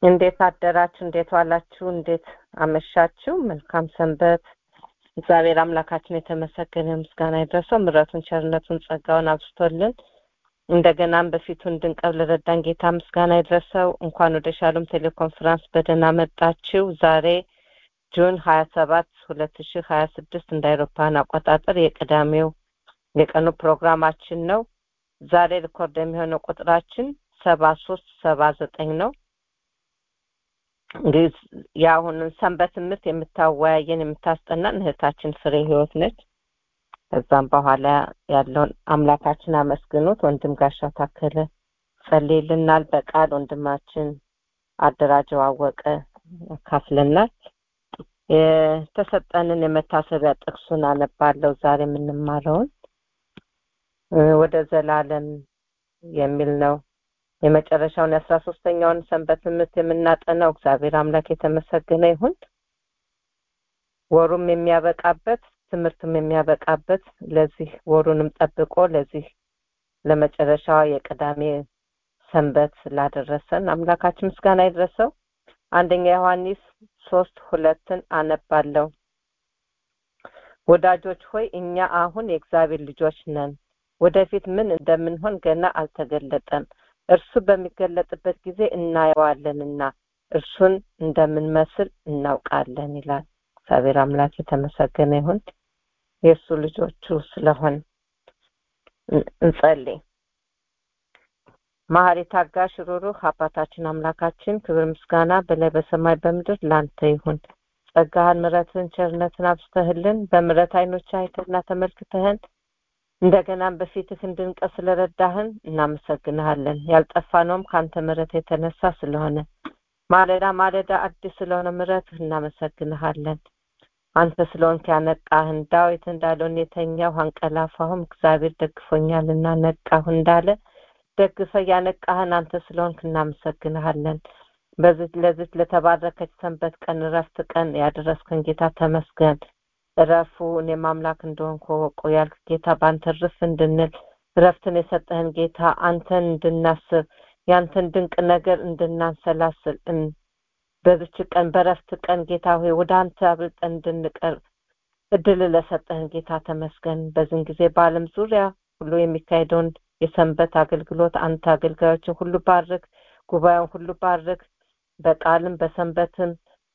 እንዴት አደራችሁ? እንዴት ዋላችሁ? እንዴት አመሻችሁ? መልካም ሰንበት። እግዚአብሔር አምላካችን የተመሰገነ ምስጋና ይድረሰው። ምሕረቱን፣ ቸርነቱን፣ ጸጋውን አብዝቶልን እንደገናም በፊቱ እንድንቀርብ ለረዳን ጌታ ምስጋና ይድረሰው። እንኳን ወደ ሻሎም ቴሌኮንፈረንስ በደህና መጣችሁ። ዛሬ ጁን ሀያ ሰባት ሁለት ሺህ ሀያ ስድስት እንደ አውሮፓውያን አቆጣጠር የቅዳሜው የቀኑ ፕሮግራማችን ነው። ዛሬ ሪኮርድ የሚሆነው ቁጥራችን ሰባ ሶስት ሰባ ዘጠኝ ነው። እንግዲህ የአሁንን ሰንበት ትምህርት የምታወያየን የምታስጠናን እህታችን ፍሬ ህይወት ነች። ከዛም በኋላ ያለውን አምላካችን አመስግኑት። ወንድም ጋሻ ታከለ ጸልይልናል። በቃል ወንድማችን አደራጀው አወቀ ያካፍለናል። የተሰጠንን የመታሰቢያ ጥቅሱን አነባለሁ። ዛሬ የምንማረውን ወደ ዘላለም የሚል ነው። የመጨረሻውን የአስራ ሶስተኛውን ሰንበት ትምህርት የምናጠናው እግዚአብሔር አምላክ የተመሰገነ ይሁን። ወሩም የሚያበቃበት ትምህርትም የሚያበቃበት ለዚህ ወሩንም ጠብቆ ለዚህ ለመጨረሻዋ የቅዳሜ ሰንበት ስላደረሰን አምላካችን ምስጋና ይድረሰው። አንደኛ ዮሐንስ ሶስት ሁለትን አነባለሁ። ወዳጆች ሆይ እኛ አሁን የእግዚአብሔር ልጆች ነን። ወደፊት ምን እንደምንሆን ገና አልተገለጠም። እርሱ በሚገለጥበት ጊዜ እናየዋለንና እርሱን እንደምንመስል እናውቃለን ይላል። እግዚአብሔር አምላክ የተመሰገነ ይሁን። የእሱ ልጆቹ ስለሆን እንጸልይ። መሐሪ ታጋሽ፣ ሩሩህ አባታችን አምላካችን ክብር ምስጋና በላይ በሰማይ በምድር ላንተ ይሁን። ጸጋህን፣ ምሕረትን፣ ቸርነትን አብስተህልን በምሕረት አይኖች አይተህና ተመልክተህን እንደገናም በፊትህ እንድንቀር ስለረዳህን እናመሰግንሃለን። ያልጠፋነውም ከአንተ ምሕረት የተነሳ ስለሆነ ማለዳ ማለዳ አዲስ ስለሆነ ምሕረትህ እናመሰግንሃለን። አንተ ስለሆንክ ያነቃህን ዳዊት እንዳለውን የተኛሁ አንቀላፋሁም እግዚአብሔር ደግፎኛልና ነቃሁ እንዳለ ደግፈ ያነቃህን አንተ ስለሆንክ እናመሰግንሃለን። በዚህ ለዚህ ለተባረከች ሰንበት ቀን እረፍት ቀን ያደረስከን ጌታ ተመስገን። እረፉ እኔም አምላክ እንደሆንኩ ወቁ ያልክ ጌታ በአንተ ርፍ እንድንል እረፍትን የሰጠህን ጌታ አንተን እንድናስብ ያንተን ድንቅ ነገር እንድናንሰላስል በዚች ቀን በረፍት ቀን ጌታ ሆይ ወደ አንተ አብልጠን እንድንቀርብ እድል ለሰጠህን ጌታ ተመስገን። በዚህን ጊዜ በዓለም ዙሪያ ሁሉ የሚካሄደውን የሰንበት አገልግሎት አንተ አገልጋዮችን ሁሉ ባርክ፣ ጉባኤውን ሁሉ ባርክ። በቃልም በሰንበትም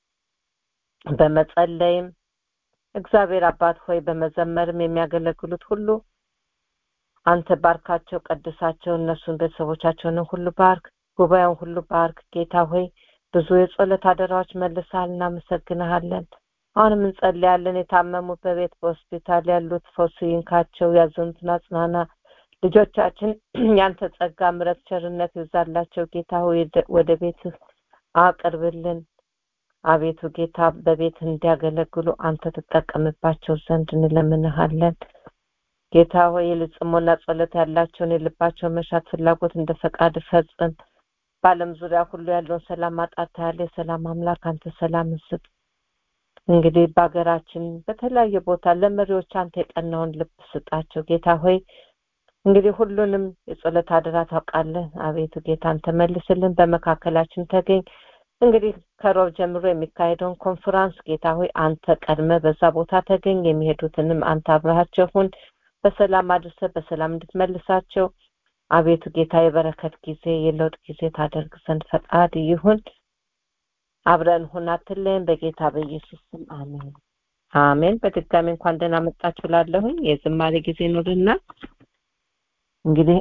በመጸለይም እግዚአብሔር አባት ሆይ በመዘመርም የሚያገለግሉት ሁሉ አንተ ባርካቸው፣ ቀድሳቸው። እነሱን ቤተሰቦቻቸውንም ሁሉ ባርክ፣ ጉባኤውን ሁሉ ባርክ። ጌታ ሆይ ብዙ የጸሎት አደራዎች መልሰሃል፣ እናመሰግንሃለን። አሁንም እንጸልያለን። የታመሙ በቤት በሆስፒታል ያሉት ፈውስ ይንካቸው፣ ያዘኑትን አጽናና። ልጆቻችን ያንተ ጸጋ፣ ምሕረት፣ ቸርነት ይብዛላቸው። ጌታ ሆይ ወደ ቤትህ አቅርብልን። አቤቱ ጌታ በቤት እንዲያገለግሉ አንተ ትጠቀምባቸው ዘንድ እንለምንሃለን። ጌታ ሆይ የልብ ጽሞና ጸሎት ያላቸውን የልባቸውን መሻት ፍላጎት እንደ ፈቃድ ፈጽም። በዓለም ዙሪያ ሁሉ ያለውን ሰላም ማጣት ያለ የሰላም አምላክ አንተ ሰላም ስጥ። እንግዲህ በሀገራችን በተለያየ ቦታ ለመሪዎች አንተ የቀናውን ልብ ስጣቸው። ጌታ ሆይ እንግዲህ ሁሉንም የጸሎት አደራ ታውቃለህ። አቤቱ ጌታ አንተ መልስልን፣ በመካከላችን ተገኝ። እንግዲህ ከሮብ ጀምሮ የሚካሄደውን ኮንፈራንስ ጌታ ሆይ አንተ ቀድመ በዛ ቦታ ተገኝ። የሚሄዱትንም አንተ አብረሃቸው ሁን። በሰላም አድርሰ በሰላም እንድትመልሳቸው አቤቱ ጌታ የበረከት ጊዜ የለውጥ ጊዜ ታደርግ ዘንድ ፈቃድ ይሁን። አብረን ሁን፣ አትለይን። በጌታ በኢየሱስ ስም አሜን አሜን። በድጋሚ እንኳን ደህና መጣችሁ ላለሁኝ የዝማሬ ጊዜ ኑርና እንግዲህ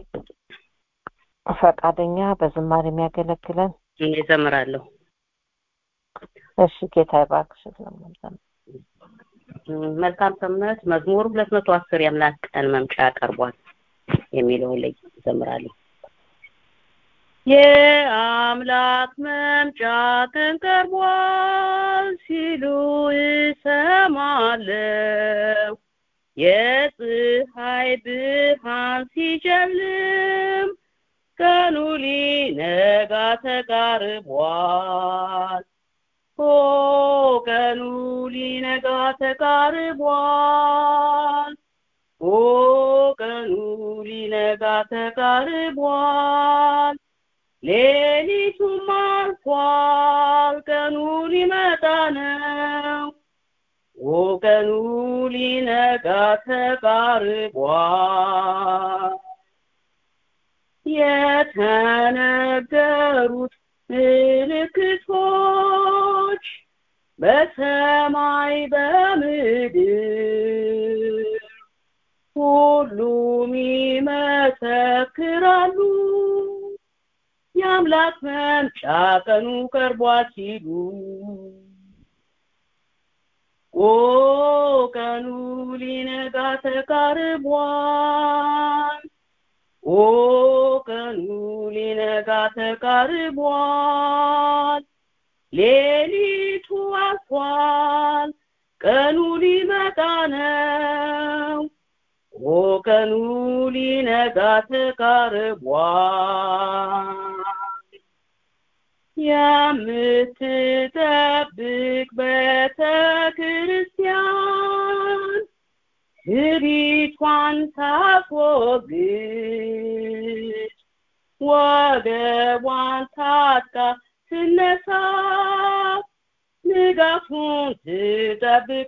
ፈቃደኛ በዝማሬ የሚያገለግለን እኔ እዘምራለሁ። እሺ ጌታ ይባርክሽ። ስለምንዘምር መልካም ሰንበት መዝሙር ሁለት መቶ አስር የአምላክ ቀን መምጫ ቀርቧል የሚለውን ላይ እዘምራለሁ። የአምላክ መምጫ ቀን ቀርቧል ሲሉ እሰማለሁ። የፀሐይ ብርሃን ሲጨልም ቀኑ ሊነጋ ተቃርቧል። ኦ ቀኑ ሊነጋ ተቃርቧል። ኦ ቀኑ ሊነጋ ተቃርቧል። ሌሊቱም አልፏል ቀኑ ሊመጣ ነው ኦ ቀኑ ሊነጋ ተቃርቧል የተነገሩት ምልክቶች በሰማይ በምድር ሁሉም ይመሰክራሉ የአምላክ መምጫ ቀኑ ቀርቧል ሲሉ ኦ ቀኑ ሊነጋ ተቃርቧል ኦ ቀኑ ሊነጋ ተቃርቧል ሌሊቱ አልፏል ቀኑ ሊመጣ ነው ኦ ቀኑ ሊነጋ ተቃርቧል የምትጠብቅ ቤተ ክርስቲያን ትዕቢቷን ታስወግድ ወገቧን ታጥቃ ትነሳ ንጋቱን ትጠብቅ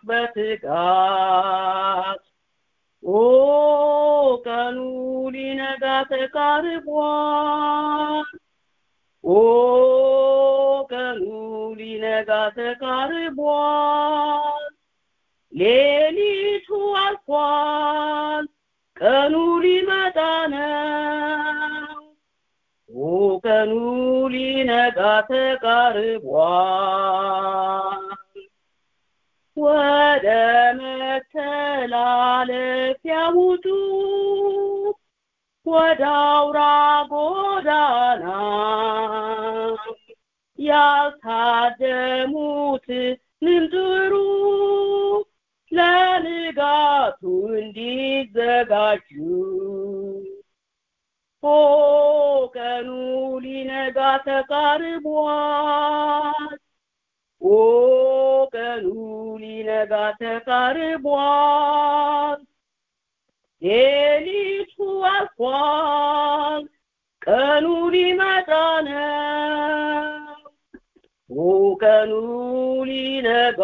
በትጋት ኦ ቀኑ ሊነጋ ተቃርቧል ኦ ቀኑ ሊነጋ ተቃርቧል ሌሊቱ አልፏል ቀኑ ሊመጣ ነው ኦ ቀኑ ሊነጋ ተቃርቧል ወደ መተላለፊያ ውጡ ወደ አውራ ጎዳና ያልታደሙትንም ጥሩ ለንጋቱ እንዲዘጋጁ ኦ ቀኑ ሊነጋ ተቃርቧል ኦ ቀኑ ሊነጋ ተቃርቧል ሌሊቱ አልፏል ቀኑ ሊመጣ ነው ኦ ቀኑ ሊነጋ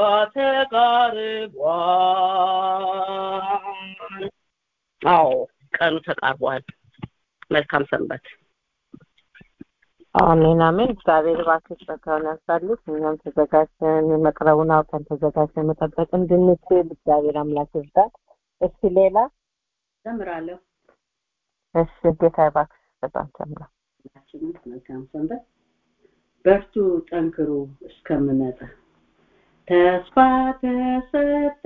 ተቃርቧል አዎ ቀኑ ተቃርቧል መልካም ሰንበት አሜን አሜን እግዚአብሔር እባክህ ጸጋውን ያብዛልህ እኛም ተዘጋጅተን መቅረቡን አውቀን ተዘጋጅተን መጠበቅ እንድንችል እግዚአብሔር አምላክ ይርዳን እስቲ ሌላ ዘምራለሁ እሺ ጌታ እባክህ በጣም ጨምራ ሁላችንም መልካም ሰንበት በርቱ ጠንክሩ እስከምመጣ ተስፋ ተሰጠ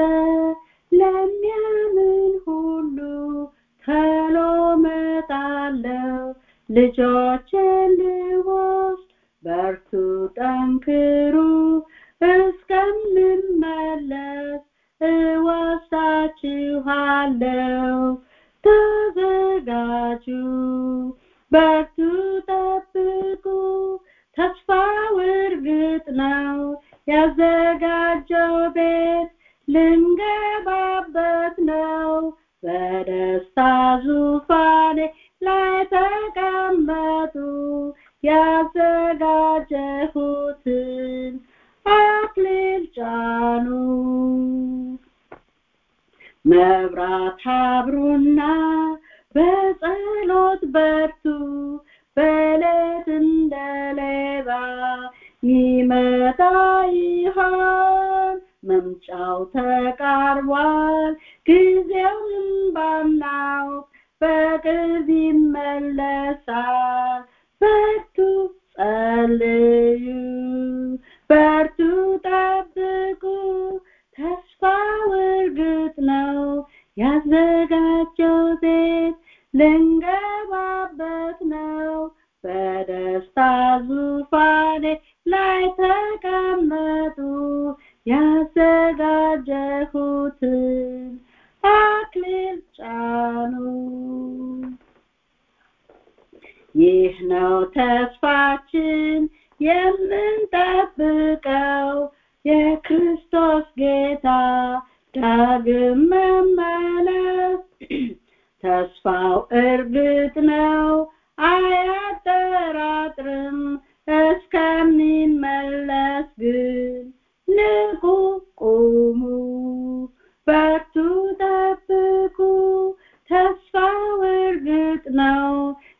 ለሚያምን ሁሉ ተሎ መጣለው ልጆችን ልወስድ በርቱ ጠንክሩ እስከምመለስ እወስዳችኋለሁ ተዘጋጁ በርቱ ጠብቁ ተስፋው እርግጥ ነው ያዘጋጀው ቤት ልንገባበት ነው በደስታ ዙፋኔ ላይ ተቀመጡ ያዘጋጀሁትን አክሊል ጫኑ መብራት አብሩና በጸሎት በርቱ በሌት እንደ ሌባ ይመጣ ይሆን መምጫው ተቃርቧል ጊዜውን ባናውቅ በቅርብ ይመለሳል በርቱ ጸልዩ በርቱ ጠብቁ ተስፋው እርግጥ ነው ያዘጋጀው ቤት ልንገባበት ነው በደስታ ዙፋኔ ላይ ተቀመጡ ያዘጋጀሁትን አክሊል ጫኑ ይህ ነው ተስፋችን የምንጠብቀው የክርስቶስ ጌታ ዳግም መመለስ ተስፋው እርግጥ ነው አያጠ አያጠራጥርም እስከሚመለስ ግን ንቁ ቁሙ በርቱ ጠብቁ ተስፋው እርግጥ ነው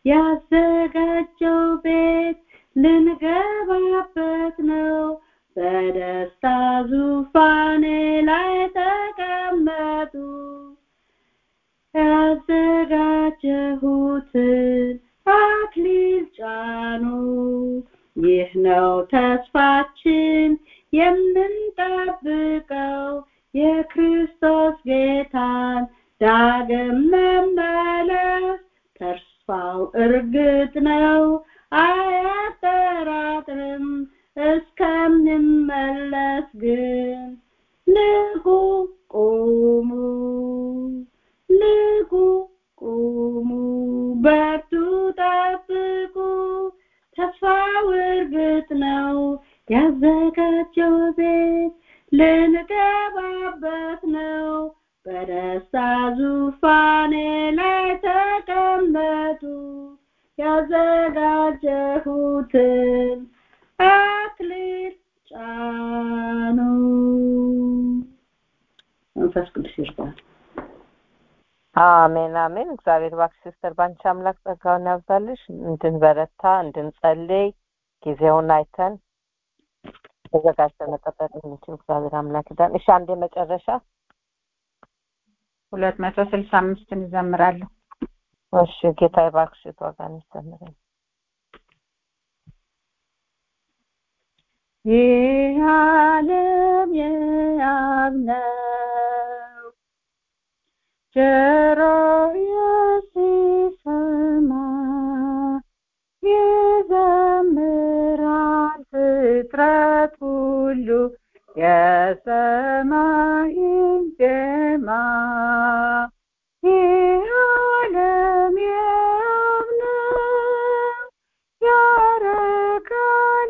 ያዘጋጀው ቤት ልንገባበት ነው በደስታ ዙፋኔ ላይ ተቀመጡ ያዘጋጀሁትን አክሊል ጫኑ ይህ ነው ተስፋችን የምንጠብቀው የክርስቶስ ጌታን ዳግም መመለስ ተስፋው እርግጥ ነው አያጠራጥርም እስከምንመለስ ግን ንቁ ቁሙ ንቁ ቁሙ በርቱ ጠብቁ ተስፋው እርግጥ ነው ያዘጋጀው ቤት ልንገባበት ነው በደስታ ዙፋኔ ላይ ተቀመጡ ያዘጋጀሁትን አክሊል ጫኑ መንፈስ ቅዱስ ይርዳል አሜን አሜን እግዚአብሔር እባክሽ ሲስተር ባንቺ አምላክ ጸጋውን ያብዛልሽ እንድንበረታ እንድንጸልይ ጊዜውን አይተን ተዘጋጅተን መጠበቅ እንችል እግዚአብሔር አምላክ ይዳን እሺ አንድ የመጨረሻ ሁለት መቶ ስልሳ አምስትን እዘምራለሁ እሺ ጌታ ይባርክሽ ተዋጋን ይዘምረን ይህ ዓለም የአብ ነው ጆሮ ሲሰማ ይዘምራል ፍጥረት ሁሉ የሰማይን ዜማ ይህ ዓለም የአብ ነው ያረካል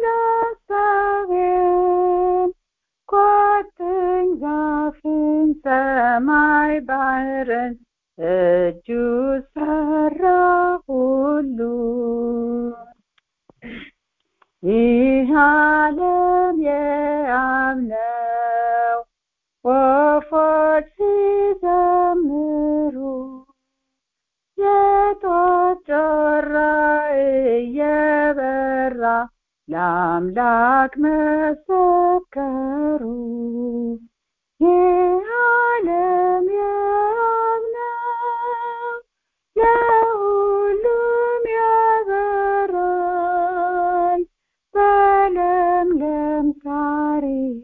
ሀሳቤን ቋጥኝ ዛፍን ሰማይ ባህርን እጁ ሰራ ሁሉ ይህ ዓለም የአብ ነው ወፎች ሲዘምሩ የጧት ጮራ እየበራ ለአምላክ መሰከሩ ይህ ዓለም የአብ ነው ለሁሉም ያበራል በለምለም ሳር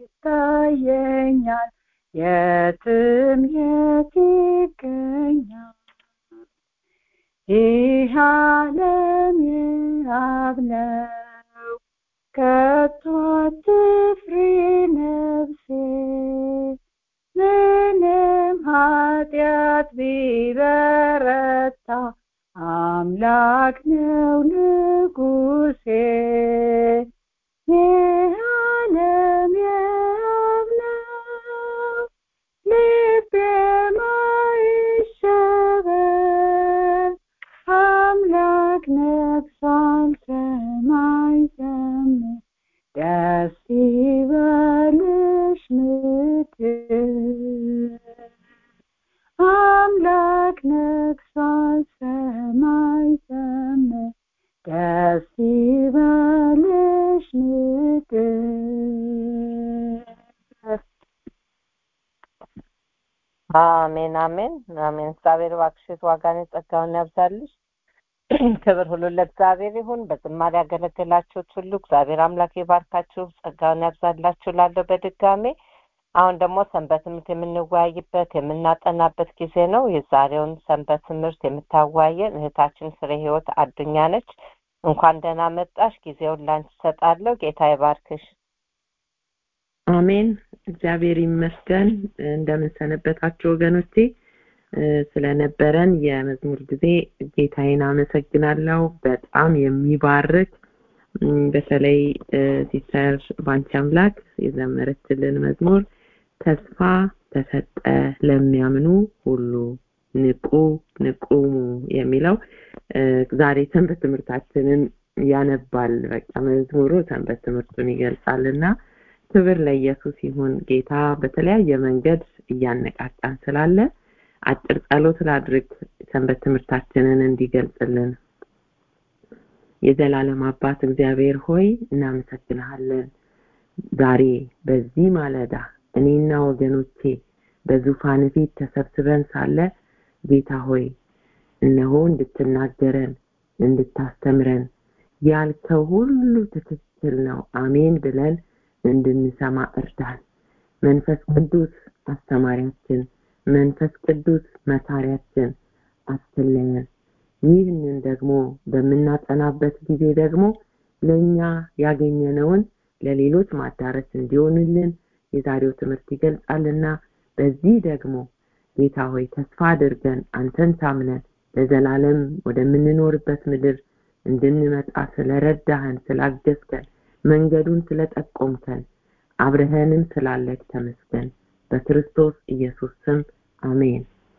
ይታየኛል የትም የት ይገኛል ይህ ዓለም የአብ ነው ከቶ አትፍሪ ነፍሴ ምንም ኃጢአት ቢበረታ አምላክ ነው ንጉሴ ይህ ዓለም የአብ ነው ልቤ ማይሸበር አምላክ ነግሷል ሰማይ ዘምር ደስ ይበልሽ ምድር አምላክ ነግሷል ሰማይ ዘምር ደስ ይበልሽ ምድር አሜን አሜን አሜን እግዚአብሔር እባክሽ ዋጋን ጸጋውን ያብዛልሽ ክብር ሁሉ ለእግዚአብሔር ይሁን በዝማሬ ያገለገላችሁት ሁሉ እግዚአብሔር አምላክ ይባርካችሁ ጸጋውን ያብዛላችሁ ላለው በድጋሜ አሁን ደግሞ ሰንበት ትምህርት የምንወያይበት የምናጠናበት ጊዜ ነው የዛሬውን ሰንበት ትምህርት የምታወያየን እህታችን ፍሬ ህይወት አዱኛ ነች እንኳን ደህና መጣሽ ጊዜውን ላንቺ ሰጣለሁ ጌታ ይባርክሽ አሜን እግዚአብሔር ይመስገን እንደምን ሰነበታችሁ ወገኖቼ ስለነበረን የመዝሙር ጊዜ ጌታዬን አመሰግናለሁ በጣም የሚባርክ በተለይ ሲስተር ባንቺ አምላክ የዘመረችልን መዝሙር ተስፋ ተሰጠ ለሚያምኑ ሁሉ ንቁ ንቁሙ የሚለው ዛሬ ሰንበት ትምህርታችንን ያነባል በቃ መዝሙሩ ሰንበት ትምህርቱን ይገልጻልና ክብር ለኢየሱስ ይሁን ጌታ በተለያየ መንገድ እያነቃቃን ስላለ አጭር ጸሎት ላድርግ ሰንበት ትምህርታችንን እንዲገልጽልን የዘላለም አባት እግዚአብሔር ሆይ እናመሰግንሃለን ዛሬ በዚህ ማለዳ እኔና ወገኖቼ በዙፋን ፊት ተሰብስበን ሳለ ጌታ ሆይ እነሆ እንድትናገረን እንድታስተምረን ያልከው ሁሉ ትክክል ነው አሜን ብለን እንድንሰማ እርዳን መንፈስ ቅዱስ አስተማሪያችን መንፈስ ቅዱስ መካሪያችን አትለየን ይህንን ደግሞ በምናጠናበት ጊዜ ደግሞ ለእኛ ያገኘነውን ለሌሎች ማዳረስ እንዲሆንልን የዛሬው ትምህርት ይገልጻልና በዚህ ደግሞ ጌታ ሆይ ተስፋ አድርገን አንተን ታምነን ለዘላለም ወደምንኖርበት ምድር እንድንመጣ ስለረዳህን ስላገዝከን መንገዱን ስለጠቆምከን አብረኸንም ስላለክ ተመስገን በክርስቶስ ኢየሱስ ስም አሜን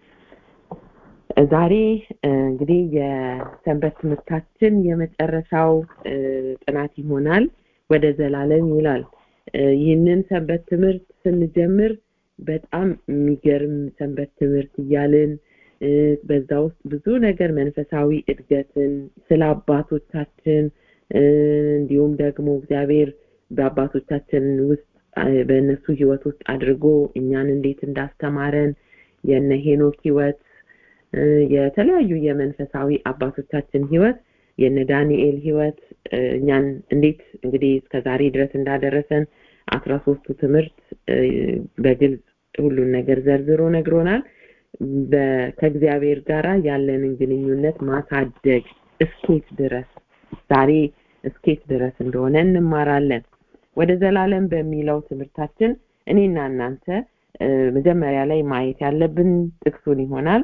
ዛሬ እንግዲህ የሰንበት ትምህርታችን የመጨረሻው ጥናት ይሆናል ወደ ዘላለም ይላል ይህንን ሰንበት ትምህርት ስንጀምር በጣም የሚገርም ሰንበት ትምህርት እያልን በዛ ውስጥ ብዙ ነገር መንፈሳዊ እድገትን ስለ አባቶቻችን እንዲሁም ደግሞ እግዚአብሔር በአባቶቻችን ውስጥ በእነሱ ህይወት ውስጥ አድርጎ እኛን እንዴት እንዳስተማረን የነ ሄኖክ ህይወት የተለያዩ የመንፈሳዊ አባቶቻችን ህይወት የነ ዳንኤል ህይወት እኛን እንዴት እንግዲህ እስከ ዛሬ ድረስ እንዳደረሰን አስራ ሶስቱ ትምህርት በግልጽ ሁሉን ነገር ዘርዝሮ ነግሮናል ከእግዚአብሔር ጋር ያለንን ግንኙነት ማሳደግ እስኬት ድረስ ዛሬ እስኬት ድረስ እንደሆነ እንማራለን ወደ ዘላለም በሚለው ትምህርታችን እኔና እናንተ መጀመሪያ ላይ ማየት ያለብን ጥቅሱን ይሆናል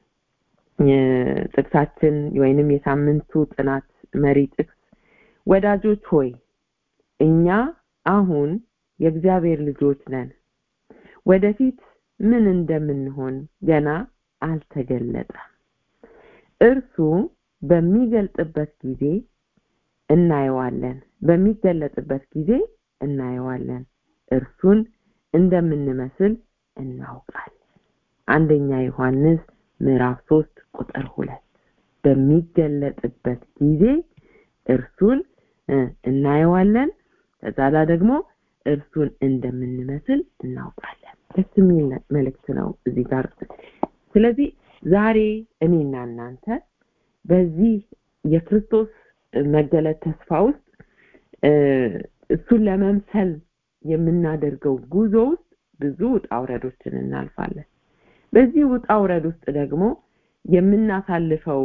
ጥቅሳችን ወይንም የሳምንቱ ጥናት መሪ ጥቅስ ወዳጆች ሆይ እኛ አሁን የእግዚአብሔር ልጆች ነን ወደፊት ምን እንደምንሆን ገና አልተገለጠም እርሱ በሚገልጥበት ጊዜ እናየዋለን በሚገለጥበት ጊዜ እናየዋለን እርሱን እንደምንመስል እናውቃለን አንደኛ ዮሐንስ ምዕራፍ ሶስት ቁጥር ሁለት በሚገለጥበት ጊዜ እርሱን እናየዋለን ከዛላ ደግሞ እርሱን እንደምንመስል እናውቃለን ደስ የሚል መልእክት ነው እዚህ ጋር ስለዚህ ዛሬ እኔና እናንተ በዚህ የክርስቶስ መገለጥ ተስፋ ውስጥ እሱን ለመምሰል የምናደርገው ጉዞ ውስጥ ብዙ ውጣ ውረዶችን እናልፋለን በዚህ ውጣ ውረድ ውስጥ ደግሞ የምናሳልፈው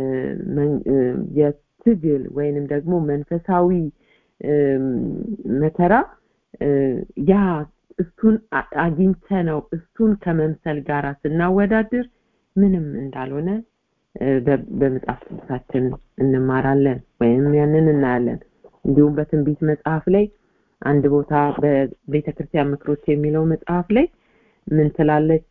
የትግል ወይንም ደግሞ መንፈሳዊ መከራ ያ እሱን አግኝተ ነው እሱን ከመምሰል ጋር ስናወዳድር ምንም እንዳልሆነ በመጽሐፍ ቅዱሳችን እንማራለን ወይም ያንን እናያለን እንዲሁም በትንቢት መጽሐፍ ላይ አንድ ቦታ በቤተ ክርስቲያን ምክሮች የሚለው መጽሐፍ ላይ ምን ትላለች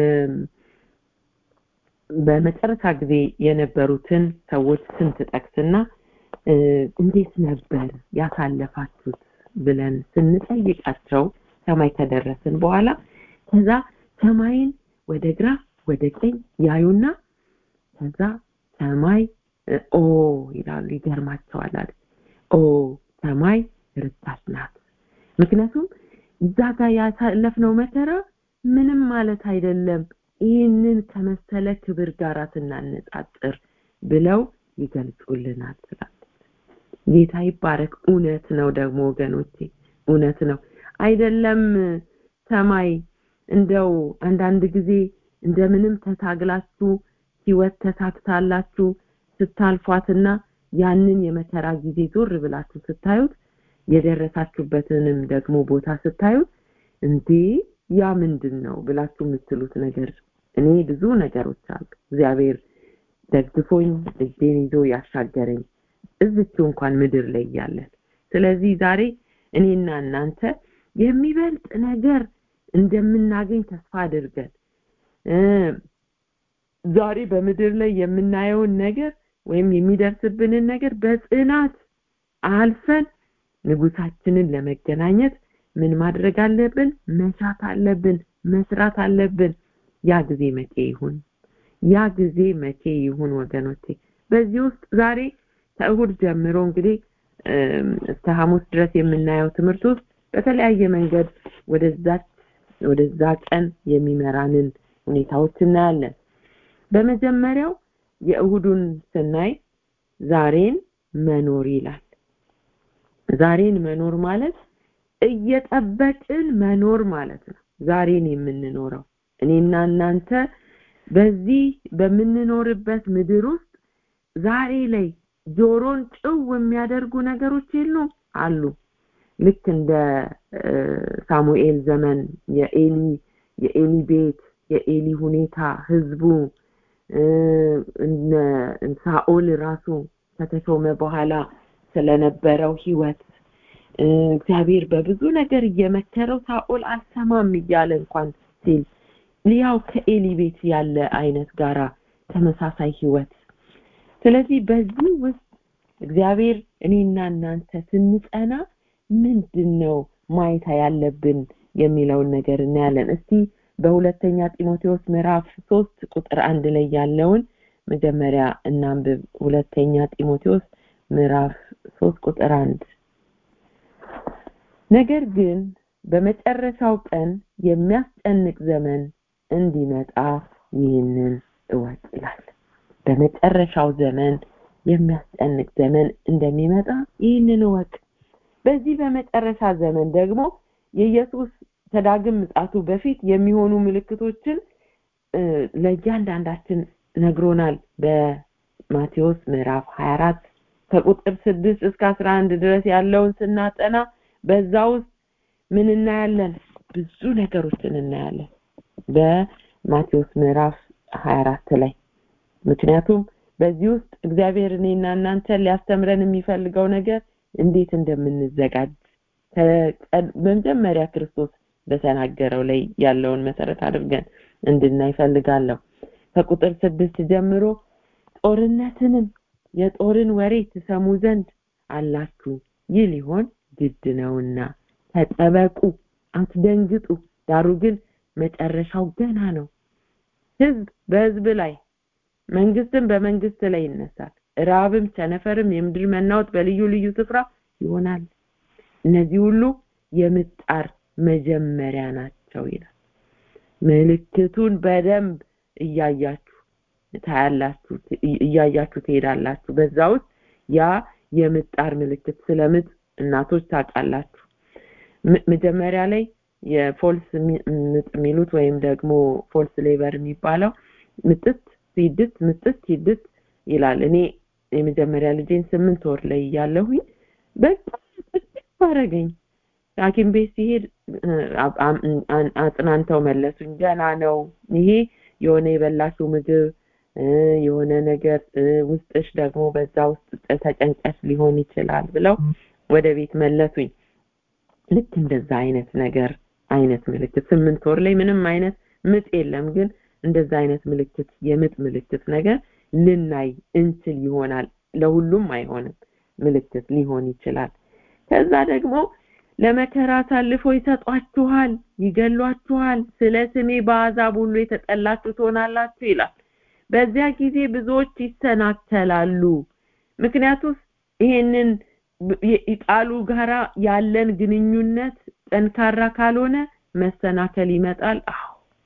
በመጨረሻ ጊዜ የነበሩትን ሰዎች ስም ትጠቅስና እንዴት ነበር ያሳለፋችሁት ብለን ስንጠይቃቸው ሰማይ ከደረስን በኋላ ከዛ ሰማይን ወደ ግራ ወደ ቀኝ ያዩና ከዛ ሰማይ ኦ ይላሉ ይገርማቸዋል አለ ኦ ሰማይ ርታሽ ናት ምክንያቱም እዛ ጋር ያሳለፍነው መከራ ምንም ማለት አይደለም ይህንን ከመሰለ ክብር ጋር ስናነጻጽር ብለው ይገልጹልናል ስላለች ጌታ ይባረክ እውነት ነው ደግሞ ወገኖቼ እውነት ነው አይደለም ሰማይ እንደው አንዳንድ ጊዜ እንደምንም ተታግላችሁ ህይወት ተሳክታላችሁ ስታልፏትና ያንን የመከራ ጊዜ ዞር ብላችሁ ስታዩት የደረሳችሁበትንም ደግሞ ቦታ ስታዩት እንዴ ያ ምንድን ነው ብላችሁ የምትሉት ነገር እኔ ብዙ ነገሮች አሉ እግዚአብሔር ደግፎኝ እጄን ይዞ ያሻገረኝ እዝችው እንኳን ምድር ላይ እያለን ስለዚህ ዛሬ እኔና እናንተ የሚበልጥ ነገር እንደምናገኝ ተስፋ አድርገን ዛሬ በምድር ላይ የምናየውን ነገር ወይም የሚደርስብንን ነገር በጽናት አልፈን ንጉሳችንን ለመገናኘት ምን ማድረግ አለብን መሻት አለብን መስራት አለብን ያ ጊዜ መቼ ይሁን ያ ጊዜ መቼ ይሁን ወገኖቼ በዚህ ውስጥ ዛሬ ከእሁድ ጀምሮ እንግዲህ እስከ ሐሙስ ድረስ የምናየው ትምህርት ውስጥ በተለያየ መንገድ ወደዛች ወደዛ ቀን የሚመራንን ሁኔታዎች እናያለን በመጀመሪያው የእሁዱን ስናይ ዛሬን መኖር ይላል ዛሬን መኖር ማለት እየጠበቅን መኖር ማለት ነው ዛሬን የምንኖረው እኔና እናንተ በዚህ በምንኖርበት ምድር ውስጥ ዛሬ ላይ ጆሮን ጭው የሚያደርጉ ነገሮች የሉም አሉ ልክ እንደ ሳሙኤል ዘመን የኤሊ የኤሊ ቤት የኤሊ ሁኔታ ህዝቡ ሳኦል ራሱ ከተሾመ በኋላ ስለነበረው ህይወት እግዚአብሔር በብዙ ነገር እየመከረው ሳኦል አልሰማም እያለ እንኳን ሲል ያው ከኤሊ ቤት ያለ አይነት ጋራ ተመሳሳይ ህይወት ስለዚህ በዚህ ውስጥ እግዚአብሔር እኔና እናንተ ስንጸና ምንድን ነው ማየት ያለብን የሚለውን ነገር እናያለን እስቲ በሁለተኛ ጢሞቴዎስ ምዕራፍ ሶስት ቁጥር አንድ ላይ ያለውን መጀመሪያ እናንብብ ሁለተኛ ጢሞቴዎስ ምዕራፍ ሶስት ቁጥር አንድ ነገር ግን በመጨረሻው ቀን የሚያስጨንቅ ዘመን እንዲመጣ ይህንን እወቅ ይላል በመጨረሻው ዘመን የሚያስጨንቅ ዘመን እንደሚመጣ ይህንን እወቅ በዚህ በመጨረሻ ዘመን ደግሞ የኢየሱስ ከዳግም ምጻቱ በፊት የሚሆኑ ምልክቶችን ለእያንዳንዳችን ነግሮናል በማቴዎስ ምዕራፍ 24 ከቁጥር 6 እስከ 11 ድረስ ያለውን ስናጠና በዛ ውስጥ ምን እናያለን ብዙ ነገሮችን እናያለን በማቴዎስ ምዕራፍ 24 ላይ ምክንያቱም በዚህ ውስጥ እግዚአብሔር እኔና እናንተ ሊያስተምረን የሚፈልገው ነገር እንዴት እንደምንዘጋጅ በመጀመሪያ ክርስቶስ በተናገረው ላይ ያለውን መሰረት አድርገን እንድናይ ፈልጋለሁ ከቁጥር ስድስት ጀምሮ ጦርነትንም የጦርን ወሬ ትሰሙ ዘንድ አላችሁ ይህ ሊሆን ግድ ነውና ተጠበቁ አትደንግጡ ዳሩ ግን መጨረሻው ገና ነው ህዝብ በህዝብ ላይ መንግስትም በመንግስት ላይ ይነሳል ራብም ቸነፈርም የምድር መናወጥ በልዩ ልዩ ስፍራ ይሆናል እነዚህ ሁሉ የምጣር መጀመሪያ ናቸው ይላል ምልክቱን በደንብ እያያችሁ ታያላችሁ እያያችሁ ትሄዳላችሁ በዛ ውስጥ ያ የምጣር ምልክት ስለምጥ እናቶች ታውቃላችሁ መጀመሪያ ላይ የፎልስ ምጥ የሚሉት ወይም ደግሞ ፎልስ ሌበር የሚባለው ምጥት ሲድት ምጥት ሲድት ይላል እኔ የመጀመሪያ ልጄን ስምንት ወር ላይ እያለሁኝ በጣም አረገኝ ሐኪም ቤት ሲሄድ አጽናንተው መለሱኝ ገና ነው ይሄ የሆነ የበላሽው ምግብ የሆነ ነገር ውስጥሽ ደግሞ በዛ ውስጥ ተጨንቀሽ ሊሆን ይችላል ብለው ወደ ቤት መለሱኝ ልክ እንደዛ አይነት ነገር አይነት ምልክት ስምንት ወር ላይ ምንም አይነት ምጥ የለም ግን እንደዛ አይነት ምልክት የምጥ ምልክት ነገር ልናይ እንችል ይሆናል ለሁሉም አይሆንም ምልክት ሊሆን ይችላል ከዛ ደግሞ ለመከራ አሳልፎ ይሰጧችኋል ይገሏችኋል ስለ ስሜ በአዛብ ሁሉ የተጠላችሁ ትሆናላችሁ ይላል በዚያ ጊዜ ብዙዎች ይሰናከላሉ ምክንያቱም ይሄንን ቃሉ ጋራ ያለን ግንኙነት ጠንካራ ካልሆነ መሰናከል ይመጣል አዎ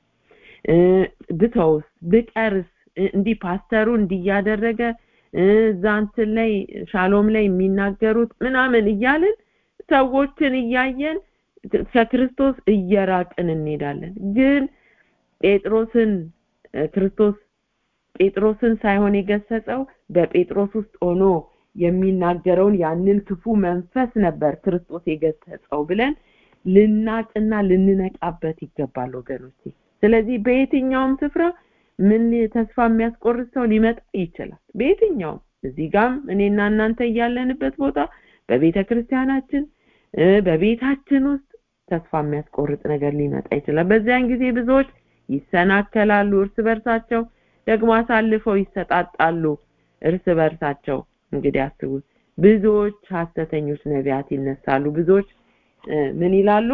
ብተውስ ብቀርስ እንዲህ ፓስተሩ እንዲያደረገ እዛ እንትን ላይ ሻሎም ላይ የሚናገሩት ምናምን እያልን ሰዎችን እያየን ከክርስቶስ እየራቅን እንሄዳለን ግን ጴጥሮስን ክርስቶስ ጴጥሮስን ሳይሆን የገሰጸው በጴጥሮስ ውስጥ ሆኖ የሚናገረውን ያንን ክፉ መንፈስ ነበር ክርስቶስ የገሰጸው ብለን ልናቅና ልንነቃበት ይገባል ወገኖቼ ስለዚህ በየትኛውም ስፍራ ምን ተስፋ የሚያስቆርጥ ሰው ሊመጣ ይችላል በየትኛውም እዚህ ጋም እኔና እናንተ እያለንበት ቦታ በቤተ ክርስቲያናችን በቤታችን ውስጥ ተስፋ የሚያስቆርጥ ነገር ሊመጣ ይችላል በዚያን ጊዜ ብዙዎች ይሰናከላሉ እርስ በርሳቸው ደግሞ አሳልፈው ይሰጣጣሉ እርስ በርሳቸው እንግዲህ አስቡት ብዙዎች ሐሰተኞች ነቢያት ይነሳሉ ብዙዎች ምን ይላሉ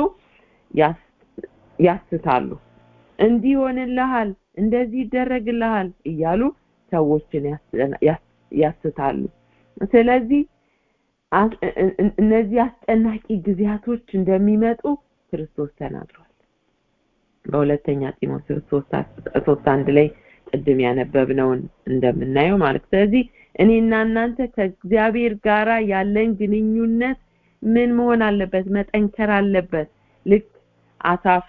ያስታሉ እንዲህ ይሆንልሃል እንደዚህ ይደረግልሃል እያሉ ሰዎችን ያስታሉ ስለዚህ እነዚህ አስጨናቂ ጊዜያቶች እንደሚመጡ ክርስቶስ ተናግሯል በሁለተኛ ጢሞቴዎስ ሶስት አንድ ላይ ቅድም ያነበብነውን እንደምናየው ማለት ስለዚህ እኔና እናንተ ከእግዚአብሔር ጋራ ያለን ግንኙነት ምን መሆን አለበት መጠንከር አለበት ልክ አሳፍ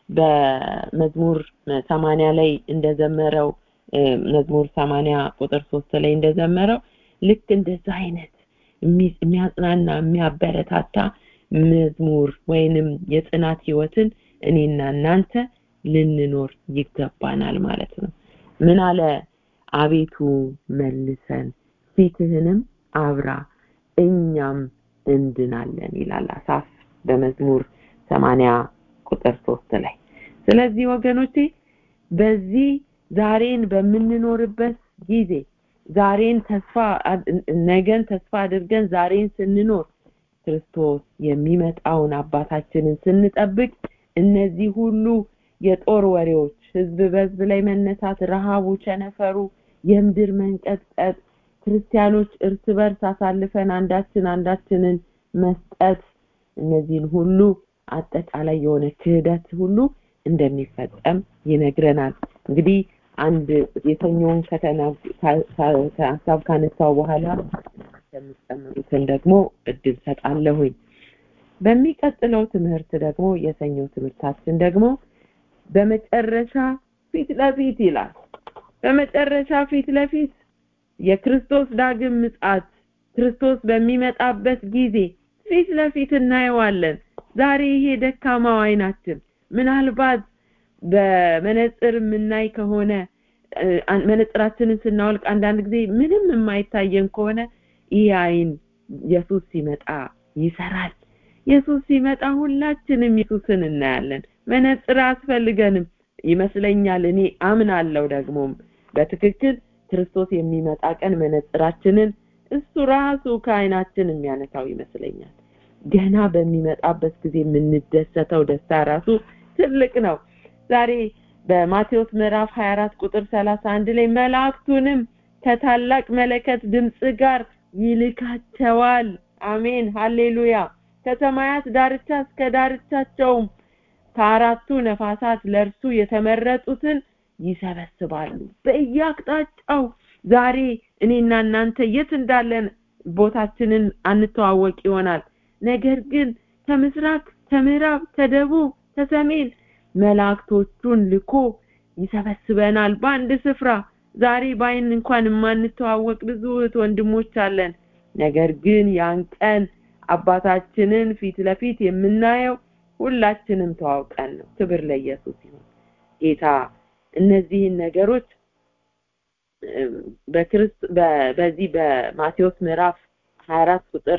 በመዝሙር ሰማንያ ላይ እንደዘመረው መዝሙር ሰማንያ ቁጥር ሶስት ላይ እንደዘመረው ልክ እንደዛ አይነት የሚያጽናና የሚያበረታታ መዝሙር ወይንም የጽናት ህይወትን እኔና እናንተ ልንኖር ይገባናል ማለት ነው ምን አለ አቤቱ መልሰን ፊትህንም አብራ እኛም እንድናለን ይላል አሳፍ በመዝሙር ሰማንያ ቁጥር ሶስት ላይ ስለዚህ ወገኖቼ በዚህ ዛሬን በምንኖርበት ጊዜ ዛሬን ተስፋ ነገን ተስፋ አድርገን ዛሬን ስንኖር ክርስቶስ የሚመጣውን አባታችንን ስንጠብቅ እነዚህ ሁሉ የጦር ወሬዎች ህዝብ በህዝብ ላይ መነሳት ረሃቡ ቸነፈሩ የምድር መንቀጥቀጥ ክርስቲያኖች እርስ በርስ አሳልፈን አንዳችን አንዳችንን መስጠት እነዚህን ሁሉ አጠቃላይ የሆነ ክህደት ሁሉ እንደሚፈጸም ይነግረናል እንግዲህ አንድ የተኛውን ሀሳብ ካነሳው በኋላ የሚጨምሩትን ደግሞ እድል ሰጣለሁኝ በሚቀጥለው ትምህርት ደግሞ የሰኞው ትምህርታችን ደግሞ በመጨረሻ ፊት ለፊት ይላል በመጨረሻ ፊት ለፊት የክርስቶስ ዳግም ምጻት ክርስቶስ በሚመጣበት ጊዜ ፊት ለፊት እናየዋለን ዛሬ ይሄ ደካማው አይናችን ምናልባት በመነጽር የምናይ ከሆነ መነጽራችንን ስናወልቅ አንዳንድ ጊዜ ምንም የማይታየን ከሆነ ይህ አይን ኢየሱስ ሲመጣ ይሰራል ኢየሱስ ሲመጣ ሁላችንም ኢየሱስን እናያለን መነጽር አስፈልገንም ይመስለኛል እኔ አምናለሁ ደግሞም በትክክል ክርስቶስ የሚመጣ ቀን መነጽራችንን እሱ ራሱ ከአይናችን የሚያነሳው ይመስለኛል ገና በሚመጣበት ጊዜ የምንደሰተው ደስታ ራሱ ትልቅ ነው ዛሬ በማቴዎስ ምዕራፍ 24 ቁጥር 31 ላይ መላእክቱንም ከታላቅ መለከት ድምጽ ጋር ይልካቸዋል አሜን ሃሌሉያ ከሰማያት ዳርቻ እስከ ዳርቻቸውም ከአራቱ ነፋሳት ለእርሱ የተመረጡትን ይሰበስባሉ በየአቅጣጫው ዛሬ እኔና እናንተ የት እንዳለን ቦታችንን አንተዋወቅ ይሆናል ነገር ግን ከምስራቅ ከምዕራብ ከደቡብ ከሰሜን መላእክቶቹን ልኮ ይሰበስበናል በአንድ ስፍራ ዛሬ በአይን እንኳን የማንተዋወቅ ብዙ እህት ወንድሞች አለን ነገር ግን ያን ቀን አባታችንን ፊት ለፊት የምናየው ሁላችንም ተዋውቀን ነው ክብር ለኢየሱስ ይሁን ጌታ እነዚህን ነገሮች በክርስት በዚህ በማቴዎስ ምዕራፍ 24 ቁጥር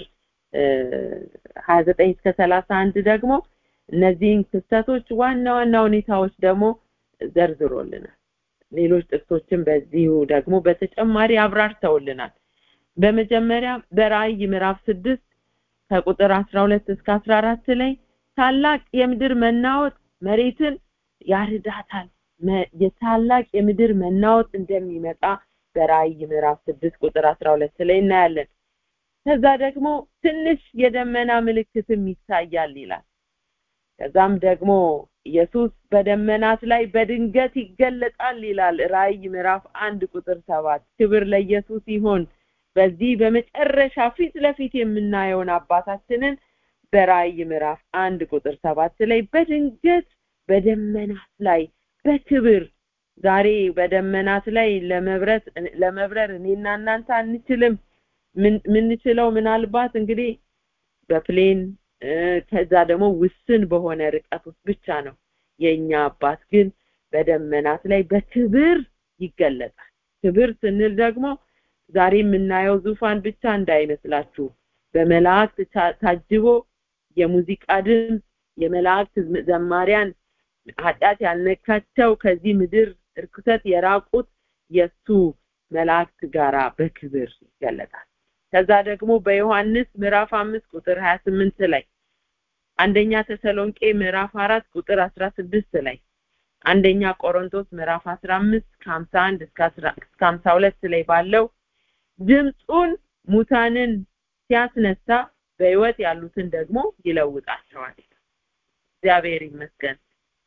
29 እስከ 31 ደግሞ እነዚህን ክስተቶች ዋና ዋና ሁኔታዎች ደግሞ ዘርዝሮልናል ሌሎች ጥቅሶችን በዚሁ ደግሞ በተጨማሪ አብራርተውልናል በመጀመሪያ በራእይ ምዕራፍ 6 ከቁጥር 12 እስከ 14 ላይ ታላቅ የምድር መናወጥ መሬትን ያርዳታል የታላቅ የምድር መናወጥ እንደሚመጣ በራእይ ምዕራፍ 6 ቁጥር 12 ላይ እናያለን ከዛ ደግሞ ትንሽ የደመና ምልክትም ይታያል ይላል ከዛም ደግሞ ኢየሱስ በደመናት ላይ በድንገት ይገለጣል ይላል ራእይ ምዕራፍ አንድ ቁጥር ሰባት ክብር ለኢየሱስ ይሆን በዚህ በመጨረሻ ፊት ለፊት የምናየውን አባታችንን በራእይ ምዕራፍ አንድ ቁጥር ሰባት ላይ በድንገት በደመናት ላይ በክብር ዛሬ በደመናት ላይ ለመብረት ለመብረር እኔና እናንተ አንችልም ምንችለው ምናልባት እንግዲህ በፕሌን ከዛ ደግሞ ውስን በሆነ ርቀት ውስጥ ብቻ ነው የኛ አባት ግን በደመናት ላይ በክብር ይገለጣል ክብር ስንል ደግሞ ዛሬ የምናየው ዙፋን ብቻ እንዳይመስላችሁ በመላእክት ታጅቦ የሙዚቃ ድምፅ የመላእክት ዘማሪያን ኃጢአት ያልነካቸው ከዚህ ምድር እርኩሰት የራቁት የሱ መላእክት ጋራ በክብር ይገለጣል ከዛ ደግሞ በዮሐንስ ምዕራፍ አምስት ቁጥር ሀያ ስምንት ላይ አንደኛ ተሰሎንቄ ምዕራፍ አራት ቁጥር አስራ ስድስት ላይ አንደኛ ቆሮንቶስ ምዕራፍ አስራ አምስት ከሀምሳ አንድ እስከ ሀምሳ ሁለት ላይ ባለው ድምፁን ሙታንን ሲያስነሳ በህይወት ያሉትን ደግሞ ይለውጣቸዋል እግዚአብሔር ይመስገን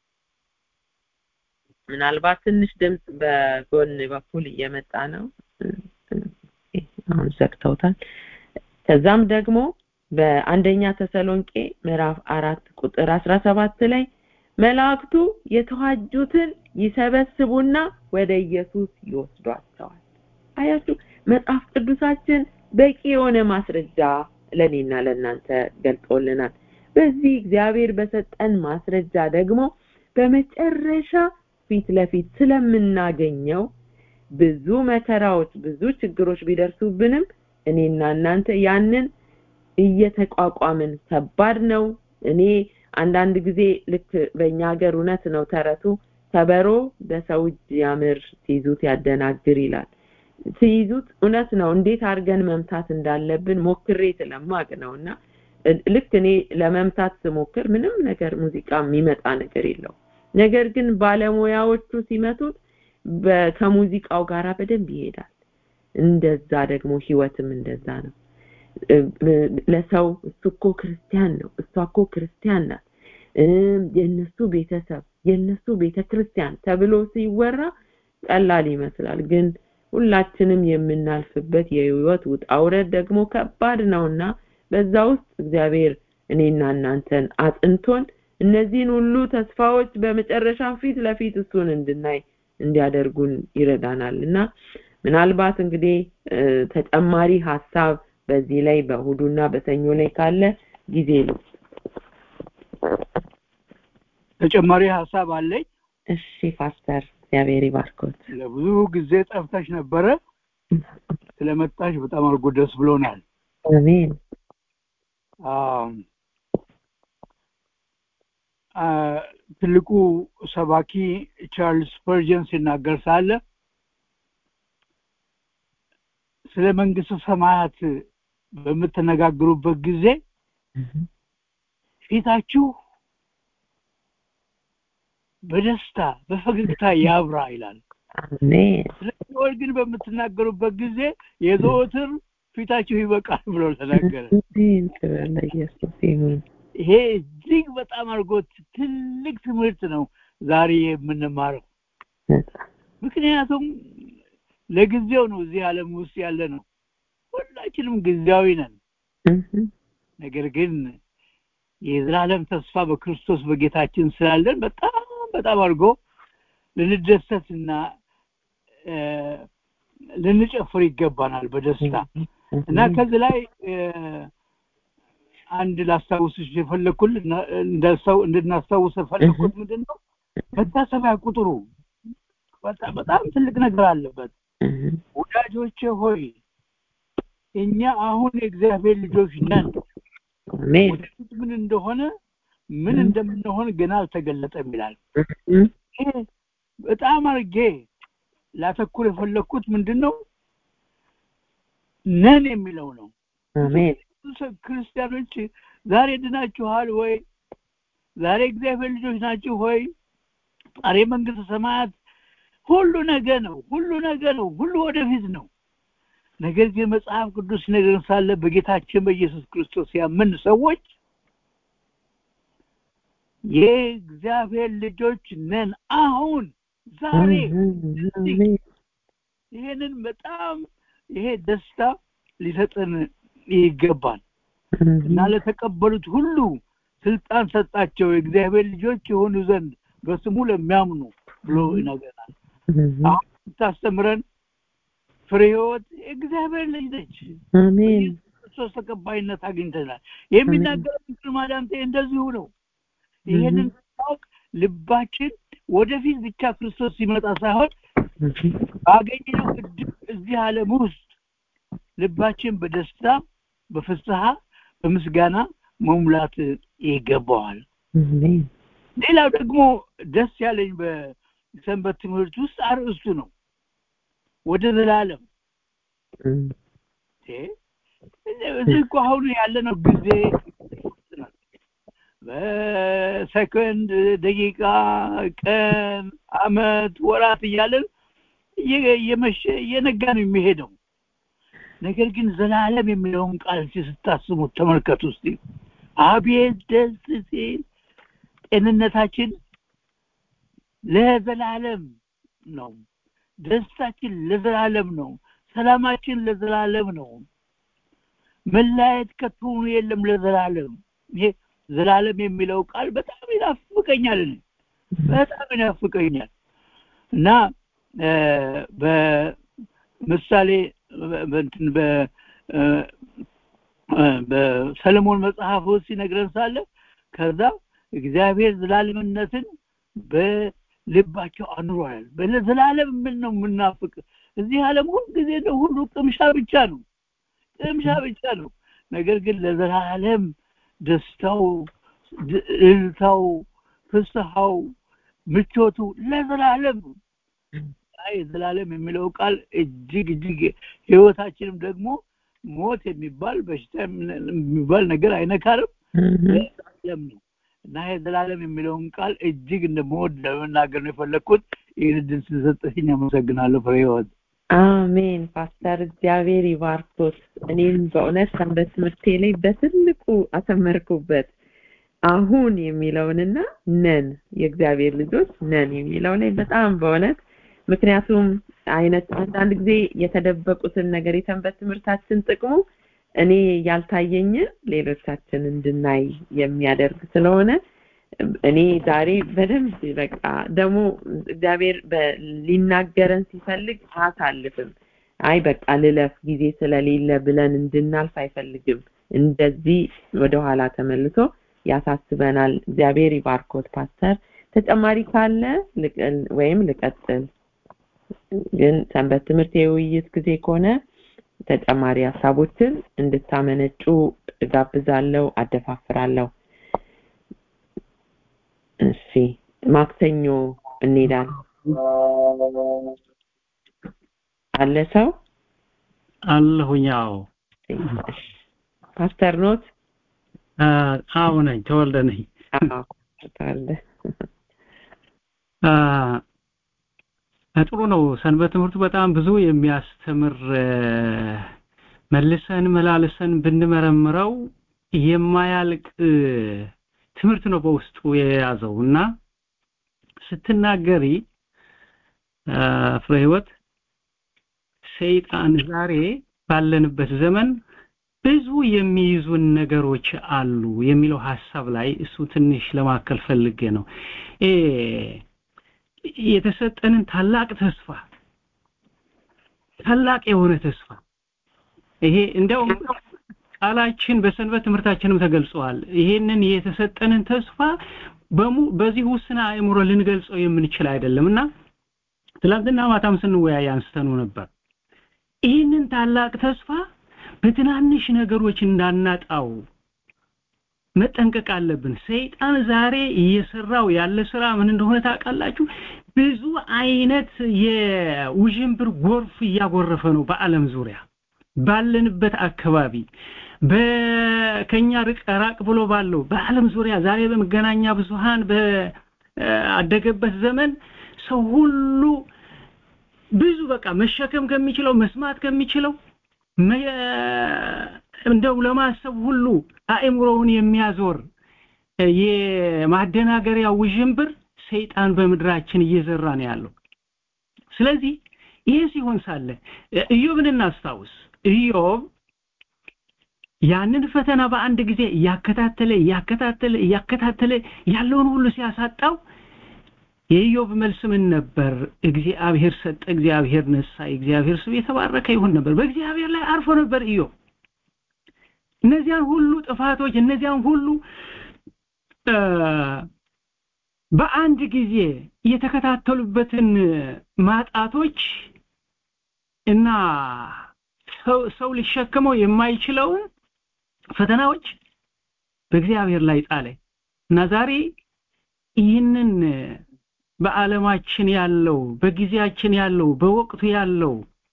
ምናልባት ትንሽ ድምፅ በጎን በኩል እየመጣ ነው አሁን ዘግተውታል ከዛም ደግሞ በአንደኛ ተሰሎንቄ ምዕራፍ አራት ቁጥር አስራ ሰባት ላይ መላእክቱ የተዋጁትን ይሰበስቡና ወደ ኢየሱስ ይወስዷቸዋል አያችሁ መጽሐፍ ቅዱሳችን በቂ የሆነ ማስረጃ ለኔና ለእናንተ ገልጦልናል በዚህ እግዚአብሔር በሰጠን ማስረጃ ደግሞ በመጨረሻ ፊት ለፊት ስለምናገኘው ብዙ መከራዎች ብዙ ችግሮች ቢደርሱብንም እኔና እናንተ ያንን እየተቋቋምን ከባድ ነው እኔ አንዳንድ ጊዜ ልክ በእኛ ሀገር እውነት ነው ተረቱ ከበሮ በሰው እጅ ያምር ሲይዙት ያደናግር ይላል ሲይዙት እውነት ነው እንዴት አድርገን መምታት እንዳለብን ሞክሬ ስለማቅ ነው እና ልክ እኔ ለመምታት ስሞክር ምንም ነገር ሙዚቃ የሚመጣ ነገር የለው ነገር ግን ባለሙያዎቹ ሲመቱት ከሙዚቃው ጋራ በደንብ ይሄዳል እንደዛ ደግሞ ህይወትም እንደዛ ነው ለሰው እሱ እኮ ክርስቲያን ነው እሷ እኮ ክርስቲያን ናት የእነሱ ቤተሰብ የእነሱ ቤተ ክርስቲያን ተብሎ ሲወራ ቀላል ይመስላል ግን ሁላችንም የምናልፍበት የህይወት ውጣውረድ ደግሞ ከባድ ነውና በዛ ውስጥ እግዚአብሔር እኔና እናንተን አጥንቶን እነዚህን ሁሉ ተስፋዎች በመጨረሻ ፊት ለፊት እሱን እንድናይ እንዲያደርጉን ይረዳናል እና ምናልባት እንግዲህ ተጨማሪ ሀሳብ በዚህ ላይ በእሁዱና በሰኞ ላይ ካለ ጊዜ ነው ተጨማሪ ሀሳብ አለኝ እሺ ፓስተር እግዚአብሔር ይባርኮት ለብዙ ጊዜ ጠፍተሽ ነበረ ስለመጣሽ በጣም አድርጎ ደስ ብሎናል አሜን ትልቁ ሰባኪ ቻርልስ ስፐርጀን ሲናገር ሳለ ስለ መንግስት ሰማያት በምትነጋግሩበት ጊዜ ፊታችሁ በደስታ በፈገግታ ያብራ ይላል ስለ ሲኦል ግን በምትናገሩበት ጊዜ የዘወትር ፊታችሁ ይበቃል ብሎ ተናገረ ይሄ እጅግ በጣም አድርጎ ትልቅ ትምህርት ነው ዛሬ የምንማረው ምክንያቱም ለጊዜው ነው እዚህ ዓለም ውስጥ ያለ ነው ሁላችንም ጊዜያዊ ነን ነገር ግን የዘላለም ተስፋ በክርስቶስ በጌታችን ስላለን በጣም በጣም አድርጎ ልንደሰትና ልንጨፍር ይገባናል በደስታ እና ከዚህ ላይ አንድ ላስታውስሽ የፈለኩል እንድናስታውስ የፈለኩት ምንድን ነው መታሰቢያ ቁጥሩ በጣም ትልቅ ነገር አለበት ወዳጆቼ ሆይ እኛ አሁን የእግዚአብሔር ልጆች ነን ወደፊት ምን እንደሆነ ምን እንደምንሆን ገና አልተገለጠም ይላል ይሄ በጣም አርጌ ላተኩር የፈለግኩት ምንድን ነው ነን የሚለው ነው ክርስቲያኖች ዛሬ ድናችኋል ወይ ዛሬ እግዚአብሔር ልጆች ናችሁ ሆይ ዛሬ መንግስት ሰማያት ሁሉ ነገ ነው ሁሉ ነገ ነው ሁሉ ወደፊት ነው ነገር ግን መጽሐፍ ቅዱስ ነገር ሳለ በጌታችን በኢየሱስ ክርስቶስ ያምን ሰዎች የእግዚአብሔር ልጆች ነን አሁን ዛሬ ይሄንን በጣም ይሄ ደስታ ሊሰጥን ይገባል እና ለተቀበሉት ሁሉ ስልጣን ሰጣቸው የእግዚአብሔር ልጆች የሆኑ ዘንድ በስሙ ለሚያምኑ ብሎ ይነገራል አሁን ስታስተምረን ፍሬ ህይወት የእግዚአብሔር ልጅ ነች ክርስቶስ ተቀባይነት አግኝተናል የሚናገረው ምስል ማዳምጤ እንደዚሁ ነው ይሄንን ማወቅ ልባችን ወደፊት ብቻ ክርስቶስ ሲመጣ ሳይሆን ባገኘነው እድል እዚህ ዓለም ውስጥ ልባችን በደስታ በፍስሐ በምስጋና መሙላት ይገባዋል ሌላው ደግሞ ደስ ያለኝ በሰንበት ትምህርት ውስጥ አርእስቱ ነው ወደ ዘላለም እም፣ እዚህ እኮ አሁን ያለነው ጊዜ በሰከንድ ደቂቃ ቀን አመት ወራት እያለን እየ- እየመሸ እየነጋ ነው የሚሄደው ነገር ግን ዘላለም የሚለውን ቃል እስኪ ስታስቡት ተመልከቱ እስቲ አቤት ደስ ሲል ጤንነታችን ለዘላለም ነው ደስታችን ለዘላለም ነው ሰላማችን ለዘላለም ነው መለያየት ከቶኑ የለም ለዘላለም ይሄ ዘላለም የሚለው ቃል በጣም ይናፍቀኛል እኔ በጣም ይናፍቀኛል እና እ፣ በምሳሌ በ- በእንትን በ እ፣ እ፣ በሰለሞን መጽሐፍ ውስጥ ሲነግረን ሳለ ከዛ እግዚአብሔር ዘላለምነትን በልባቸው አኑሯል በዘላለም ምን ነው የምናፍቅ እዚህ ዓለም ሁሉ ጊዜ ነው ሁሉ ቅምሻ ብቻ ነው ቅምሻ ብቻ ነው ነገር ግን ለዘላለም ደስታው ድ- እልልታው ፍስሐው ምቾቱ ለዘላለም ነው። አይ ዘላለም የሚለው ቃል እጅግ እጅግ ህይወታችንም ደግሞ ሞት የሚባል በሽታ የሚባል ነገር አይነካርም እም፣ ዘላለም ነው እና ይሄ ዘላለም የሚለውን ቃል እጅግ እንደምወድ ለመናገር ነው የፈለግኩት ይህን እድል ስለሰጠሽኝ አመሰግናለሁ ፍሬ ህይወት አሜን ፓስተር እግዚአብሔር ይባርኮት እኔም በእውነት ሰንበት ትምህርቴ ላይ በትልቁ አተመርኩበት አሁን የሚለውንና ነን የእግዚአብሔር ልጆች ነን የሚለው ላይ በጣም በእውነት ምክንያቱም አይነት አንዳንድ ጊዜ የተደበቁትን ነገር የሰንበት ትምህርታችን ጥቅሙ እኔ ያልታየኝን ሌሎቻችን እንድናይ የሚያደርግ ስለሆነ እኔ ዛሬ በደንብ በቃ ደግሞ እግዚአብሔር በ- ሊናገረን ሲፈልግ አያሳልፍም አይ በቃ ልለፍ ጊዜ ስለሌለ ብለን እንድናልፍ አይፈልግም እንደዚህ ወደኋላ ተመልሶ ያሳስበናል እግዚአብሔር ይባርኮት ፓስተር ተጨማሪ ካለ ልቅ- ወይም ልቀጥል ግን ሰንበት ትምህርት የውይይት ጊዜ ከሆነ ተጨማሪ ሀሳቦችን እንድታመነጩ እጋብዛለሁ አደፋፍራለሁ እሺ ማክሰኞ እንሄዳለን አለ ሰው አለሁኛው እሺ። ፓስተር ኖት አዎ ነኝ ተወልደ ነኝ አዎ አለ አ፣ ጥሩ ነው ሰንበት ትምህርቱ በጣም ብዙ የሚያስተምር እ፣ መልሰን መላልሰን ብንመረምረው የማያልቅ እ፣ ትምህርት ነው በውስጡ የያዘው እና ስትናገሪ አ፣ ፍሬ ህይወት ሰይጣን ዛሬ ባለንበት ዘመን ብዙ የሚይዙን ነገሮች አሉ የሚለው ሐሳብ ላይ እሱ ትንሽ ለማከል ፈልጌ ነው እ የተሰጠንን ታላቅ ተስፋ ታላቅ የሆነ ተስፋ ይሄ እንደውም ቃላችን በሰንበት ትምህርታችንም ተገልጿል ይሄንን የተሰጠንን ተስፋ በሙ በዚህ ውስን አእምሮ ልንገልጸው የምንችል አይደለምና ትላንትና ማታም ስንወያይ አንስተኑ ነበር ይህንን ታላቅ ተስፋ በትናንሽ ነገሮች እንዳናጣው መጠንቀቅ አለብን ሰይጣን ዛሬ እየሰራው ያለ ስራ ምን እንደሆነ ታውቃላችሁ ብዙ አይነት የውዥንብር ጎርፍ እያጎረፈ ነው በአለም ዙሪያ ባለንበት አካባቢ በከኛ ርቅ ራቅ ብሎ ባለው በአለም ዙሪያ ዛሬ በመገናኛ ብዙሃን በአደገበት ዘመን ሰው ሁሉ ብዙ በቃ መሸከም ከሚችለው መስማት ከሚችለው መ- እንደው ለማሰብ ሁሉ አእምሮውን የሚያዞር የማደናገሪያ ውዥንብር ሰይጣን በምድራችን እየዘራ ነው ያለው ስለዚህ ይሄ ሲሆን ሳለ ኢዮብን እናስታውስ ኢዮብ ያንን ፈተና በአንድ ጊዜ እያከታተለ እያከታተለ እያከታተለ ያለውን ሁሉ ሲያሳጣው የኢዮብ መልስ ምን ነበር እግዚአብሔር ሰጠ እግዚአብሔር ነሳ የእግዚአብሔር ስም የተባረከ ይሁን ነበር በእግዚአብሔር ላይ አርፎ ነበር ኢዮብ እነዚያን ሁሉ ጥፋቶች እነዚያን ሁሉ እ፣ በአንድ ጊዜ የተከታተሉበትን ማጣቶች እና ሰው ሰው ሊሸከመው የማይችለውን ፈተናዎች በእግዚአብሔር ላይ ጣለ እና ዛሬ ይህንን በዓለማችን ያለው በጊዜያችን ያለው በወቅቱ ያለው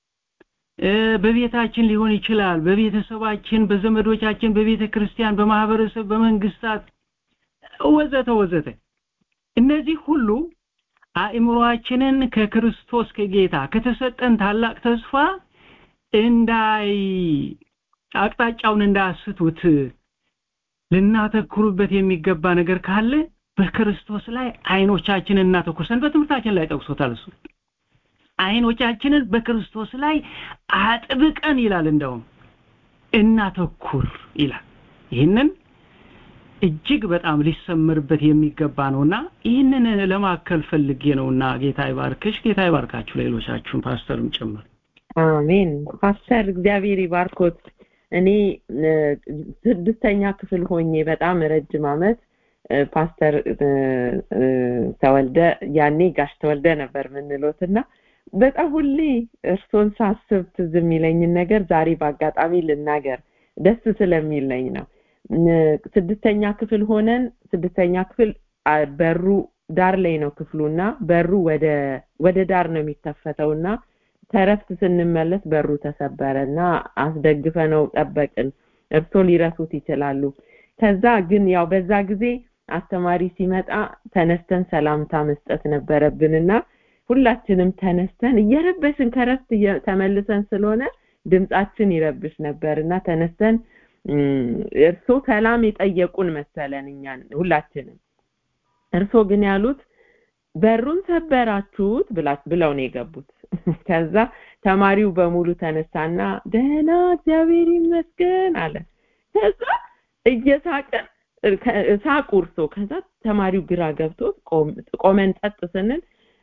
በቤታችን ሊሆን ይችላል በቤተሰባችን በዘመዶቻችን በቤተ ክርስቲያን በማህበረሰብ በመንግስታት ወዘተ ወዘተ እነዚህ ሁሉ አእምሮአችንን ከክርስቶስ ከጌታ ከተሰጠን ታላቅ ተስፋ እንዳይ አቅጣጫውን እንዳያስቱት ልናተኩሩበት የሚገባ ነገር ካለ በክርስቶስ ላይ አይኖቻችንን እናተኩር በትምህርታችን ላይ ጠቅሶታል እሱ አይኖቻችንን በክርስቶስ ላይ አጥብቀን ይላል እንደውም እናተኩር ይላል ይህንን እጅግ በጣም ሊሰምርበት የሚገባ ነውና ይህንን ለማከል ፈልጌ ነውና ጌታ ይባርክሽ ጌታ ይባርካችሁ ሌሎቻችሁን ፓስተርም ጭምር አሜን ፓስተር እግዚአብሔር ይባርኮት እኔ ስድስተኛ ክፍል ሆኜ በጣም ረጅም አመት ፓስተር ተወልደ ያኔ ጋሽ ተወልደ ነበር ምንሎትና በጣም ሁሌ እርሶን ሳስብ ትዝ የሚለኝን ነገር ዛሬ በአጋጣሚ ልናገር ደስ ስለሚለኝ ነው ስድስተኛ ክፍል ሆነን ስድስተኛ ክፍል በሩ ዳር ላይ ነው ክፍሉና በሩ ወደ ወደ ዳር ነው የሚከፈተውና ተረፍት ስንመለስ በሩ ተሰበረና አስደግፈ ነው ጠበቅን እርሶ ሊረሱት ይችላሉ ከዛ ግን ያው በዛ ጊዜ አስተማሪ ሲመጣ ተነስተን ሰላምታ መስጠት ነበረብንና ሁላችንም ተነስተን እየረበሽን ከረፍት ተመልሰን ስለሆነ ድምጻችን ይረብሽ ነበርና ተነስተን እርሶ ሰላም የጠየቁን መሰለን እኛን ሁላችንም እርሶ ግን ያሉት በሩን ሰበራችሁት ብለው ነው የገቡት ከዛ ተማሪው በሙሉ ተነሳና ደህና እግዚአብሔር ይመስገን አለ ከዛ እየሳቀን ሳቁ እርሶ ከዛ ተማሪው ግራ ገብቶ ቆመን ጸጥ ስንል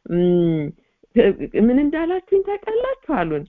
ምን እንዳላችሁኝ ታውቃላችሁ አሉን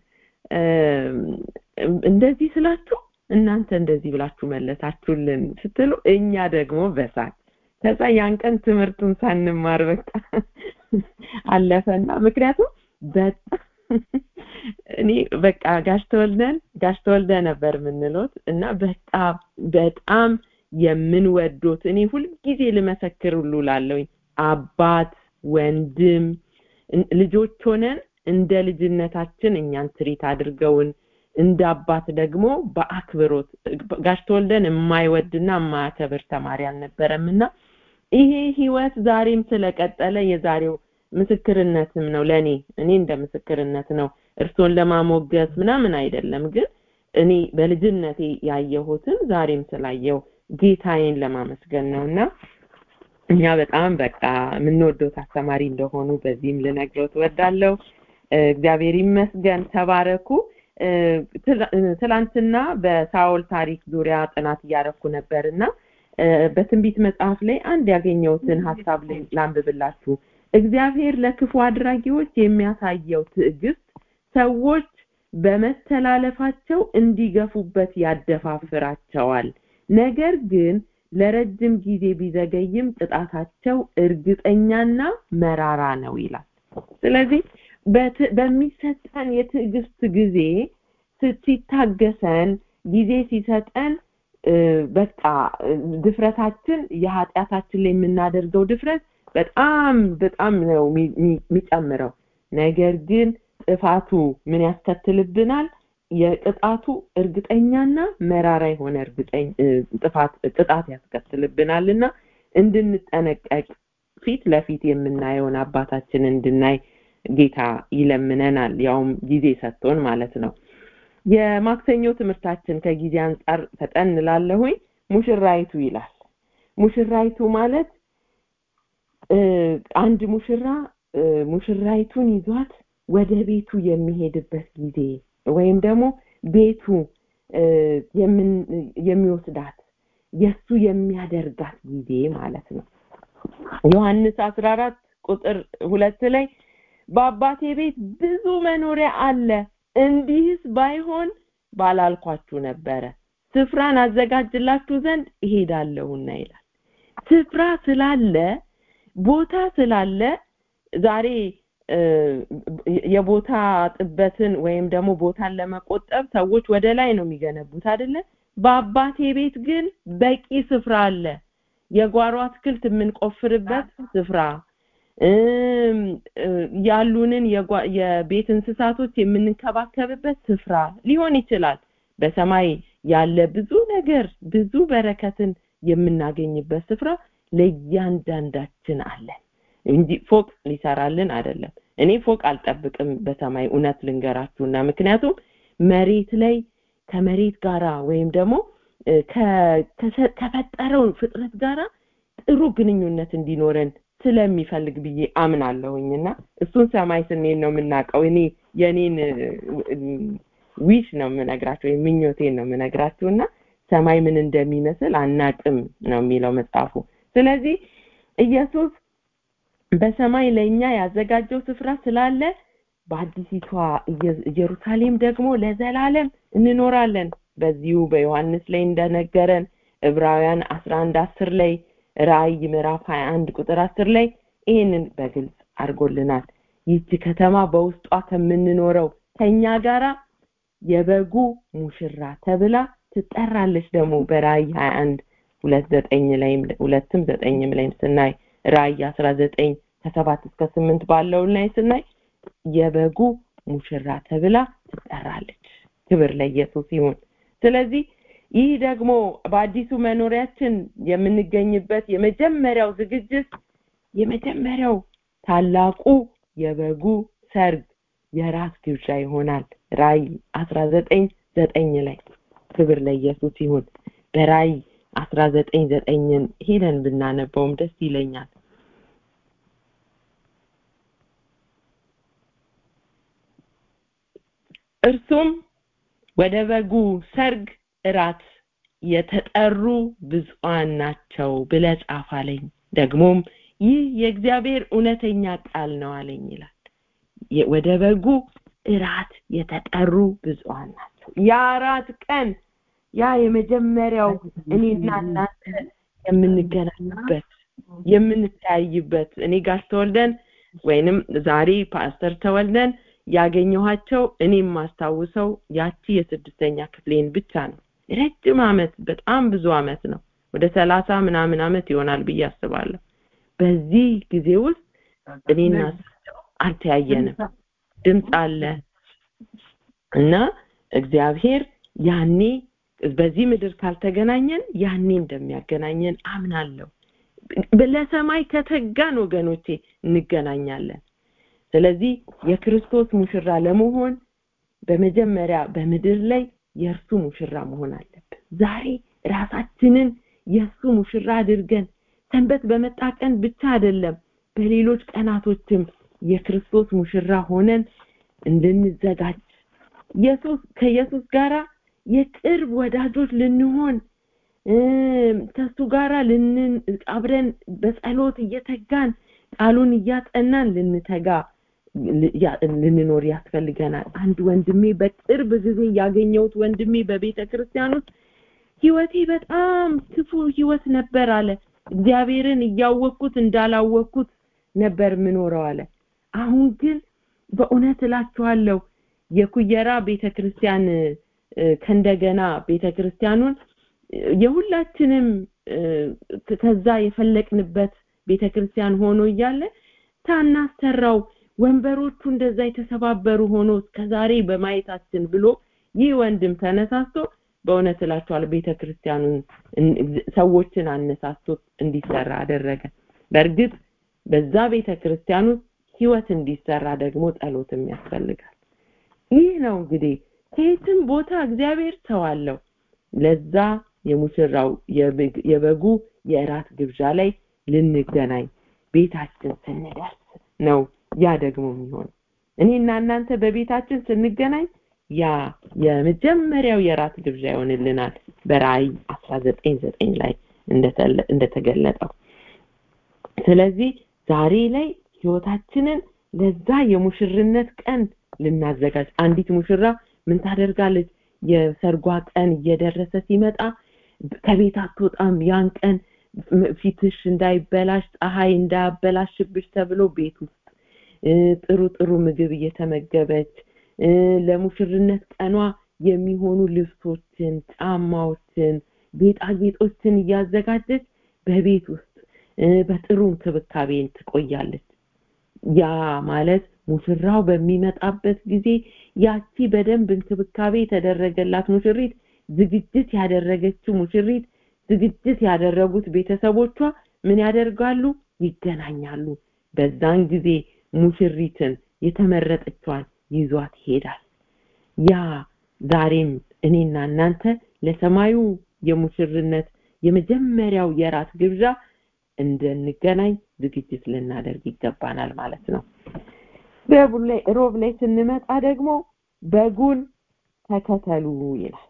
እንደዚህ ስላችሁ እናንተ እንደዚህ ብላችሁ መለሳችሁልን ስትሉ እኛ ደግሞ በሳቅ ከዛ ያን ቀን ትምህርቱን ሳንማር በቃ አለፈና ምክንያቱም በጣም እኔ በቃ ጋሽ ተወልደን ጋሽ ተወልደ ነበር የምንሎት እና በቃ በጣም የምንወዶት እኔ ሁልጊዜ ልመሰክር ሁሉ ላለውኝ አባት ወንድም ልጆች ሆነን እንደ ልጅነታችን እኛን ትሪት አድርገውን እንደ አባት ደግሞ በአክብሮት ጋሽ ተወልደን የማይወድና የማያከብር ተማሪ አልነበረምና ይሄ ህይወት ዛሬም ስለቀጠለ የዛሬው ምስክርነትም ነው ለኔ እኔ እንደ ምስክርነት ነው እርሶን ለማሞገስ ምናምን አይደለም ግን እኔ በልጅነቴ ያየሁትን ዛሬም ስላየው ጌታዬን ለማመስገን ነውና እኛ በጣም በቃ የምንወደው አስተማሪ እንደሆኑ በዚህም ልነግረው ትወዳለሁ እግዚአብሔር ይመስገን ተባረኩ ትላንትና በሳውል ታሪክ ዙሪያ ጥናት እያረኩ ነበርና በትንቢት መጽሐፍ ላይ አንድ ያገኘሁትን ሀሳብ ላንብብላችሁ እግዚአብሔር ለክፉ አድራጊዎች የሚያሳየው ትዕግስት ሰዎች በመተላለፋቸው እንዲገፉበት ያደፋፍራቸዋል ነገር ግን ለረጅም ጊዜ ቢዘገይም ቅጣታቸው እርግጠኛና መራራ ነው ይላል ስለዚህ በሚሰጠን የትዕግስት ጊዜ ሲታገሰን ጊዜ ሲሰጠን በቃ ድፍረታችን የኃጢአታችን ላይ የምናደርገው ድፍረት በጣም በጣም ነው የሚጨምረው ነገር ግን ጥፋቱ ምን ያስከትልብናል የቅጣቱ እርግጠኛና መራራ የሆነ እርግጠኝ ጥፋት ቅጣት ያስከትልብናልና እንድንጠነቀቅ ፊት ለፊት የምናየውን አባታችን እንድናይ ጌታ ይለምነናል ያውም ጊዜ ሰጥቶን ማለት ነው የማክሰኞ ትምህርታችን ከጊዜ አንጻር ፈጠን እንላለሁኝ ሙሽራይቱ ይላል ሙሽራይቱ ማለት አንድ ሙሽራ ሙሽራይቱን ይዟት ወደ ቤቱ የሚሄድበት ጊዜ ወይም ደግሞ ቤቱ የሚወስዳት የሱ የሚያደርጋት ጊዜ ማለት ነው ዮሐንስ 14 ቁጥር ሁለት ላይ በአባቴ ቤት ብዙ መኖሪያ አለ እንዲህስ ባይሆን ባላልኳችሁ ነበረ ስፍራን አዘጋጅላችሁ ዘንድ እሄዳለሁና ይላል ስፍራ ስላለ ቦታ ስላለ ዛሬ የቦታ ጥበትን ወይም ደግሞ ቦታን ለመቆጠብ ሰዎች ወደ ላይ ነው የሚገነቡት አይደለ በአባቴ ቤት ግን በቂ ስፍራ አለ የጓሮ አትክልት የምንቆፍርበት ስፍራ እም፣ እ፣ ያሉንን የጓ- የቤት እንስሳቶች የምንከባከብበት ስፍራ ሊሆን ይችላል በሰማይ ያለ ብዙ ነገር ብዙ በረከትን የምናገኝበት ስፍራ ለእያንዳንዳችን አለን እንጂ ፎቅ ሊሰራልን አይደለም እኔ ፎቅ አልጠብቅም በሰማይ እውነት ልንገራችሁና ምክንያቱም መሬት ላይ ከመሬት ጋራ ወይም ደግሞ እ፣ ከ- ከሰ- ከፈጠረው ፍጥረት ጋራ ጥሩ ግንኙነት እንዲኖረን ስለሚፈልግ ብዬ አምናለሁኝና እሱን ሰማይ ስንሄድ ነው የምናውቀው እኔ የኔን ዊሽ ነው የምነግራቸው ወይም ምኞቴን ነው የምነግራችሁ እና ሰማይ ምን እንደሚመስል አናቅም ነው የሚለው መጽሐፉ ስለዚህ ኢየሱስ በሰማይ ለእኛ ያዘጋጀው ስፍራ ስላለ በአዲሲቷ ኢየ- ኢየሩሳሌም ደግሞ ለዘላለም እንኖራለን በዚሁ በዮሐንስ ላይ እንደነገረን ዕብራውያን 11 10 ላይ ራእይ ምዕራፍ 21 ቁጥር 10 ላይ ይህንን በግልጽ አድርጎልናል ይህች ከተማ በውስጧ ከምንኖረው ከኛ ጋራ የበጉ ሙሽራ ተብላ ትጠራለች ደግሞ በራእይ 21 ሁለት ዘጠኝ ላይም ሁለትም ዘጠኝም ላይም ስናይ ራእይ 19 ከሰባት እስከ ስምንት ባለው ላይ ስናይ የበጉ ሙሽራ ተብላ ትጠራለች ክብር ለኢየሱስ ይሁን ስለዚህ ይህ ደግሞ በአዲሱ መኖሪያችን የምንገኝበት የመጀመሪያው ዝግጅት የመጀመሪያው ታላቁ የበጉ ሰርግ የራስ ግብዣ ይሆናል ራእይ 19 ዘጠኝ ላይ ክብር ለኢየሱስ ይሁን በራእይ 19 ዘጠኝን ሄደን ብናነበውም ደስ ይለኛል እርሱም ወደ በጉ ሰርግ እራት የተጠሩ ብፁዓን ናቸው ብለ ጻፍ አለኝ ደግሞም ይህ የእግዚአብሔር እውነተኛ ቃል ነው አለኝ ይላል የ- ወደ በጉ እራት የተጠሩ ብፁዓን ናቸው ያ እራት ቀን ያ የመጀመሪያው እኔና እናንተ የምንገናኝበት የምንተያይበት እኔ ጋር ተወልደን ወይንም ዛሬ ፓስተር ተወልደን ያገኘኋቸው እኔም ማስታውሰው ያቺ የስድስተኛ ክፍሌን ብቻ ነው ረጅም አመት በጣም ብዙ አመት ነው ወደ ሰላሳ ምናምን አመት ይሆናል ብዬ አስባለሁ በዚህ ጊዜ ውስጥ እኔና እሳቸው አልተያየንም ድምፅ አለ እና እግዚአብሔር ያኔ በዚህ ምድር ካልተገናኘን ያኔ እንደሚያገናኘን አምናለሁ ለሰማይ ከተጋን ወገኖቼ እንገናኛለን ስለዚህ የክርስቶስ ሙሽራ ለመሆን በመጀመሪያ በምድር ላይ የእርሱ ሙሽራ መሆን አለብን ዛሬ ራሳችንን የእሱ ሙሽራ አድርገን ሰንበት በመጣ ቀን ብቻ አይደለም በሌሎች ቀናቶችም የክርስቶስ ሙሽራ ሆነን እንድንዘጋጅ ኢየሱስ ከኢየሱስ ጋራ የቅርብ ወዳጆች ልንሆን እም፣ ከሱ ጋራ ልን አብረን በጸሎት እየተጋን ቃሉን እያጠናን ልንተጋ ል- ያ- ልንኖር ያስፈልገናል አንድ ወንድሜ በቅርብ ጊዜ ያገኘሁት ወንድሜ በቤተ ክርስቲያን ውስጥ ህይወቴ በጣም ክፉ ህይወት ነበር አለ እግዚአብሔርን እያወቅኩት እንዳላወቅኩት ነበር ምኖረው አለ አሁን ግን በእውነት እላችኋለሁ የኩየራ ቤተክርስቲያን እ፣ ከእንደገና ቤተክርስቲያኑን እ፣ የሁላችንም እ፣ ከዛ የፈለቅንበት ቤተክርስቲያን ሆኖ እያለ ሳናሰራው ወንበሮቹ እንደዛ የተሰባበሩ ሆኖ እስከዛሬ በማየታችን ብሎ ይህ ወንድም ተነሳስቶ በእውነት እላችኋለሁ ቤተክርስቲያኑን እን- ሰዎችን አነሳስቶ እንዲሰራ አደረገ በእርግጥ በዛ ቤተክርስቲያን ውስጥ ህይወት እንዲሰራ ደግሞ ጸሎትም ያስፈልጋል ይህ ነው እንግዲህ ከየትም ቦታ እግዚአብሔር ሰው አለው ለዛ የሙሽራው የበግ- የበጉ የእራት ግብዣ ላይ ልንገናኝ ቤታችን ስንደርስ ነው ያ ደግሞ የሚሆን እኔና እናንተ በቤታችን ስንገናኝ ያ የመጀመሪያው የራት ግብዣ ይሆንልናል በራእይ 19 ላይ እንደተለ- እንደተገለጠው ስለዚህ ዛሬ ላይ ህይወታችንን ለዛ የሙሽርነት ቀን ልናዘጋጅ አንዲት ሙሽራ ምን ታደርጋለች የሰርጓ ቀን እየደረሰ ሲመጣ ከቤት አትወጣም ያን ቀን ፊትሽ እንዳይበላሽ ፀሐይ እንዳያበላሽብሽ ተብሎ ቤት ውስጥ እ፣ ጥሩ ጥሩ ምግብ እየተመገበች እ፣ ለሙሽርነት ቀኗ የሚሆኑ ልብሶችን ጫማዎችን ጌጣጌጦችን እያዘጋጀች በቤት ውስጥ እ፣ በጥሩ እንክብካቤን ትቆያለች ያ ማለት ሙሽራው በሚመጣበት ጊዜ ያቺ በደንብ እንክብካቤ የተደረገላት ሙሽሪት ዝግጅት ያደረገችው ሙሽሪት ዝግጅት ያደረጉት ቤተሰቦቿ ምን ያደርጋሉ ይገናኛሉ በዛን ጊዜ ሙሽሪትን የተመረጠችዋን ይዟት ይሄዳል ያ ዛሬም እኔና እናንተ ለሰማዩ የሙሽርነት የመጀመሪያው የራት ግብዣ እንድንገናኝ ዝግጅት ልናደርግ ይገባናል ማለት ነው ሮብ ላይ ስንመጣ ደግሞ በጉን ተከተሉ ይላል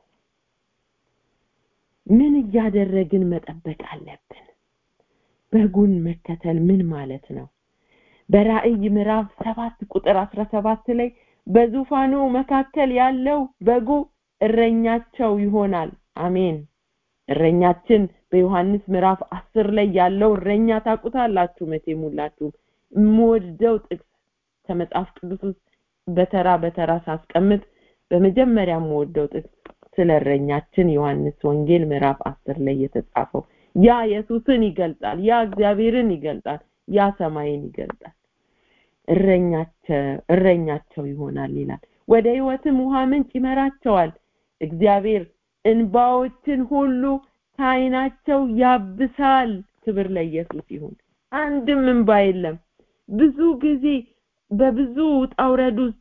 ምን እያደረግን መጠበቅ አለብን በጉን መከተል ምን ማለት ነው በራእይ ምዕራፍ ሰባት ቁጥር አስራ ሰባት ላይ በዙፋኑ መካከል ያለው በጉ እረኛቸው ይሆናል አሜን እረኛችን በዮሐንስ ምዕራፍ አስር ላይ ያለው እረኛ ታቁታላችሁ መቼም ሁላችሁም የምወደው ጥቅስ ከመጽሐፍ ቅዱስ ውስጥ በተራ በተራ ሳስቀምጥ በመጀመሪያ የምወደው ጥቅስ ስለ እረኛችን ዮሐንስ ወንጌል ምዕራፍ አስር ላይ የተጻፈው ያ ኢየሱስን ይገልጻል ያ እግዚአብሔርን ይገልጻል ያ ሰማይን ይገልጻል እረኛቸው ይሆናል ይላል ወደ ህይወትም ውሃ ምንጭ ይመራቸዋል እግዚአብሔር እንባዎችን ሁሉ ከአይናቸው ያብሳል ክብር ለኢየሱስ ይሁን አንድም እንባ የለም ብዙ ጊዜ በብዙ ውጣውረድ ውስጥ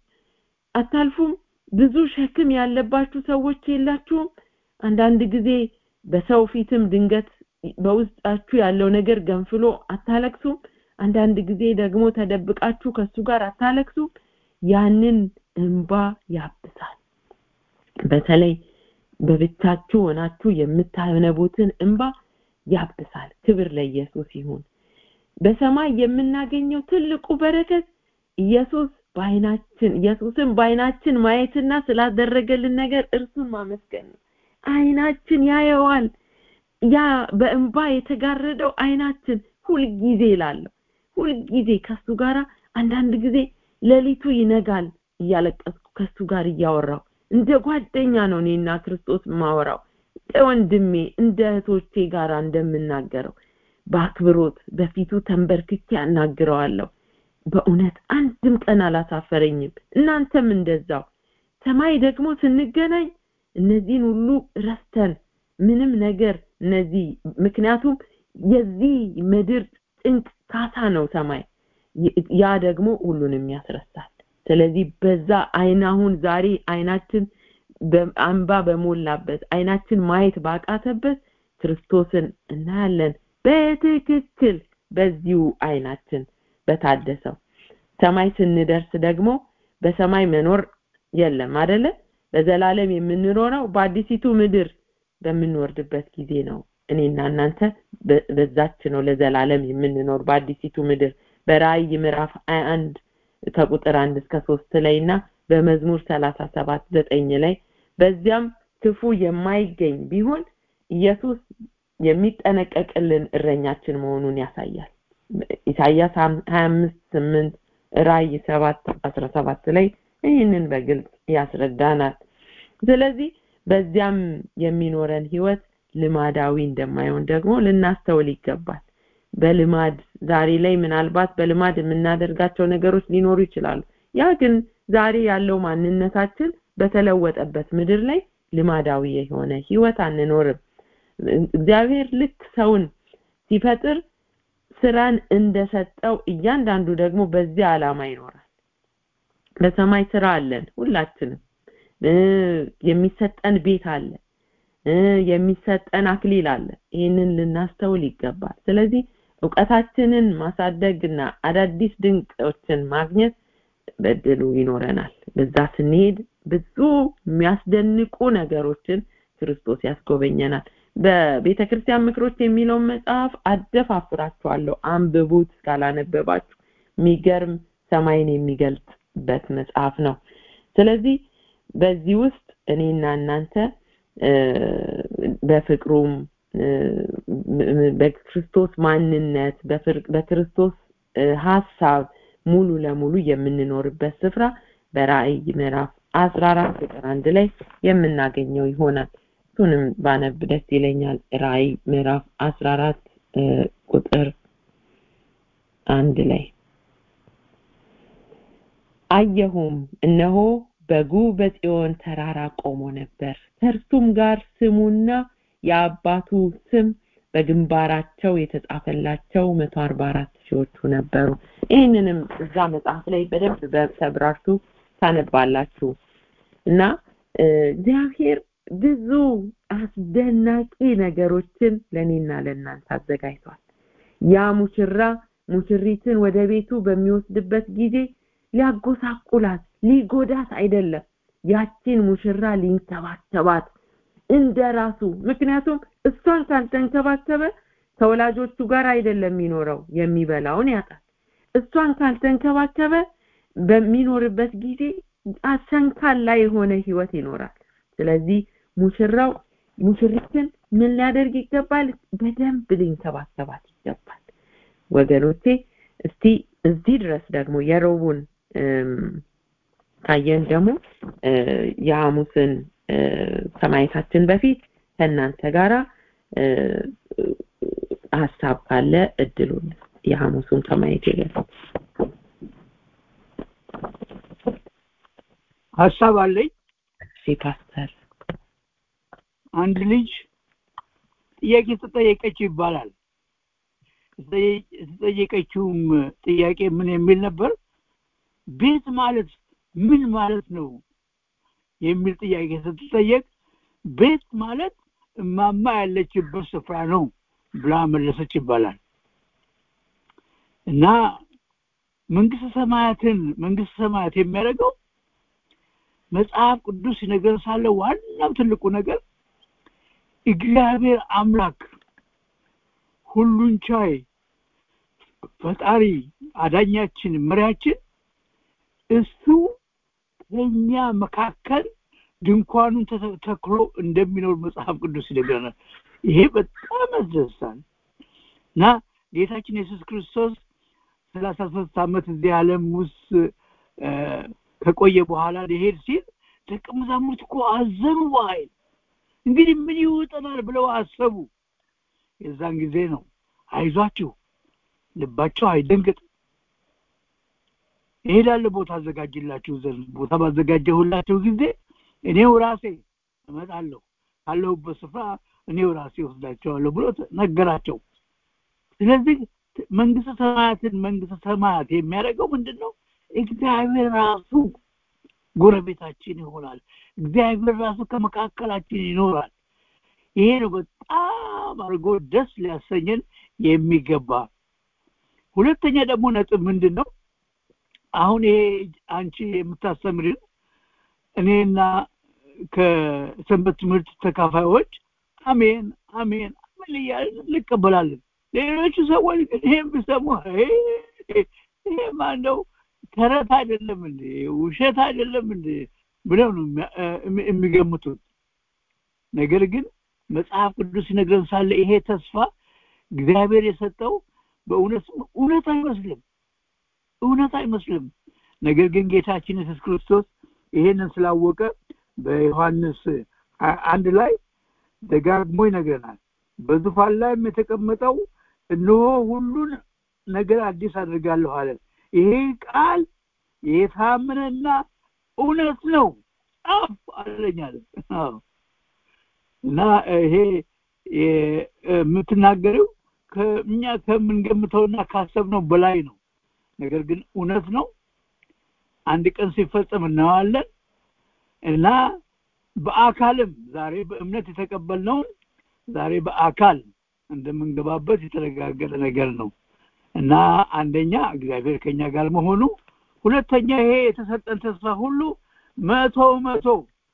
አታልፉም ብዙ ሸክም ያለባችሁ ሰዎች የላችሁም አንዳንድ ጊዜ በሰው ፊትም ድንገት በውስጣችሁ ያለው ነገር ገንፍሎ አታለቅሱም አንዳንድ ጊዜ ደግሞ ተደብቃችሁ ከሱ ጋር አታለቅሱም ያንን እንባ ያብሳል በተለይ በብቻችሁ ሆናችሁ የምታነቡትን እንባ ያብሳል ክብር ለኢየሱስ ይሁን በሰማይ የምናገኘው ትልቁ በረከት ኢየሱስ በአይናችን ኢየሱስን በአይናችን ማየትና ስላደረገልን ነገር እርሱን ማመስገን ነው አይናችን ያየዋል ያ በእንባ የተጋረደው አይናችን ሁልጊዜ ላለሁ ሁልጊዜ ከሱ ጋራ አንዳንድ ጊዜ ሌሊቱ ይነጋል እያለቀስኩ ከሱ ጋር እያወራው እንደ ጓደኛ ነው እኔና ክርስቶስ ማወራው እንደ ወንድሜ እንደ እህቶቼ ጋር እንደምናገረው በአክብሮት በፊቱ ተንበርክኬ ያናግረዋለሁ በእውነት አንድም ቀን አላሳፈረኝም እናንተም እንደዛው ሰማይ ደግሞ ስንገናኝ እነዚህን ሁሉ ረስተን ምንም ነገር እነዚህ ምክንያቱም የዚህ ምድር ጭንቅ ካሳ ነው ሰማይ ያ ደግሞ ሁሉንም ያስረሳል ስለዚህ በዛ አይን አሁን ዛሬ አይናችን አንባ በሞላበት አይናችን ማየት ባቃተበት ክርስቶስን እናያለን በትክክል በዚሁ አይናችን በታደሰው ሰማይ ስንደርስ ደግሞ በሰማይ መኖር የለም አደለ በዘላለም የምንኖረው በአዲሲቱ ምድር በምንወርድበት ጊዜ ነው እኔና እናንተ በዛች ነው ለዘላለም የምንኖር በአዲሲቱ ምድር በራእይ ምዕራፍ 21 ከቁጥር አንድ እስከ ሶስት ላይ እና በመዝሙር ሰላሳ ሰባት ዘጠኝ ላይ በዚያም ክፉ የማይገኝ ቢሆን ኢየሱስ የሚጠነቀቅልን እረኛችን መሆኑን ያሳያል ኢሳያስ 25 8 ራእይ 7 17 ላይ ይህንን በግልጽ ያስረዳናል ስለዚህ በዚያም የሚኖረን ህይወት ልማዳዊ እንደማይሆን ደግሞ ልናስተውል ይገባል በልማድ ዛሬ ላይ ምናልባት በልማድ የምናደርጋቸው ነገሮች ሊኖሩ ይችላሉ ያ ግን ዛሬ ያለው ማንነታችን በተለወጠበት ምድር ላይ ልማዳዊ የሆነ ህይወት አንኖርም እግዚአብሔር ልክ ሰውን ሲፈጥር ስራን እንደሰጠው እያንዳንዱ ደግሞ በዚህ ዓላማ ይኖራል በሰማይ ስራ አለን ሁላችንም የሚሰጠን ቤት አለ የሚሰጠን አክሊል አለ ይህንን ልናስተውል ይገባል ስለዚህ እውቀታችንን ማሳደግና አዳዲስ ድንቆችን ማግኘት በድሉ ይኖረናል በዛ ስንሄድ ብዙ የሚያስደንቁ ነገሮችን ክርስቶስ ያስጎበኘናል በቤተ ክርስቲያን ምክሮች የሚለውን መጽሐፍ አደፋፍራችኋለሁ አንብቡት ካላነበባችሁ የሚገርም ሰማይን የሚገልጽበት መጽሐፍ ነው ስለዚህ በዚህ ውስጥ እኔና እናንተ በፍቅሩም በክርስቶስ ማንነት በክርስቶስ ሀሳብ ሙሉ ለሙሉ የምንኖርበት ስፍራ በራእይ ምዕራፍ 14 ቁጥር አንድ ላይ የምናገኘው ይሆናል እሱንም ባነብ ደስ ይለኛል ራእይ ምዕራፍ 14 ቁጥር አንድ ላይ አየሁም እነሆ በጉ በጽዮን ተራራ ቆሞ ነበር ከእርሱም ጋር ስሙና የአባቱ ስም በግንባራቸው የተጻፈላቸው መቶ አርባ አራት ሺዎቹ ነበሩ ይህንንም እዛ መጽሐፍ ላይ በደንብ በተብራርቱ ታነባላችሁ እና እግዚአብሔር ብዙ አስደናቂ ነገሮችን ለእኔና ለእናንተ አዘጋጅቷል ያ ሙሽራ ሙሽሪትን ወደ ቤቱ በሚወስድበት ጊዜ ሊያጎሳቁላት ሊጎዳት አይደለም ያቺን ሙሽራ ሊንከባከባት እንደ ራሱ ምክንያቱም እሷን ካልተንከባከበ ከወላጆቹ ጋር አይደለም የሚኖረው የሚበላውን ያጣል እሷን ካልተንከባከበ በሚኖርበት ጊዜ አሰንካላ የሆነ ህይወት ይኖራል ስለዚህ ሙሽራው ሙሽሪትን ምን ሊያደርግ ይገባል በደንብ ሊንከባከባት ይገባል ወገኖቼ እስቲ እዚህ ድረስ ደግሞ የሮቡን ካየን ደግሞ የሐሙስን ከማየታችን በፊት ከእናንተ ጋራ ሀሳብ ካለ እድሉን የሐሙሱን ከማየት በፊት ሀሳብ አለኝ እሺ ፓስተር አንድ ልጅ ጥያቄ ተጠየቀችው ይባላል የተጠየቀችውም ጥያቄ ምን የሚል ነበር ቤት ማለት ምን ማለት ነው የሚል ጥያቄ ስትጠየቅ ቤት ማለት እማማ ያለችበት ስፍራ ነው ብላ መለሰች ይባላል እና መንግስተ ሰማያትን መንግስተ ሰማያት የሚያደርገው መጽሐፍ ቅዱስ ነገር ሳለ ዋናው ትልቁ ነገር እግዚአብሔር አምላክ ሁሉን ቻይ ፈጣሪ አዳኛችን መሪያችን እሱ ከኛ መካከል ድንኳኑን ተክሎ እንደሚኖር መጽሐፍ ቅዱስ ይነግረናል ይሄ በጣም ያስደስታል እና ጌታችን ኢየሱስ ክርስቶስ ሰላሳ ሶስት ዓመት እዚህ ዓለም ውስጥ ከቆየ በኋላ ሊሄድ ሲል ደቀ መዛሙርት እኮ አዘኑ በኃይል እንግዲህ ምን ይውጠናል ብለው አሰቡ የዛን ጊዜ ነው አይዟችሁ ልባቸው አይደንግጥ እሄዳለሁ ቦታ አዘጋጅላችሁ ዘንድ ቦታ ባዘጋጀሁላችሁ ጊዜ እኔው ራሴ እመጣለሁ ካለሁበት ስፍራ እኔው ራሴ ወስዳቸዋለሁ ብሎ ነገራቸው ስለዚህ መንግስተ ሰማያትን መንግስተ ሰማያት የሚያደርገው ምንድን ነው እግዚአብሔር ራሱ ጎረቤታችን ይሆናል እግዚአብሔር ራሱ ከመካከላችን ይኖራል ይሄ ነው በጣም አድርጎ ደስ ሊያሰኘን የሚገባ ሁለተኛ ደግሞ ነጥብ ምንድን ነው አሁን ይሄ አንቺ የምታስተምርን እኔና ከሰንበት ትምህርት ተካፋዮች አሜን አሜን አሜን እያልን እንቀበላለን ሌሎቹ ሰዎች ግን ይህም ቢሰሙ ይሄ ማነው ተረት አይደለም እንዴ ውሸት አይደለም እንዴ ብለው ነው የሚገምቱት ነገር ግን መጽሐፍ ቅዱስ ይነግረን ሳለ ይሄ ተስፋ እግዚአብሔር የሰጠው በእውነት እውነት አይመስልም እውነት አይመስልም ነገር ግን ጌታችን ኢየሱስ ክርስቶስ ይሄንን ስላወቀ በዮሐንስ አንድ ላይ ደጋግሞ ይነግረናል በዙፋን ላይም የተቀመጠው እነሆ ሁሉን ነገር አዲስ አድርጋለሁ አለ ይሄ ቃል የታመነና እውነት ነው ጻፍ አለኛል እና ይሄ የምትናገረው ከእኛ ከምንገምተውና ካሰብነው በላይ ነው ነገር ግን እውነት ነው አንድ ቀን ሲፈጸም እናዋለን እና በአካልም ዛሬ በእምነት የተቀበልነውን ዛሬ በአካል እንደምንገባበት የተረጋገጠ ነገር ነው እና አንደኛ እግዚአብሔር ከኛ ጋር መሆኑ ሁለተኛ ይሄ የተሰጠን ተስፋ ሁሉ መቶ መቶ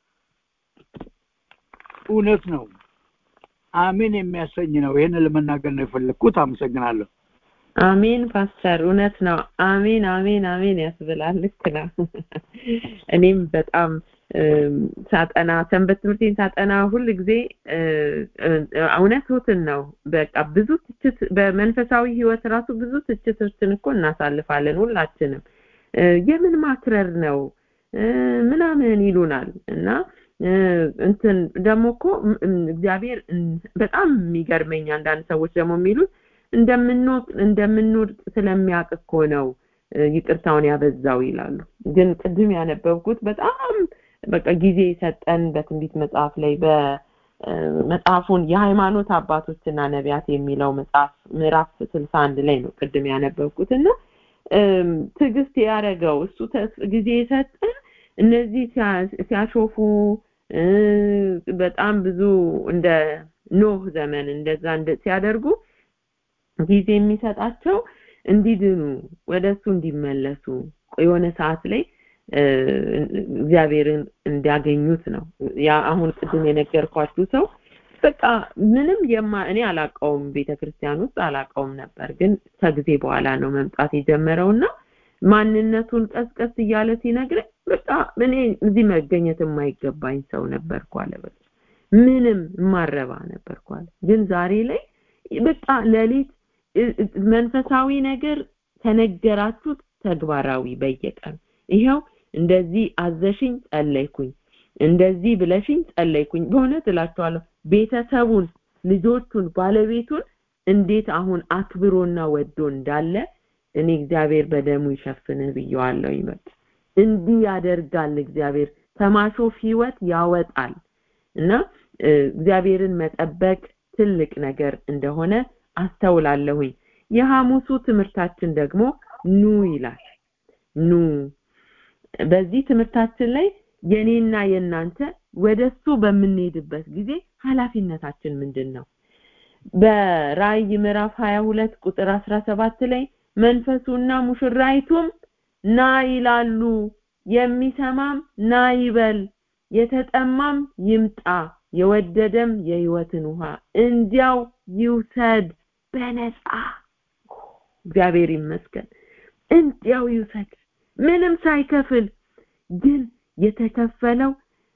እውነት ነው አሜን የሚያሰኝ ነው ይህን ለመናገር ነው የፈለግኩት አመሰግናለሁ አሜን ፓስተር እውነት ነው አሜን አሜን አሜን ያስብላል ልክ ነው እኔም በጣም ሳጠና ሰንበት ትምህርቴን ሳጠና ሁል ጊዜ እውነቱን ነው በቃ ብዙ ትችት በመንፈሳዊ ህይወት ራሱ ብዙ ትችቶችን እኮ እናሳልፋለን ሁላችንም የምን ማክረር ነው ምናምን ይሉናል እና እንትን ደግሞ እኮ እግዚአብሔር በጣም የሚገርመኝ አንዳንድ ሰዎች ደግሞ የሚሉት እንደምንወቅ እንደምንወድቅ ስለሚያውቅ እኮ ነው ይቅርታውን ያበዛው ይላሉ ግን ቅድም ያነበብኩት በጣም በቃ ጊዜ የሰጠን በትንቢት መጽሐፍ ላይ በመጽሐፉን የሃይማኖት አባቶችና ነቢያት የሚለው መጽሐፍ ምዕራፍ ስልሳ አንድ ላይ ነው ቅድም ያነበብኩት እና ትዕግስት ያደረገው እሱ ጊዜ የሰጠን እነዚህ ሲያሾፉ በጣም ብዙ እንደ ኖህ ዘመን እንደዛ ሲያደርጉ ጊዜ የሚሰጣቸው እንዲድኑ ወደ እሱ እንዲመለሱ የሆነ ሰዓት ላይ እግዚአብሔርን እንዲያገኙት ነው ያ አሁን ቅድም የነገርኳችሁ ሰው በቃ ምንም የማ እኔ አላቀውም ቤተክርስቲያን ውስጥ አላቀውም ነበር ግን ከጊዜ በኋላ ነው መምጣት የጀመረውና ማንነቱን ቀስቀስ እያለ ሲነግረኝ በቃ እኔ እዚህ መገኘት የማይገባኝ ሰው ነበርኩ አለ በቃ ምንም ማረባ ነበርኩ አለ ግን ዛሬ ላይ በቃ ሌሊት መንፈሳዊ ነገር ተነገራችሁት ተግባራዊ በየቀኑ ይኸው እንደዚህ አዘሽኝ ጸለይኩኝ እንደዚህ ብለሽኝ ጸለይኩኝ በእውነት እላችኋለሁ ቤተሰቡን ልጆቹን ባለቤቱን እንዴት አሁን አክብሮና ወዶ እንዳለ እኔ እግዚአብሔር በደሙ ይሸፍን ብየዋለሁ ይመጥ እንዲህ ያደርጋል እግዚአብሔር ከማሾፍ ህይወት ያወጣል እና እግዚአብሔርን መጠበቅ ትልቅ ነገር እንደሆነ አስተውላለሁኝ የሐሙሱ ትምህርታችን ደግሞ ኑ ይላል ኑ በዚህ ትምህርታችን ላይ የኔና የናንተ ወደሱ በምንሄድበት ጊዜ ኃላፊነታችን ምንድን ነው በራእይ ምዕራፍ 22 ቁጥር 17 ላይ መንፈሱና ሙሽራይቱም ና ይላሉ የሚሰማም ና ይበል የተጠማም ይምጣ የወደደም የህይወትን ውሃ እንዲያው ይውሰድ በነፃ እግዚአብሔር ይመስገን እንዲያው ይውሰድ ምንም ሳይከፍል ግን የተከፈለው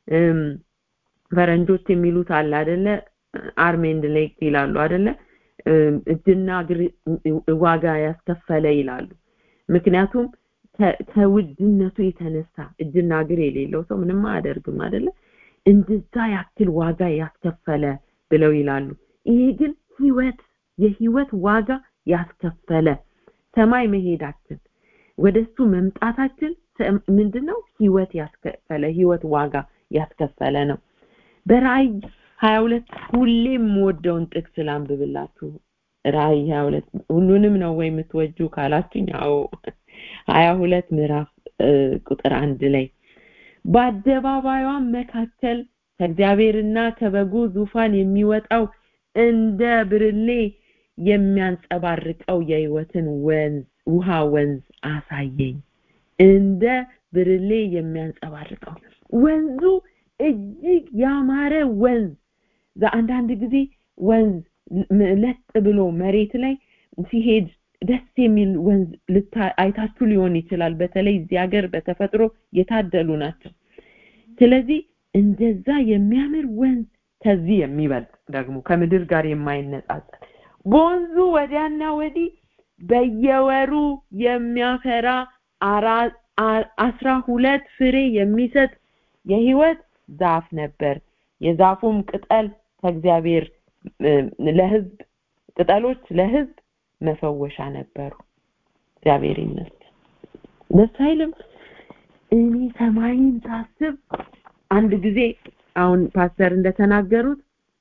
ፈረንጆች የሚሉት አለ አይደለ አርሜንድ ሌክ ይላሉ አይደለ እጅና እግር ዋጋ ያስከፈለ ይላሉ ምክንያቱም ከውድነቱ የተነሳ እጅና እግር የሌለው ሰው ምንም አያደርግም አይደለ እንደዛ ያክል ዋጋ ያስከፈለ ብለው ይላሉ ይሄ ግን ህይወት የህይወት ዋጋ ያስከፈለ ሰማይ መሄዳችን ወደሱ መምጣታችን ምንድነው ህይወት ያስከፈለ ህይወት ዋጋ ያስከፈለ ነው በራእይ 22 ሁሌም የምወደውን ጥቅስ ላንብብላችሁ ራእይ 22 ሁሉንም ነው ወይ የምትወጁ ካላችሁኝ አዎ 22 ምዕራፍ ቁጥር አንድ ላይ በአደባባዩም መካከል ከእግዚአብሔርና ከበጉ ዙፋን የሚወጣው እንደ ብርሌ የሚያንጸባርቀው የህይወትን ወንዝ ውሃ ወንዝ አሳየኝ እንደ ብርሌ የሚያንጸባርቀው ወንዙ እጅግ ያማረ ወንዝ አንዳንድ ጊዜ ወንዝ ለጥ ብሎ መሬት ላይ ሲሄድ ደስ የሚል ወንዝ አይታችሁ ሊሆን ይችላል በተለይ እዚህ ሀገር በተፈጥሮ የታደሉ ናቸው ስለዚህ እንደዛ የሚያምር ወንዝ ከዚህ የሚበልጥ ደግሞ ከምድር ጋር የማይነጻጸር በወንዙ ወዲያና ወዲህ በየወሩ የሚያፈራ አስራ ሁለት ፍሬ የሚሰጥ የህይወት ዛፍ ነበር የዛፉም ቅጠል ከእግዚአብሔር ለህዝብ ቅጠሎች ለህዝብ መፈወሻ ነበሩ እግዚአብሔር ይመስገን ደስ አይልም እኔ ሰማይን ሳስብ አንድ ጊዜ አሁን ፓስተር እንደተናገሩት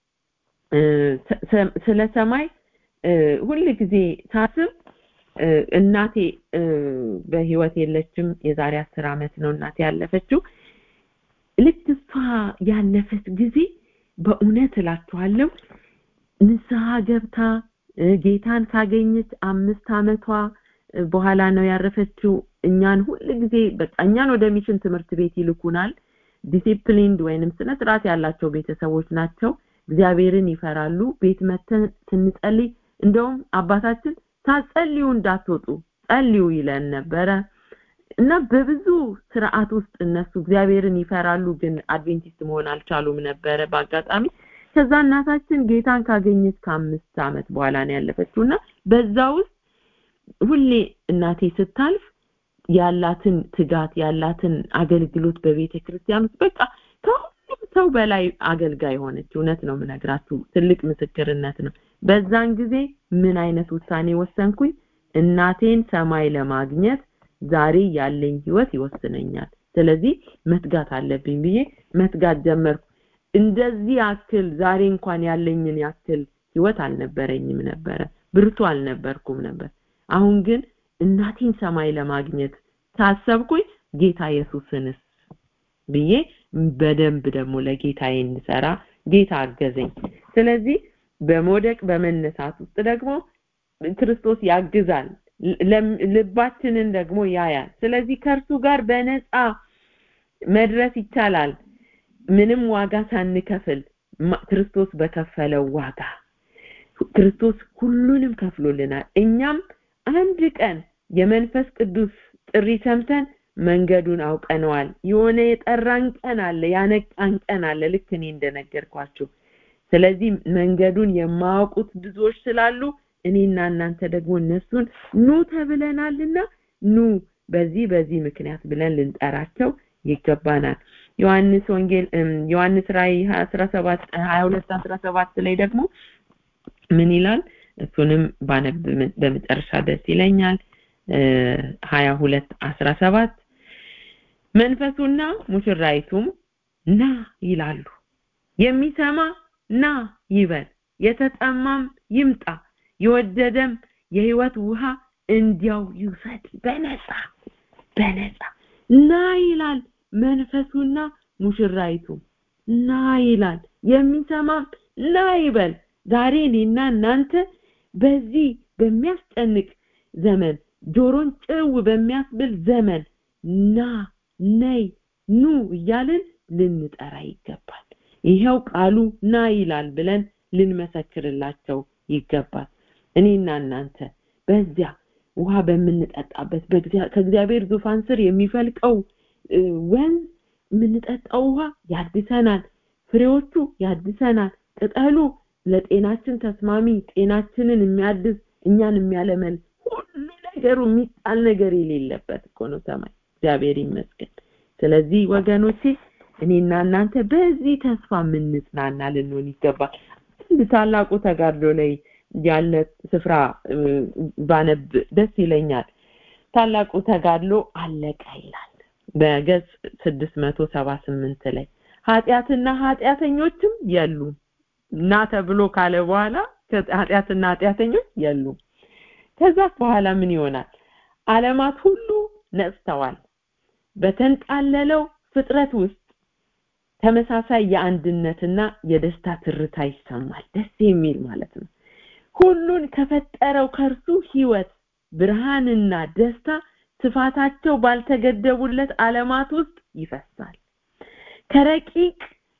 ስለ ሰማይ ሁል ጊዜ ሳስብ እናቴ በህይወት የለችም የዛሬ አስር አመት ነው እናቴ ያለፈችው ልክ እሷ ያለፈች ጊዜ በእውነት እላችኋለሁ ንስሐ ገብታ ጌታን ካገኘች አምስት አመቷ በኋላ ነው ያረፈችው እኛን ሁል ጊዜ በቃ እኛን ወደ ሚሽን ትምህርት ቤት ይልኩናል ዲሲፕሊንድ ወይንም ስነ ስርዓት ያላቸው ቤተሰቦች ናቸው እግዚአብሔርን ይፈራሉ ቤት መተን ስንጸልይ እንደውም አባታችን ሳጸልዩ እንዳትወጡ ጸልዩ ይለን ነበረ እና በብዙ ስርዓት ውስጥ እነሱ እግዚአብሔርን ይፈራሉ ግን አድቬንቲስት መሆን አልቻሉም ነበረ በአጋጣሚ ከዛ እናታችን ጌታን ካገኘች ከአምስት አመት በኋላ ነው ያለፈችው እና በዛ ውስጥ ሁሌ እናቴ ስታልፍ ያላትን ትጋት ያላትን አገልግሎት በቤተ ክርስቲያን ውስጥ በቃ ከሁሉም ሰው በላይ አገልጋይ ሆነች እውነት ነው ምነግራችሁ ትልቅ ምስክርነት ነው በዛን ጊዜ ምን አይነት ውሳኔ ወሰንኩኝ እናቴን ሰማይ ለማግኘት ዛሬ ያለኝ ህይወት ይወስነኛል ስለዚህ መትጋት አለብኝ ብዬ መትጋት ጀመርኩ እንደዚህ ያክል ዛሬ እንኳን ያለኝን ያክል ህይወት አልነበረኝም ነበረ ብርቱ አልነበርኩም ነበር አሁን ግን እናቴን ሰማይ ለማግኘት ካሰብኩኝ ጌታ ኢየሱስንስ ብዬ በደንብ ደግሞ ለጌታዬ እንሰራ ጌታ አገዘኝ ስለዚህ በመውደቅ በመነሳት ውስጥ ደግሞ ክርስቶስ ያግዛል ልባችንን ደግሞ ያያል ስለዚህ ከእርሱ ጋር በነፃ መድረስ ይቻላል ምንም ዋጋ ሳንከፍል ክርስቶስ በከፈለው ዋጋ ክርስቶስ ሁሉንም ከፍሎልናል እኛም አንድ ቀን የመንፈስ ቅዱስ ጥሪ ሰምተን መንገዱን አውቀነዋል የሆነ የጠራን ቀን አለ ያነቃን ቀን አለ ልክ እኔ እንደነገርኳችሁ ስለዚህ መንገዱን የማያውቁት ብዙዎች ስላሉ እኔና እናንተ ደግሞ እነሱን ኑ ተብለናልና ኑ በዚህ በዚህ ምክንያት ብለን ልንጠራቸው ይገባናል ዮሐንስ ወንጌል ዮሐንስ ራእይ 17 22 17 ላይ ደግሞ ምን ይላል እሱንም ባነብ በመጨረሻ ደስ ይለኛል 22 17 መንፈሱና ሙሽራይቱም ና ይላሉ የሚሰማ ና ይበል የተጠማም ይምጣ የወደደም የህይወት ውሃ እንዲያው ይውሰድ በነፃ በነፃ ና ይላል መንፈሱና ሙሽራይቱ ና ይላል የሚሰማም ና ይበል ዛሬ እኔና እናንተ በዚህ በሚያስጨንቅ ዘመን ጆሮን ጭው በሚያስብል ዘመን ና ነይ ኑ እያልን ልንጠራ ይገባል ይሄው ቃሉ ና ይላል ብለን ልንመሰክርላቸው ይገባል እኔና እናንተ በዚያ ውሃ በምንጠጣበት ከእግዚአብሔር ዙፋን ስር የሚፈልቀው ወንዝ የምንጠጣው ውሃ ያድሰናል ፍሬዎቹ ያድሰናል ቅጠሉ ለጤናችን ተስማሚ ጤናችንን የሚያድስ እኛን የሚያለመል ሁሉ ነገሩ የሚጣል ነገር የሌለበት እኮ ነው ሰማይ እግዚአብሔር ይመስገን ስለዚህ ወገኖቼ እኔና እናንተ በዚህ ተስፋ የምንጽናና ልንሆን ይገባል አንድ ታላቁ ተጋድሎ ላይ ያለ ስፍራ ባነብ ደስ ይለኛል ታላቁ ተጋድሎ አለቀ ይላል በገጽ 678 ላይ ኃጢአትና ኃጢአተኞችም የሉም እና ተብሎ ካለ በኋላ ኃጢአትና ኃጢአተኞች የሉም ከዛ በኋላ ምን ይሆናል አለማት ሁሉ ነጽተዋል በተንጣለለው ፍጥረት ውስጥ ተመሳሳይ የአንድነትና የደስታ ትርታ ይሰማል ደስ የሚል ማለት ነው ሁሉን ከፈጠረው ከእርሱ ህይወት ብርሃንና ደስታ ስፋታቸው ባልተገደቡለት አለማት ውስጥ ይፈሳል ከረቂቅ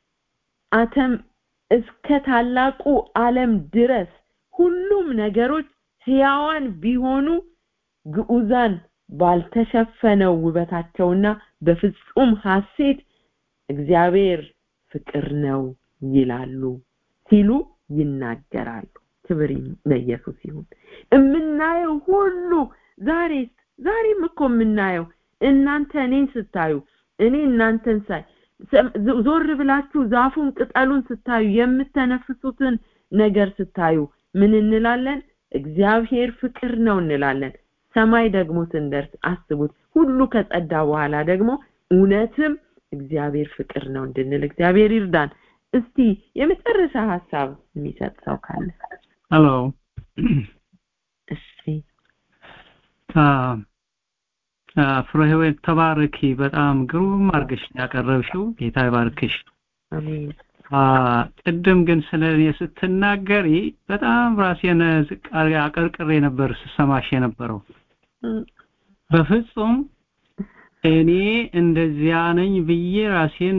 አተም እስከ ታላቁ ዓለም ድረስ ሁሉም ነገሮች ህያዋን ቢሆኑ ግዑዛን ባልተሸፈነው ውበታቸውና በፍጹም ሐሴት እግዚአብሔር ፍቅር ነው ይላሉ ሲሉ ይናገራሉ ክብር ለኢየሱስ ይሁን የምናየው ሁሉ ዛሬስ ዛሬም እኮ የምናየው እናንተ እኔን ስታዩ እኔ እናንተን ሳይ ዞር ብላችሁ ዛፉን ቅጠሉን ስታዩ የምተነፍሱትን ነገር ስታዩ ምን እንላለን እግዚአብሔር ፍቅር ነው እንላለን ሰማይ ደግሞ ስንደርስ አስቡት ሁሉ ከጸዳ በኋላ ደግሞ እውነትም እግዚአብሔር ፍቅር ነው እንድንል እግዚአብሔር ይርዳን እስቲ የመጨረሻ ሀሳብ የሚሰጥ ሰው ካለ ሄሎ እሺ ፍሬህይወት ተባረኪ በጣም ግሩም አርገሽ ያቀረብሽው ጌታ ይባርክሽ አሜን ቅድም ግን ስለ እኔ ስትናገሪ በጣም ራሴን ዝቅ አቀርቅሬ ነበር ስሰማሽ የነበረው በፍጹም እኔ እንደዚያ ነኝ ብዬ ራሴን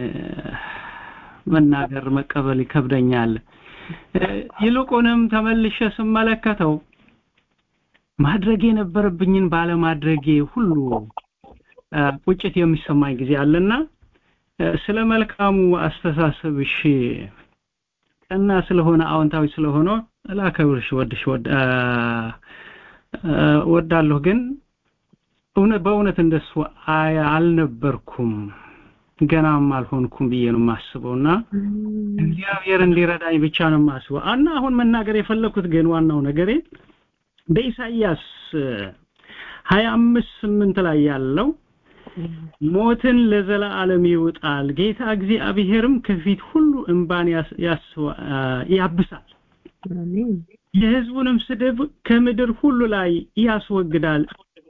መናገር መቀበል ይከብደኛል ይልቁንም ተመልሼ ስመለከተው ማድረግ የነበረብኝን ባለማድረጌ ሁሉ ቁጭት የሚሰማኝ ጊዜ አለና ስለ መልካሙ አስተሳሰብሽ ቀና ስለሆነ አዎንታዊ ስለሆነ ላከብርሽ ወድሽ ወዳለሁ ግን እውነት በእውነት እንደሱ አልነበርኩም ገናም አልሆንኩም ብዬ ነው የማስበውና እግዚአብሔር እንዲረዳኝ ብቻ ነው የማስበው እና አሁን መናገር የፈለኩት ግን ዋናው ነገሬ በኢሳይያስ ሀያ አምስት ስምንት ላይ ያለው ሞትን ለዘላለም ይውጣል ጌታ እግዚአብሔርም ከፊት ሁሉ እንባን ያስ- ያስዋ- ያብሳል አሜን የህዝቡንም ስድብ ከምድር ሁሉ ላይ ያስወግዳል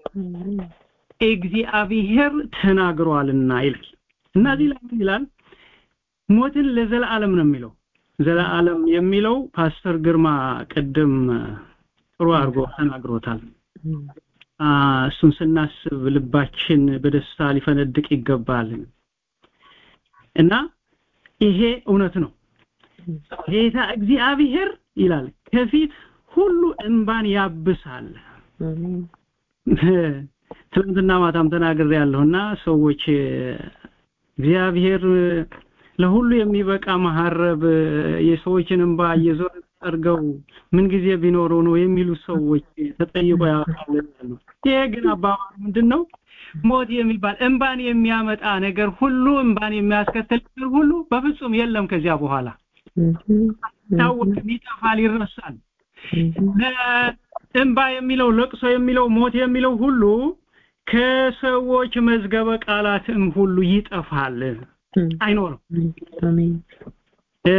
እግዚአብሔር ተናግሯልና ይላል እና እዚህ ላይ ምን ይላል ሞትን ለዘላለም ነው የሚለው ዘላለም የሚለው ፓስተር ግርማ ቅድም ጥሩ አድርጎ ተናግሮታል አ፣ እሱን ስናስብ ልባችን በደስታ ሊፈነድቅ ይገባል እና ይሄ እውነት ነው ጌታ እግዚአብሔር ይላል ከፊት ሁሉ እንባን ያብሳል አሜን ትናንትና ማታም ተናግሬ ያለሁና ሰዎች እግዚአብሔር ለሁሉ የሚበቃ መሐረብ የሰዎችን እንባ እየዞረ ጠርገው ምን ጊዜ ቢኖረው ነው የሚሉ ሰዎች ተጠይቆ ያውቃሉ ይሄ ግን አባባል ምንድን ነው ሞት የሚባል እንባን የሚያመጣ ነገር ሁሉ እንባን የሚያስከትል ነገር ሁሉ በፍጹም የለም ከዚያ በኋላ ታወቅም ይጠፋል ይረሳል እንባ የሚለው ለቅሶ የሚለው ሞት የሚለው ሁሉ ከሰዎች መዝገበ ቃላትም ሁሉ ይጠፋል አይኖርም አሜን እ፣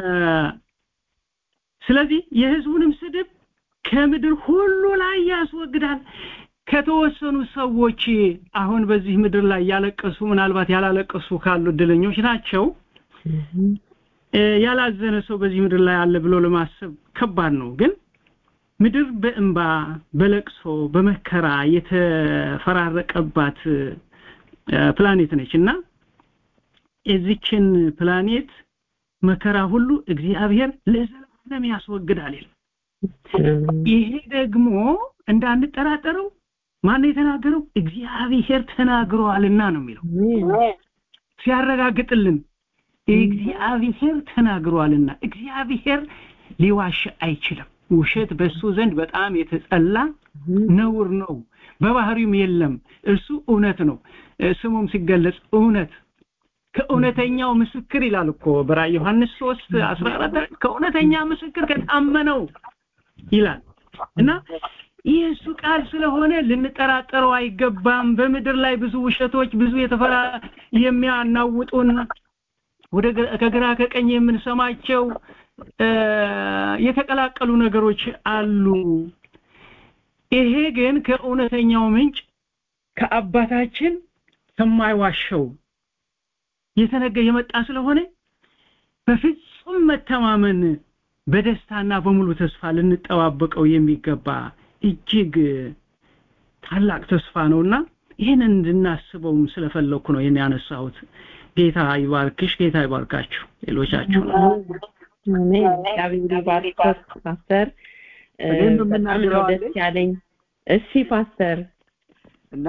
ስለዚህ የህዝቡንም ስድብ ከምድር ሁሉ ላይ ያስወግዳል ከተወሰኑ ሰዎች አሁን በዚህ ምድር ላይ ያለቀሱ ምናልባት ያላለቀሱ ካሉ እድለኞች ናቸው እ፣ ያላዘነ ሰው በዚህ ምድር ላይ አለ ብሎ ለማሰብ ከባድ ነው ግን ምድር በእንባ በለቅሶ በመከራ የተፈራረቀባት እ፣ ፕላኔት ነች እና የዚችን ፕላኔት መከራ ሁሉ እግዚአብሔር ለዘላለም ያስወግዳል ይላል። ይሄ ደግሞ እንዳንጠራጠረው ማን የተናገረው እግዚአብሔር ተናግሯልና ነው የሚለው ሲያረጋግጥልን እግዚአብሔር ተናግሯልና እግዚአብሔር ሊዋሽ አይችልም ውሸት በሱ ዘንድ በጣም የተጸላ ነውር ነው በባህሪውም የለም እሱ እውነት ነው እ፣ ስሙም ሲገለጽ እውነት ከእውነተኛው ምስክር ይላል እኮ በራእይ ዮሐንስ 3 14 ከእውነተኛ ምስክር ከታመነው ይላል እና የእሱ ቃል ስለሆነ ልንጠራጠረው አይገባም በምድር ላይ ብዙ ውሸቶች ብዙ የተፈራ የሚያናውጡን ወደ ግራ- ከግራ ከቀኝ የምንሰማቸው እ፣ የተቀላቀሉ ነገሮች አሉ ይሄ ግን ከእውነተኛው ምንጭ ከአባታችን ከማይዋሸው የተነገ የመጣ ስለሆነ በፍጹም መተማመን በደስታና በሙሉ ተስፋ ልንጠባበቀው የሚገባ እጅግ ታላቅ ተስፋ ነውና ይህንን እንድናስበውም ስለፈለኩ ነው ይህን ያነሳሁት ጌታ ይባርክሽ ጌታ ይባርካችሁ ሌሎቻችሁ አሜን እግዚአብሔር ይባርክህ ፓስተር እ፣ እኔም በጣም ነው የምናገረው ደስ አለኝ። ያለኝ እሺ ፓስተር እና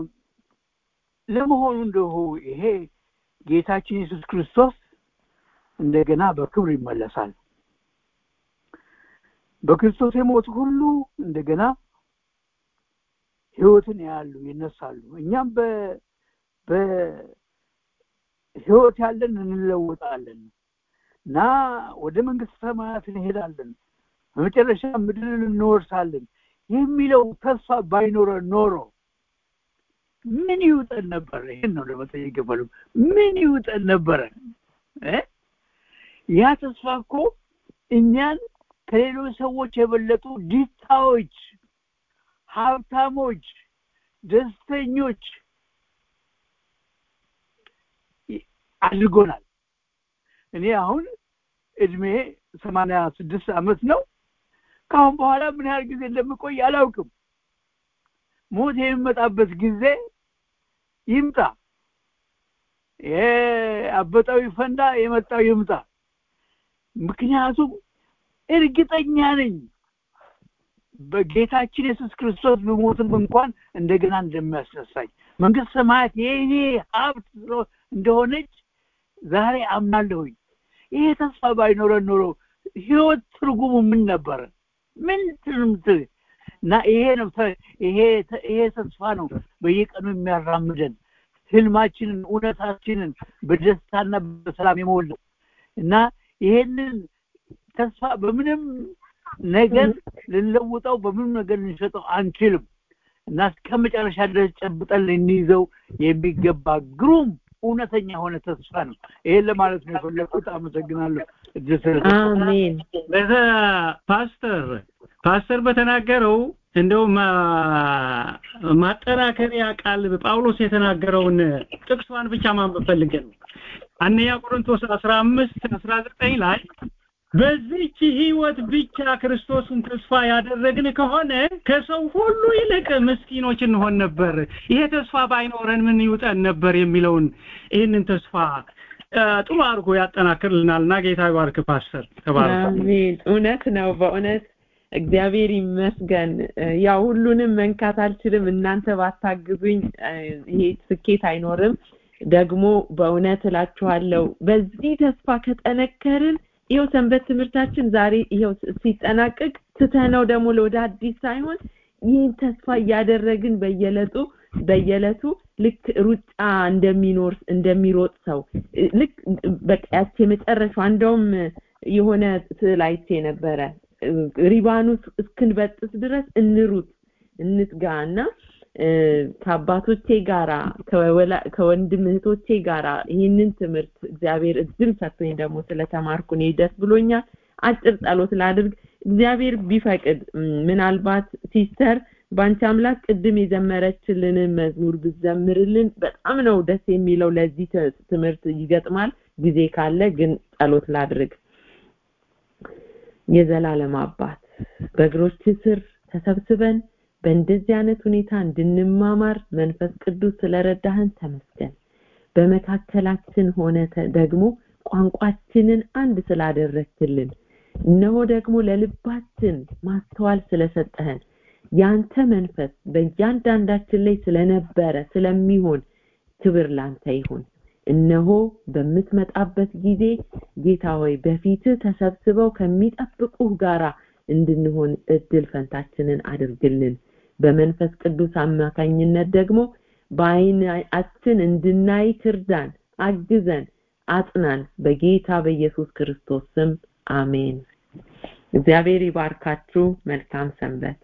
ለመሆኑ እንደሁ ይሄ ጌታችን ኢየሱስ ክርስቶስ እንደገና በክብር ይመለሳል በክርስቶስ የሞቱ ሁሉ እንደገና ህይወትን ያሉ ይነሳሉ እኛም በ በህይወት ያለን እንለወጣለን እና ወደ መንግስት ሰማያት እንሄዳለን በመጨረሻ ምድርን እንወርሳለን የሚለው ተስፋ ባይኖረን ኖሮ ምን ይውጠን ነበረ ይህን ነው ለመጠየቅ የፈለጉ ምን ይውጠን ነበረ እ? ያ ተስፋ እኮ እኛን ከሌሎች ሰዎች የበለጡ ዲታዎች ሀብታሞች ደስተኞች ይ- አድርጎናል እኔ አሁን እድሜ ሰማንያ ስድስት አመት ነው ከአሁን በኋላ ምን ያህል ጊዜ እንደምቆይ አላውቅም ሞት የሚመጣበት ጊዜ ይምጣ ይሄ አበጣው ይፈንዳ የመጣው ይምጣ ምክንያቱም እርግጠኛ ነኝ በጌታችን ኢየሱስ ክርስቶስ ብሞትም እንኳን እንደገና እንደሚያስነሳኝ መንግስት ሰማያት የእኔ ሀብት ስለ- እንደሆነች ዛሬ አምናለሁኝ ይሄ ተስፋ ባይኖረን ኖሮ ህይወት ትርጉሙ ምን ነበረ ምን ትርምት እና ይሄ ነው ተ- ይሄ ተ- ይሄ ተስፋ ነው በየቀኑ የሚያራምደን ህልማችንን እውነታችንን በደስታና በሰላም የሞላው እና ይሄንን ተስፋ በምንም ነገር ልንለውጠው በምንም ነገር ልንሸጠው አንችልም እና እስከ መጨረሻ ድረስ ጨብጠን ልንይዘው የሚገባ ግሩም እውነተኛ የሆነ ተስፋ ነው። ይሄን ለማለት ነው የፈለኩት። አመሰግናለሁ። እድል ስለሰጠኝ። አሜን በዛ ፓስተር ፓስተር በተናገረው እንደው ማጠናከሪያ ቃል ጳውሎስ የተናገረውን ጥቅሷን ብቻ ማንበብ ፈልገን ነው። አንደኛ ቆሮንቶስ 15 19 ላይ በዚህች ህይወት ብቻ ክርስቶስን ተስፋ ያደረግን ከሆነ ከሰው ሁሉ ይልቅ ምስኪኖች እንሆን ነበር። ይሄ ተስፋ ባይኖረን ምን ይውጠን ነበር የሚለውን ይህንን ተስፋ ጥሩ አድርጎ ያጠናክርልናልና ጌታ ይባርክ ፓስተር ተባረክ። አሜን። እውነት ነው። በእውነት እግዚአብሔር ይመስገን። ያው ሁሉንም መንካት አልችልም። እናንተ ባታግዙኝ ይሄ ስኬት አይኖርም። ደግሞ በእውነት እላችኋለሁ በዚህ ተስፋ ከጠነከርን ይኸው ሰንበት ትምህርታችን ዛሬ ይኸው ሲጠናቀቅ ትተነው ደግሞ ለወደ አዲስ ሳይሆን ይህን ተስፋ እያደረግን በየለጡ በየለቱ ልክ ሩጫ እንደሚኖር እንደሚሮጥ ሰው ልክ በቃ ያቺ የመጨረሻው እንደውም የሆነ ስዕል አይቼ ነበረ ሪባኑ እስክንበጥስ ድረስ እንሩጥ እንትጋ እና ከአባቶቼ ጋራ ከወንድም እህቶቼ ጋራ ይህንን ትምህርት እግዚአብሔር እድል ሰጥቶኝ ደግሞ ስለተማርኩ እኔ ደስ ብሎኛል። አጭር ጸሎት ላድርግ። እግዚአብሔር ቢፈቅድ ምናልባት ሲስተር በአንቺ አምላክ ቅድም የዘመረችልንን መዝሙር ብዘምርልን በጣም ነው ደስ የሚለው። ለዚህ ትምህርት ይገጥማል። ጊዜ ካለ ግን ጸሎት ላድርግ። የዘላለም አባት በእግሮች ስር ተሰብስበን በእንደዚህ አይነት ሁኔታ እንድንማማር መንፈስ ቅዱስ ስለረዳህን ተመስገን። በመካከላችን ሆነ ደግሞ ቋንቋችንን አንድ ስላደረግክልን እነሆ ደግሞ ለልባችን ማስተዋል ስለሰጠህን ያንተ መንፈስ በእያንዳንዳችን ላይ ስለነበረ ስለሚሆን ክብር ላንተ ይሁን። እነሆ በምትመጣበት ጊዜ ጌታ ሆይ በፊትህ ተሰብስበው ከሚጠብቁህ ጋራ እንድንሆን እድል ፈንታችንን አድርግልን። በመንፈስ ቅዱስ አማካኝነት ደግሞ በአይናችን እንድናይ ትርዳን፣ አግዘን፣ አጽናን። በጌታ በኢየሱስ ክርስቶስ ስም አሜን። እግዚአብሔር ይባርካችሁ። መልካም ሰንበት።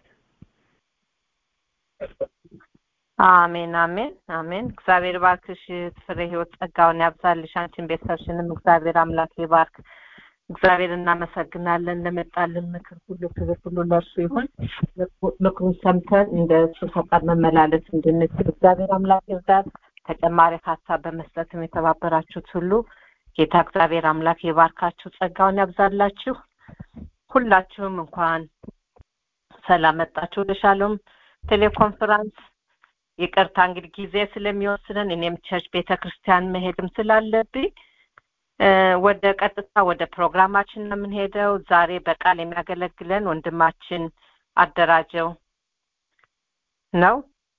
አሜን አሜን አሜን። እግዚአብሔር ባርክሽ፣ ፍሬ ህይወት ጸጋውን ያብዛልሽ። አንቺን ቤተሰብሽንም እግዚአብሔር አምላክ ይባርክ። እግዚአብሔር እናመሰግናለን ለመጣልን ምክር ሁሉ ክብር ሁሉ ለእርሱ ይሁን። ምክሩን ሰምተን እንደ እሱ ፈቃድ መመላለስ እንድንችል እግዚአብሔር አምላክ ይርዳን። ተጨማሪ ሀሳብ በመስጠትም የተባበራችሁት ሁሉ ጌታ እግዚአብሔር አምላክ ይባርካችሁ፣ ጸጋውን ያብዛላችሁ። ሁላችሁም እንኳን ሰላም መጣችሁ ወደ ሻሎም ቴሌኮንፈረንስ። ይቅርታ እንግዲህ ጊዜ ስለሚወስነን እኔም ቸርች ቤተ ክርስቲያን መሄድም ስላለብኝ ወደ ቀጥታ ወደ ፕሮግራማችን ነው የምንሄደው። ዛሬ በቃል የሚያገለግለን ወንድማችን አደራጀው ነው።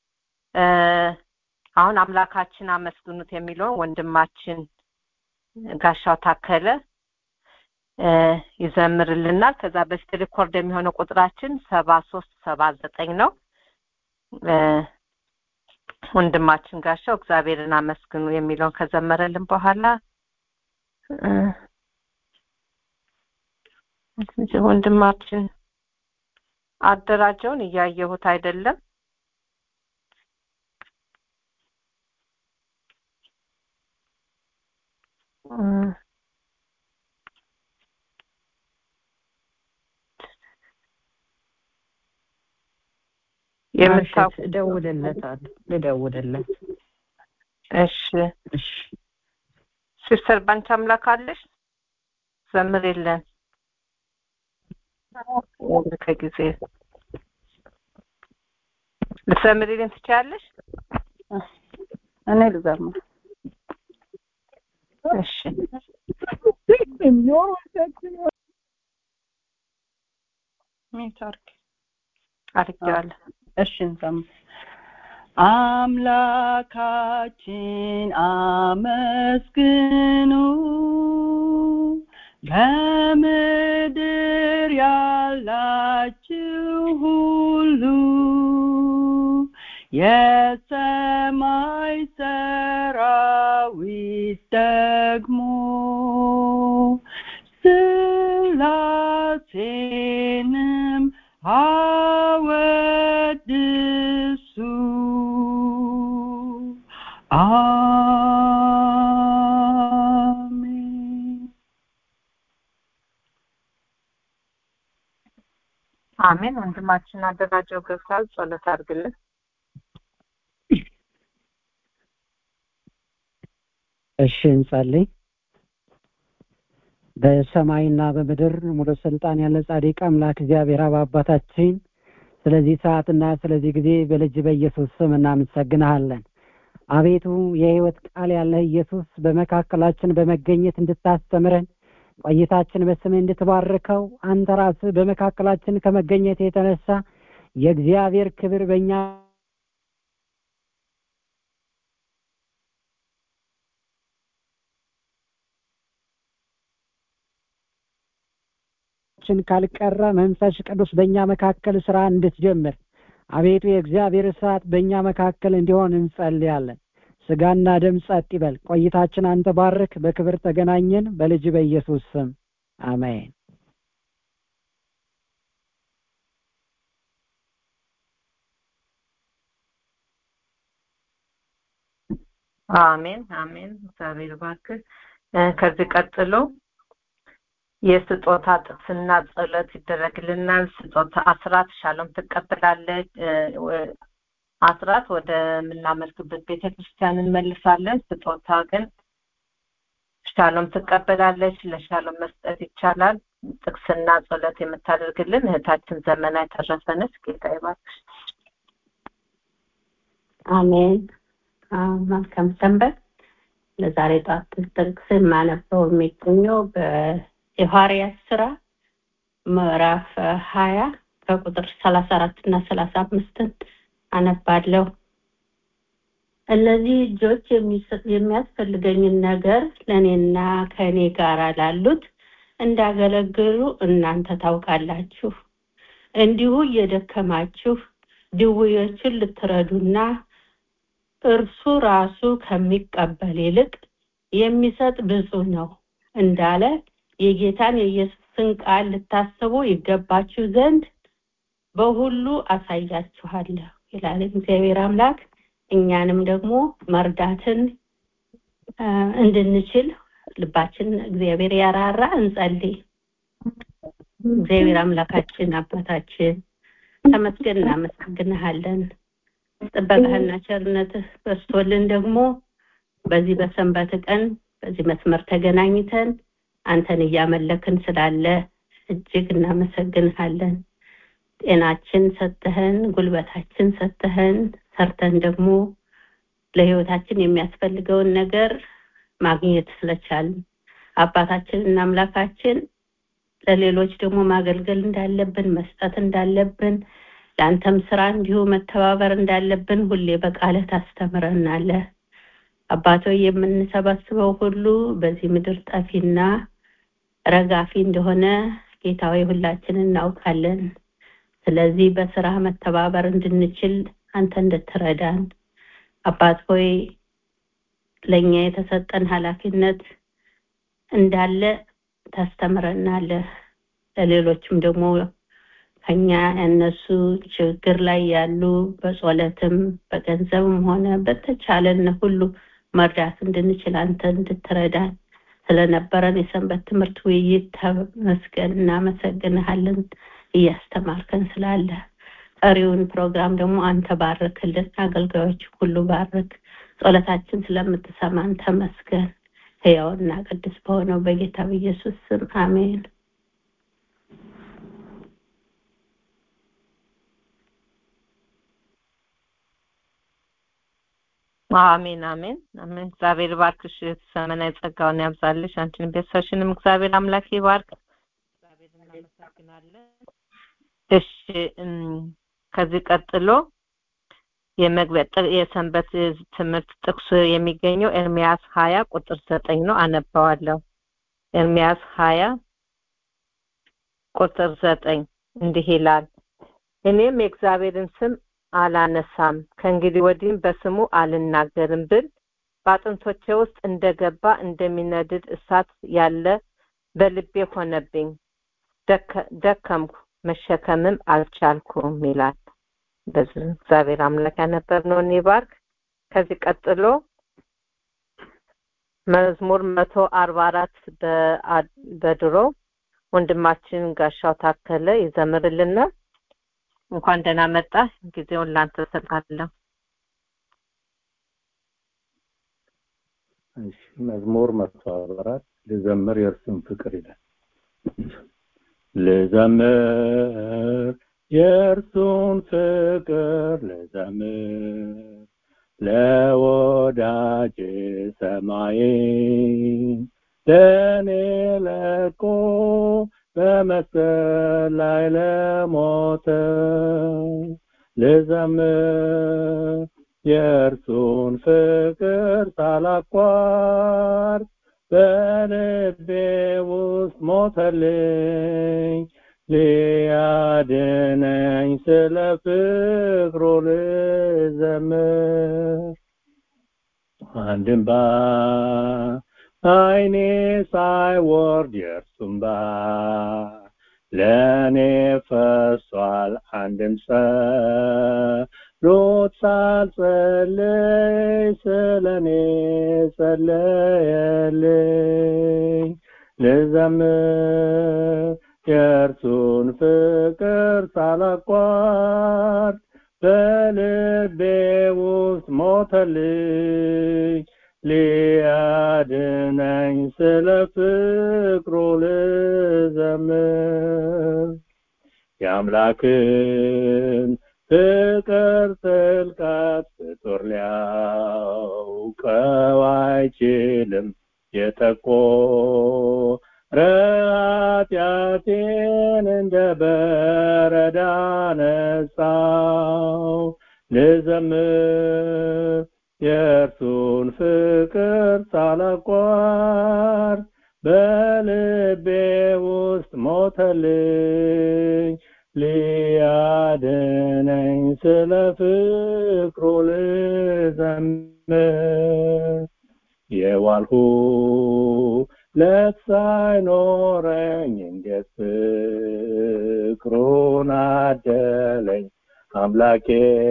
አሁን አምላካችን አመስግኑት የሚለውን ወንድማችን ጋሻው ታከለ ይዘምርልናል። ከዛ በፊት ሪኮርድ የሚሆነው ቁጥራችን ሰባ ሶስት ሰባ ዘጠኝ ነው። ወንድማችን ጋሻው እግዚአብሔርን አመስግኑ የሚለውን ከዘመረልን በኋላ ወንድማችን አደራጀውን እያየሁት አይደለም። የምታውቁ እደውልለታለሁ ልደውልለት እሺ ሲስተር ባንቺ አምላክ አለሽ ዘምር የለን ከጊዜ ልትዘምሪልን ትችያለሽ እኔ ልዘምር እሺ ኔትወርክ አድርጌዋለሁ እሺ እንዘምር አምላካችን አመስግኑ በምድር ያላችሁ ሁሉ የሰማይ ሰራዊት ደግሞ ስላሴንም አወድሱ አሜን አሜን። ወንድማችን አደራጀው ገብቷል። ጸሎት አድርግልን። እሺ እንጸልይ። በሰማይና በምድር ሙሉ ስልጣን ያለ ጻድቅ አምላክ እግዚአብሔር አብ አባታችን ስለዚህ ሰዓትና ስለዚህ ጊዜ በልጅ በኢየሱስ ስም እናመሰግንሃለን። አቤቱ የሕይወት ቃል ያለህ ኢየሱስ በመካከላችን በመገኘት እንድታስተምረን ቆይታችን በስምህ እንድትባርከው አንተ ራስህ በመካከላችን ከመገኘት የተነሳ የእግዚአብሔር ክብር በእኛ ችን ካልቀረ መንፈስ ቅዱስ በእኛ መካከል ስራ እንድትጀምር አቤቱ የእግዚአብሔር እሳት በእኛ መካከል እንዲሆን እንጸልያለን። ስጋና ደም ጸጥ ይበል። ቆይታችን አንተ ባርክ። በክብር ተገናኘን። በልጅ በኢየሱስ ስም አሜን። አሜን አሜን። እግዚአብሔር ባርክህ። እ ከዚህ ቀጥሎ የስጦታ ጥቅስና ጸሎት ይደረግልናል። ስጦታ አስራት ሻሎም ትቀበላለች። እ ወ- አስራት ወደ ምናመልክበት ቤተ ክርስቲያን እንመልሳለን። ስጦታ ግን ሻሎም ትቀበላለች። ለሻሎም መስጠት ይቻላል። ጥቅስና ጸሎት የምታደርግልን እህታችን ዘመና የተረፈነች ጌታ ይባርክሽ። አሜን። አዎ፣ መልካም ሰንበት። ለዛሬ ጠዋት ጥቅስ የማነበው የሚገኘው በሐዋርያት ስራ ምዕራፍ ሀያ ከቁጥር ሰላሳ አራት እና ሰላሳ አምስትን አነባለሁ። እነዚህ እጆች የሚሰ- የሚያስፈልገኝን ነገር ለእኔና ከእኔ ጋር ላሉት እንዳገለግሉ እናንተ ታውቃላችሁ። እንዲሁ እየደከማችሁ ድውዮችን ልትረዱና እርሱ ራሱ ከሚቀበል ይልቅ የሚሰጥ ብፁዕ ነው እንዳለ የጌታን የኢየሱስን ቃል ልታስቡ ይገባችሁ ዘንድ በሁሉ አሳያችኋለሁ ይላል እግዚአብሔር አምላክ። እኛንም ደግሞ መርዳትን አ፣ እንድንችል ልባችን እግዚአብሔር ያራራ። እንጸልይ። እግዚአብሔር አምላካችን አባታችን ተመስገን፣ እናመሰግንሃለን። ጥበቃህና ቸርነትህ በስቶልን ደግሞ በዚህ በሰንበት ቀን በዚህ መስመር ተገናኝተን አንተን እያመለክን ስላለ እጅግ እናመሰግንሃለን። ጤናችን ሰጥተህን፣ ጉልበታችን ሰጥተህን፣ ሰርተን ደግሞ ለህይወታችን የሚያስፈልገውን ነገር ማግኘት ስለቻልን አባታችን እና አምላካችን ለሌሎች ደግሞ ማገልገል እንዳለብን መስጠት እንዳለብን ለአንተም ስራ እንዲሁ መተባበር እንዳለብን ሁሌ በቃልህ ታስተምረናለህ። አባቶ የምንሰበስበው ሁሉ በዚህ ምድር ጠፊና ረጋፊ እንደሆነ ጌታዊ ሁላችን እናውቃለን። ስለዚህ በስራ መተባበር እንድንችል አንተ እንድትረዳን አባት ሆይ ለእኛ የተሰጠን ኃላፊነት እንዳለ ታስተምረናለህ። ለሌሎችም ደግሞ ከኛ ያነሱ ችግር ላይ ያሉ በጸሎትም በገንዘብም ሆነ በተቻለን ሁሉ መርዳት እንድንችል አንተ እንድትረዳን ስለነበረን የሰንበት ትምህርት ውይይት ተመስገን፣ እናመሰግንሃለን። እያስተማርከን ስላለ ቀሪውን ፕሮግራም ደግሞ አንተ ባርክልን፣ አገልጋዮች ሁሉ ባርክ። ጸሎታችን ስለምትሰማን ተመስገን። ሕያውና ቅዱስ በሆነው በጌታ በኢየሱስ ስም አሜን። አሜን አሜን አሜን። እግዚአብሔር ባርክሽ፣ ዘመናዊ ጸጋውን ያብዛልሽ። አንቺንም ቤተሰብሽንም እግዚአብሔር አምላክ ይባርክ። እግዚአብሔር እናመሰግናለን። እሺ እም፣ ከዚህ ቀጥሎ የመግቢያ ጥ- የሰንበት ትምህርት ጥቅሱ የሚገኘው ኤርሚያስ ሀያ ቁጥር ዘጠኝ ነው። አነባዋለሁ። ኤርሚያስ ሀያ ቁጥር ዘጠኝ እንዲህ ይላል እኔም የእግዚአብሔርን ስም አላነሳም ከእንግዲህ ወዲህም በስሙ አልናገርም ብል በአጥንቶቼ ውስጥ እንደገባ እንደሚነድድ እሳት ያለ በልቤ ሆነብኝ ደከ- ደከምኩ መሸከምም አልቻልኩም ይላል በዚህ እግዚአብሔር አምላክ ያነበብነውን ይባርክ ከዚህ ቀጥሎ መዝሙር መቶ አርባ አራት በድሮ ወንድማችን ጋሻው ታከለ ይዘምርልናል። እንኳን ደህና መጣ። ጊዜውን ላንተ እሰጣለሁ። እሺ መዝሙር መቶ አርባ አራት ልዘምር የእርሱን ፍቅር ይላል። ልዘምር የእርሱን ፍቅር ልዘምር ለወዳጅ ሰማይን ለእኔ ለቆ በመስቀል ላይ ለሞተው ልዘምር የእርሱን ፍቅር ሳላቋርጥ በልቤ ውስጥ ሞተልኝ ሊያድነኝ ስለ ፍቅሩ ልዘምር አንድም አይኔ ሳይወርድ የእርሱም ባ ለእኔ ፈሷል አንድም ጸሎት ሳልጸልይ ስለ እኔ ጸለየልኝ ልዘምር የእርሱን ፍቅር ሳላቋርጥ በልቤ ውስጥ ሞተልኝ ሊያድነኝ ስለ ፍቅሩ ልዘምር የአምላክን ፍቅር ጥልቀት ፍጡር ሊያውቀው አይችልም የጠቆረ ኃጢአቴን እንደ በረዳ ነጻው ልዘምር የእርሱን ፍቅር ሳላቋርጥ በልቤ ውስጥ ሞተልኝ ሊያድነኝ ስለ ፍቅሩ ልዘምር የዋልሁ ለት ሳይኖረኝ እንዴት ፍቅሩን አደለኝ አምላኬ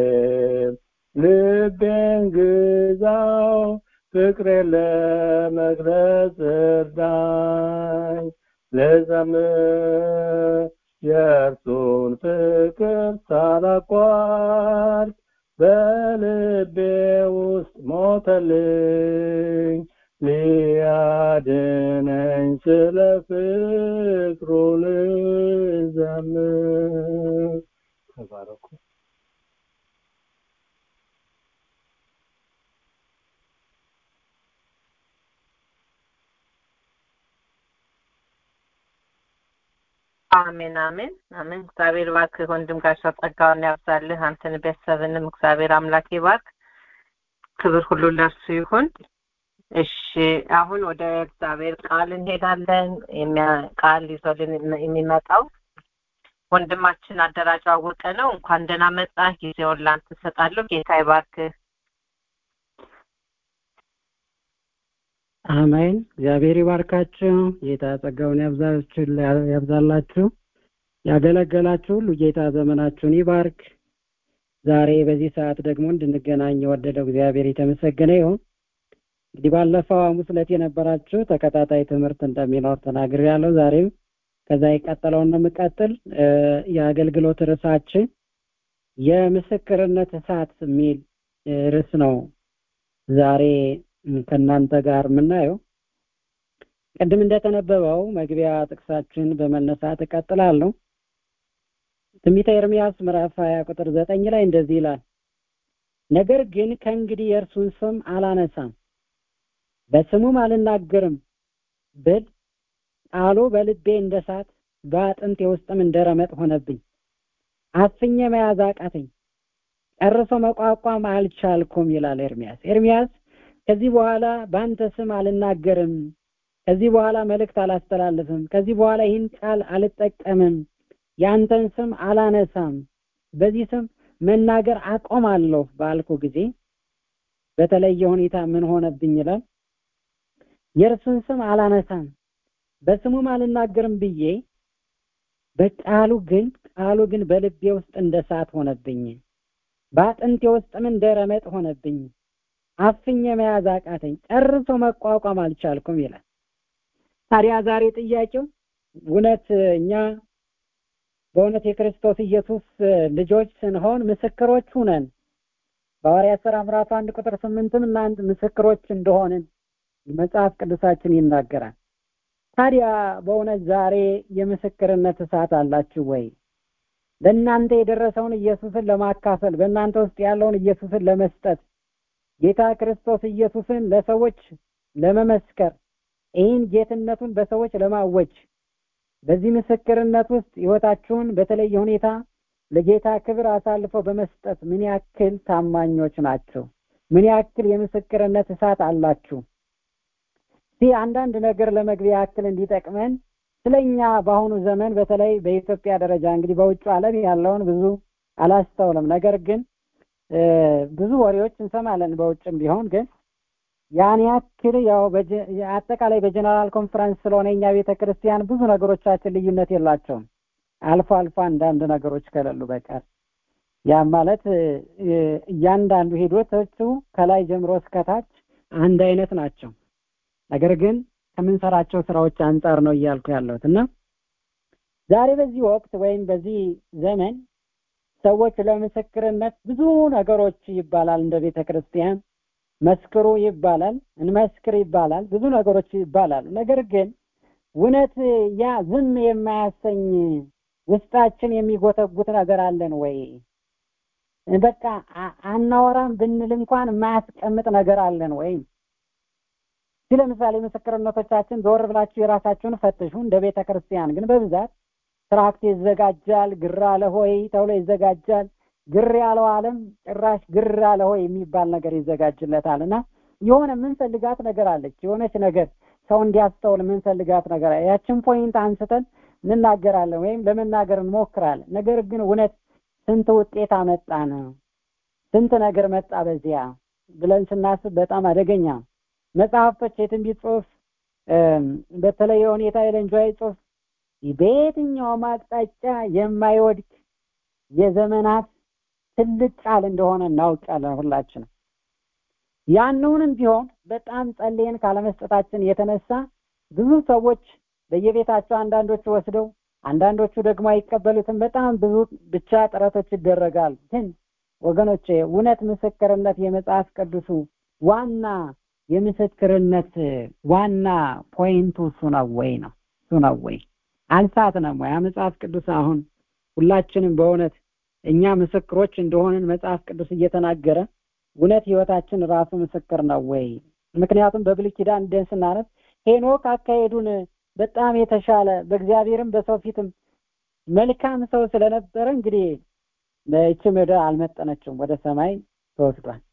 ልቤን ግዛው ፍቅሬን ለመግለጽ እርዳኝ ልዘምር የእርሱን ፍቅር ሳላቋርጥ በልቤ ውስጥ ሞተልኝ ሊያድነኝ ስለ ፍቅሩ ልዘምር ተባረኩ አሜን አሜን አሜን። እግዚአብሔር ባርክ ወንድም ጋሻው ጸጋውን ያብዛልህ። አንተን ቤተሰብንም እግዚአብሔር አምላክ ይባርክ። ክብር ሁሉ ለእርሱ ይሁን። እሺ አሁን ወደ እግዚአብሔር ቃል እንሄዳለን። ቃል ይዞልን የሚመጣው ወንድማችን አደራጅ አወቀ ነው። እንኳን ደህና መጣ። ጊዜውን ላንተ እሰጣለሁ። ጌታ ይባርክ። አሜን። እግዚአብሔር ይባርካችሁ። ጌታ ጸጋውን ያብዛላችሁ። ያገለገላችሁ ሁሉ ጌታ ዘመናችሁን ይባርክ። ዛሬ በዚህ ሰዓት ደግሞ እንድንገናኝ የወደደው እግዚአብሔር የተመሰገነ ይሁን። እንግዲህ ባለፈው ሐሙስ ዕለት የነበራችሁ ተከታታይ ትምህርት እንደሚኖር ተናግሬያለሁ። ዛሬም ከዛ የቀጠለውን ነው የምቀጥል። የአገልግሎት ርዕሳችን የምስክርነት እሳት የሚል ርዕስ ነው ዛሬ ከእናንተ ጋር የምናየው። ቅድም እንደተነበበው መግቢያ ጥቅሳችን በመነሳት እቀጥላለሁ። ትንቢተ ኤርምያስ ምዕራፍ 20 ቁጥር ዘጠኝ ላይ እንደዚህ ይላል፣ ነገር ግን ከእንግዲህ የእርሱን ስም አላነሳም በስሙም አልናገርም ብል ቃሉ በልቤ እንደ እሳት በአጥንቴ ውስጥም እንደ ረመጥ ሆነብኝ። አፍኜ መያዝ አቃተኝ፣ ጨርሶ መቋቋም አልቻልኩም ይላል ኤርሚያስ። ኤርሚያስ ከዚህ በኋላ በአንተ ስም አልናገርም፣ ከዚህ በኋላ መልእክት አላስተላልፍም፣ ከዚህ በኋላ ይህን ቃል አልጠቀምም፣ የአንተን ስም አላነሳም፣ በዚህ ስም መናገር አቆማለሁ ባልኩ ጊዜ በተለየ ሁኔታ ምን ሆነብኝ ይላል የእርሱን ስም አላነሳም በስሙም አልናገርም ብዬ በቃሉ ግን ቃሉ ግን በልቤ ውስጥ እንደ እሳት ሆነብኝ በአጥንቴ ውስጥም እንደ ረመጥ ሆነብኝ አፍኜ መያዝ አቃተኝ፣ ጨርሶ መቋቋም አልቻልኩም ይላል። ታዲያ ዛሬ ጥያቄው እውነት እኛ በእውነት የክርስቶስ ኢየሱስ ልጆች ስንሆን ምስክሮች ሁነን በሐዋርያት ሥራ ምዕራፍ አንድ ቁጥር ስምንትም እናንት ምስክሮች እንደሆንን መጽሐፍ ቅዱሳችን ይናገራል። ታዲያ በእውነት ዛሬ የምስክርነት እሳት አላችሁ ወይ? በእናንተ የደረሰውን ኢየሱስን ለማካፈል በእናንተ ውስጥ ያለውን ኢየሱስን ለመስጠት ጌታ ክርስቶስ ኢየሱስን ለሰዎች ለመመስከር ይህን ጌትነቱን በሰዎች ለማወጅ በዚህ ምስክርነት ውስጥ ሕይወታችሁን በተለየ ሁኔታ ለጌታ ክብር አሳልፈው በመስጠት ምን ያክል ታማኞች ናቸው? ምን ያክል የምስክርነት እሳት አላችሁ? እስቲ አንዳንድ ነገር ለመግቢያ ያክል እንዲጠቅመን ስለኛ በአሁኑ ዘመን በተለይ በኢትዮጵያ ደረጃ እንግዲህ በውጭ ዓለም ያለውን ብዙ አላስተውልም። ነገር ግን ብዙ ወሬዎች እንሰማለን በውጭም ቢሆን ግን ያን ያክል ያው አጠቃላይ በጀነራል ኮንፈረንስ ስለሆነ የኛ ቤተ ክርስቲያን ብዙ ነገሮቻችን ልዩነት የላቸውም። አልፎ አልፎ አንዳንድ ነገሮች ከሌሉ በቀር ያም ማለት እያንዳንዱ ሂደቶቹ ከላይ ጀምሮ እስከታች አንድ አይነት ናቸው። ነገር ግን ከምንሰራቸው ስራዎች አንጻር ነው እያልኩ ያለሁት እና ዛሬ በዚህ ወቅት ወይም በዚህ ዘመን ሰዎች ለምስክርነት ብዙ ነገሮች ይባላል እንደ ቤተ ክርስቲያን መስክሩ ይባላል፣ እንመስክር ይባላል፣ ብዙ ነገሮች ይባላሉ። ነገር ግን እውነት ያ ዝም የማያሰኝ ውስጣችን የሚጎተጉት ነገር አለን ወይ? በቃ አናወራም ብንል እንኳን የማያስቀምጥ ነገር አለን ወይ? እስኪ ለምሳሌ ምስክርነቶቻችን ዞር ብላችሁ የራሳችሁን ፈትሹ። እንደ ቤተ ክርስቲያን ግን በብዛት ትራክት ይዘጋጃል፣ ግራ ለሆይ ተብሎ ይዘጋጃል። ግር ያለው ዓለም ጭራሽ ግር ያለ ሆይ የሚባል ነገር ይዘጋጅለታል እና የሆነ የምንፈልጋት ነገር አለች። የሆነች ነገር ሰው እንዲያስተውል የምንፈልጋት ነገር ያችን ፖይንት አንስተን እንናገራለን ወይም ለመናገር እንሞክራለን። ነገር ግን እውነት ስንት ውጤት አመጣን፣ ስንት ነገር መጣ በዚያ ብለን ስናስብ በጣም አደገኛ መጽሐፍቶች፣ የትንቢት ጽሑፍ በተለየ ሁኔታ የለንጆይ ጽሑፍ በየትኛውም አቅጣጫ የማይወድቅ የዘመናት ትልቅ ቃል እንደሆነ እናውቃለን ሁላችንም። ያንውንም ቢሆን በጣም ጸልየን ካለመስጠታችን የተነሳ ብዙ ሰዎች በየቤታቸው አንዳንዶቹ ወስደው አንዳንዶቹ ደግሞ አይቀበሉትም። በጣም ብዙ ብቻ ጥረቶች ይደረጋሉ። ግን ወገኖቼ እውነት ምስክርነት የመጽሐፍ ቅዱሱ ዋና የምስክርነት ዋና ፖይንቱ እሱ ነው ወይ ነው እሱ ነው ወይ አልሳትንም ወይ? መጽሐፍ ቅዱስ አሁን ሁላችንም በእውነት እኛ ምስክሮች እንደሆንን መጽሐፍ ቅዱስ እየተናገረ እውነት ህይወታችን ራሱ ምስክር ነው ወይ? ምክንያቱም በብሉይ ኪዳን ደን ስናነብ ሄኖክ አካሄዱን በጣም የተሻለ በእግዚአብሔርም በሰው ፊትም መልካም ሰው ስለነበረ እንግዲህ በይቺ ምድር አልመጠነችውም፣ ወደ ሰማይ ተወስዷል።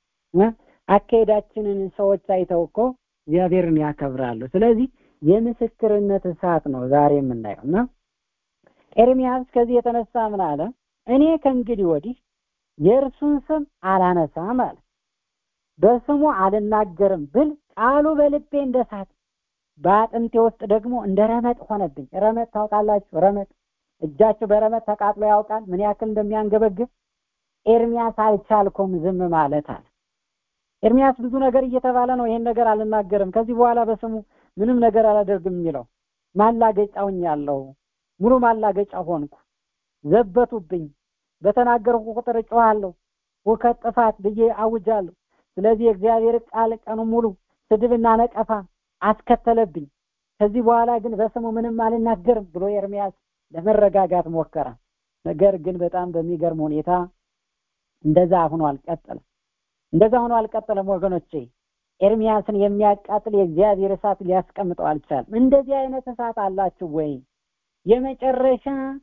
አካሄዳችንን ሰዎች አይተው እኮ እግዚአብሔርን ያከብራሉ። ስለዚህ የምስክርነት እሳት ነው ዛሬ የምናየው እና ኤርሚያስ ከዚህ የተነሳ ምን አለ? እኔ ከእንግዲህ ወዲህ የእርሱን ስም አላነሳም አለ። በስሙ አልናገርም ብል ቃሉ በልቤ እንደ እሳት በአጥንቴ ውስጥ ደግሞ እንደ ረመጥ ሆነብኝ። ረመጥ ታውቃላችሁ? ረመጥ እጃችሁ በረመጥ ተቃጥሎ ያውቃል? ምን ያክል እንደሚያንገበግብ። ኤርሚያስ አልቻልኩም ዝም ማለት አለ። ኤርሚያስ ብዙ ነገር እየተባለ ነው። ይሄን ነገር አልናገርም፣ ከዚህ በኋላ በስሙ ምንም ነገር አላደርግም የሚለው ማላገጫ ሆኛለሁ። ሙሉ ማላገጫ ሆንኩ። ዘበቱብኝ። በተናገርኩ ቁጥር እጮሃለሁ፣ ሁከት፣ ጥፋት ብዬ አውጃለሁ። ስለዚህ የእግዚአብሔር ቃል ቀኑ ሙሉ ስድብና ነቀፋ አስከተለብኝ። ከዚህ በኋላ ግን በስሙ ምንም አልናገርም ብሎ ኤርሚያስ ለመረጋጋት ሞከረ። ነገር ግን በጣም በሚገርም ሁኔታ እንደዛ ሆኖ አልቀጠለም። እንደዛ ሆኖ አልቀጠለም ወገኖቼ። ኤርሚያስን የሚያቃጥል የእግዚአብሔር እሳት ሊያስቀምጠው አልቻለም። እንደዚህ አይነት እሳት አላችሁ ወይ? የመጨረሻ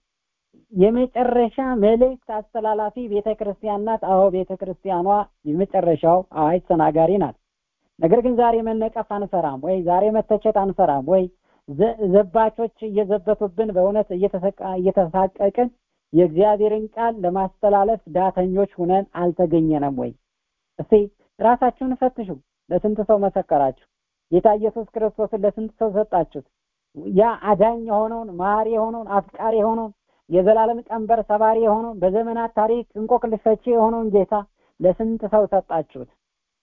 የመጨረሻ መልእክት አስተላላፊ ቤተ ክርስቲያን ናት። አዎ ቤተ ክርስቲያኗ የመጨረሻው አዋጅ ተናጋሪ ናት። ነገር ግን ዛሬ መነቀፍ አንፈራም ወይ? ዛሬ መተቸት አንፈራም ወይ? ዘባቾች እየዘበቱብን በእውነት እየተሳቀቅን የእግዚአብሔርን ቃል ለማስተላለፍ ዳተኞች ሁነን አልተገኘንም ወይ? እስቲ ራሳችሁን ፈትሹ። ለስንት ሰው መሰከራችሁ? ጌታ ኢየሱስ ክርስቶስን ለስንት ሰው ሰጣችሁት? ያ አዳኝ የሆነውን ማሪ የሆነውን አፍቃሪ የሆነውን የዘላለም ቀንበር ሰባሪ የሆነውን በዘመናት ታሪክ እንቆቅልሽ ፈቺ የሆነውን ጌታ ለስንት ሰው ሰጣችሁት?